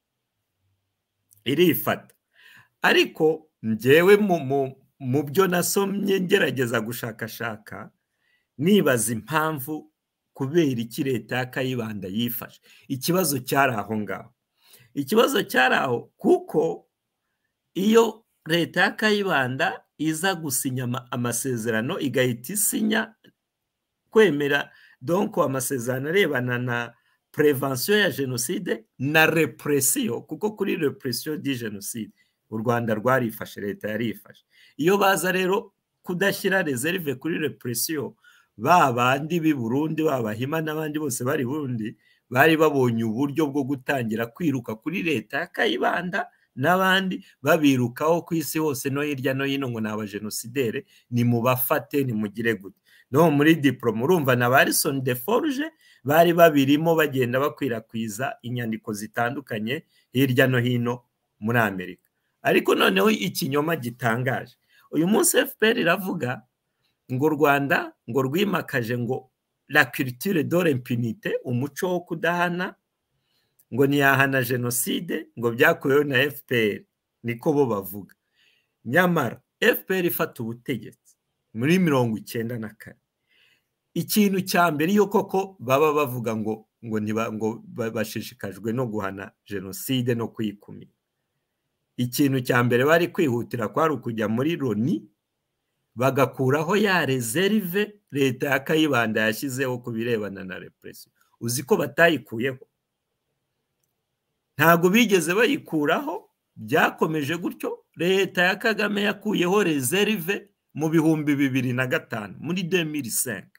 Speaker 4: irifata ariko njyewe mu byo nasomye ngerageza gushakashaka nibaza impamvu kubera iki leta ya kayibanda yifashe ikibazo cyari aho ngaho ikibazo cyari aho kuko iyo leta ya kayibanda iza gusinya amasezerano igahita isinya kwemera donko amasezerano arebana na prevention ya jenoside na represiyo kuko kuri represiyo di jenoside u rwanda rwarifashe leta yarifashe iyo baza rero kudashyira reserve kuri represiyo ba bandi b'i burundi babahima n'abandi bose bari burundi bari babonye uburyo bwo gutangira kwiruka kuri leta ya kayibanda n'abandi babirukaho ku isi hose no hirya no hino ngo ni abajenosidere ni mubafate ni mugire gute no muri diporome urumva na barisoni de foruje bari babirimo bagenda bakwirakwiza inyandiko zitandukanye hirya no hino muri amerika ariko noneho ikinyoma gitangaje uyu munsi fpr iravuga ngo u rwanda ngo rwimakaje ngo la culture de l'impunité umuco wo kudahana ngo ntiyahana jenoside ngo byakuweho na fpr niko bo bavuga nyamara fpr ifata ubutegetsi muri mirongo icyenda na kane ikintu cya mbere iyo koko baba bavuga ngo ngo ngo bashishikajwe no guhana jenoside no kuyikumira ikintu cya mbere bari kwihutira kwari ukujya muri loni bagakuraho ya rezerive leta ya kayibanda yashyizeho ku birebana na represiyo uzi ko batayikuyeho ntabwo bigeze bayikuraho byakomeje gutyo leta ya kagame yakuyeho rezerive mu bihumbi bibiri na gatanu muri demiri senke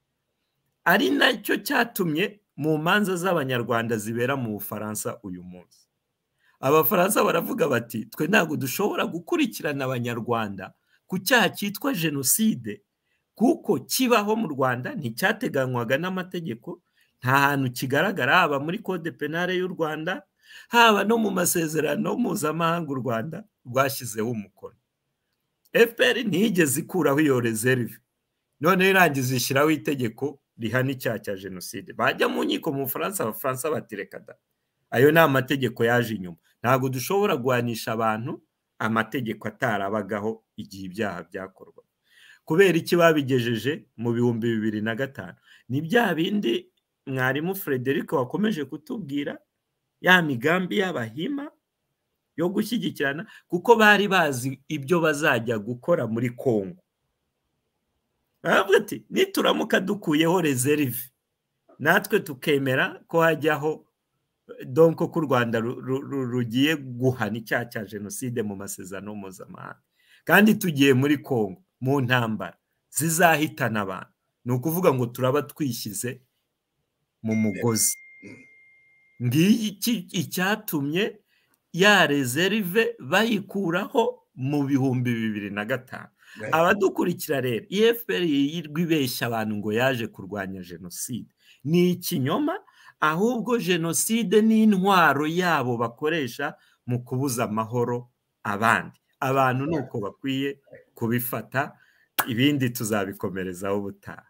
Speaker 4: ari nacyo cyatumye mu manza z'abanyarwanda zibera mu bufaransa uyu munsi abafaransa baravuga bati twe ntabwo dushobora gukurikirana abanyarwanda ku cyaha cyitwa jenoside kuko kibaho mu rwanda nticyateganywaga n'amategeko nta hantu kigaragara haba muri code penale y'u rwanda haba no mu masezerano mpuzamahanga u rwanda rwashyizeho umukono fpr ntiyigeze ikuraho iyo rezerive noneho irangiza ishyiraho itegeko rihana icyaha cya jenoside bajya mu nkiko mu bufaransa abafaransa batireka da ayo ni amategeko yaje inyuma ntabwo dushobora guhanisha abantu amategeko atarabagaho igihe ibyaha byakorwa kubera iki babigejeje mu bihumbi bibiri na gatanu ni bya bindi mwarimu frederic wakomeje kutubwira ya migambi y'abahima yo gushyigikirana kuko bari bazi ibyo bazajya gukora muri kongo baravuga ati nituramuka dukuyeho rezerive natwe tukemera ko hajyaho donko ko u rwanda rugiye guhana icyaha cya jenoside mu masezerano mpuzamahanga kandi tugiye muri kongo mu ntambara zizahitana abantu ni ukuvuga ngo turaba twishyize mu mugozi ngiki icyatumye ya rezerive bayikuraho mu bihumbi bibiri na gatanu abadukurikira rero efuperi yirwa ibeshya abantu ngo yaje kurwanya jenoside ni ikinyoma ahubwo jenoside ni intwaro yabo bakoresha mu kubuza amahoro abandi abantu ni uko bakwiye kubifata ibindi tuzabikomerezaho ubutaha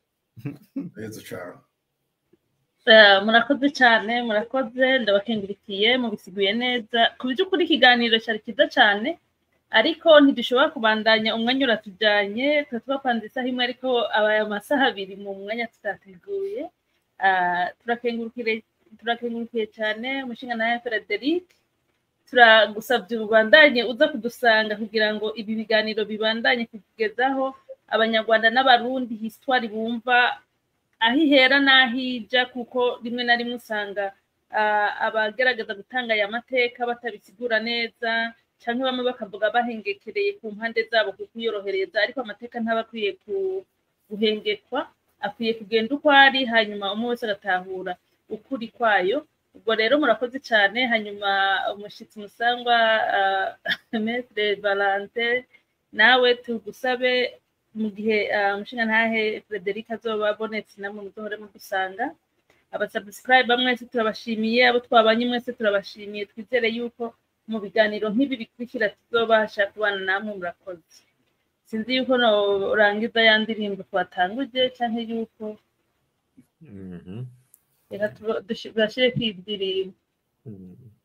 Speaker 2: murakoze cyane murakoze ndabakengurikiye mubisiguye neza ku by'ukuri ikiganiro cyari cyiza cyane ariko ntidushobora kubandanya umwanya uratujyanye tuba twapanze isaha imwe ariko abaye amasaha abiri mu mwanya tutateguye turakengurukiye cyane umushinga nawe frederic turagusabye ubandanye uza kudusanga kugira ngo ibi biganiro bibandanye kugezaho abanyarwanda n'abarundi hisitwari bumva aho ihera n'aho ijya kuko rimwe na rimwe usanga abagerageza gutanga aya mateka batabisigura neza cyangwa bamwe bakavuga bahengekereye ku mpande zabo kuko uyorohereza ariko amateka ntaba akwiye guhengekwa akwiye kugenda uko ari hanyuma umwe wese agatahura ukuri kwayo ubwo rero murakoze cyane hanyuma umushyitsi musangwa metere valante nawe tugusabe mu gihe umushinga ntahe frederic azoba abonetse namwe muzohore mudusanga abasabusikayiba mwese turabashimiye abo twabanye mwese turabashimiye twizere yuko mu biganiro nk'ibi bikurikira tuzobasha kubana namwe murakoze sinzi yuko urangiza ya ndirimbo twatanguje cyangwa yuko reka tubashyire ku indirimbo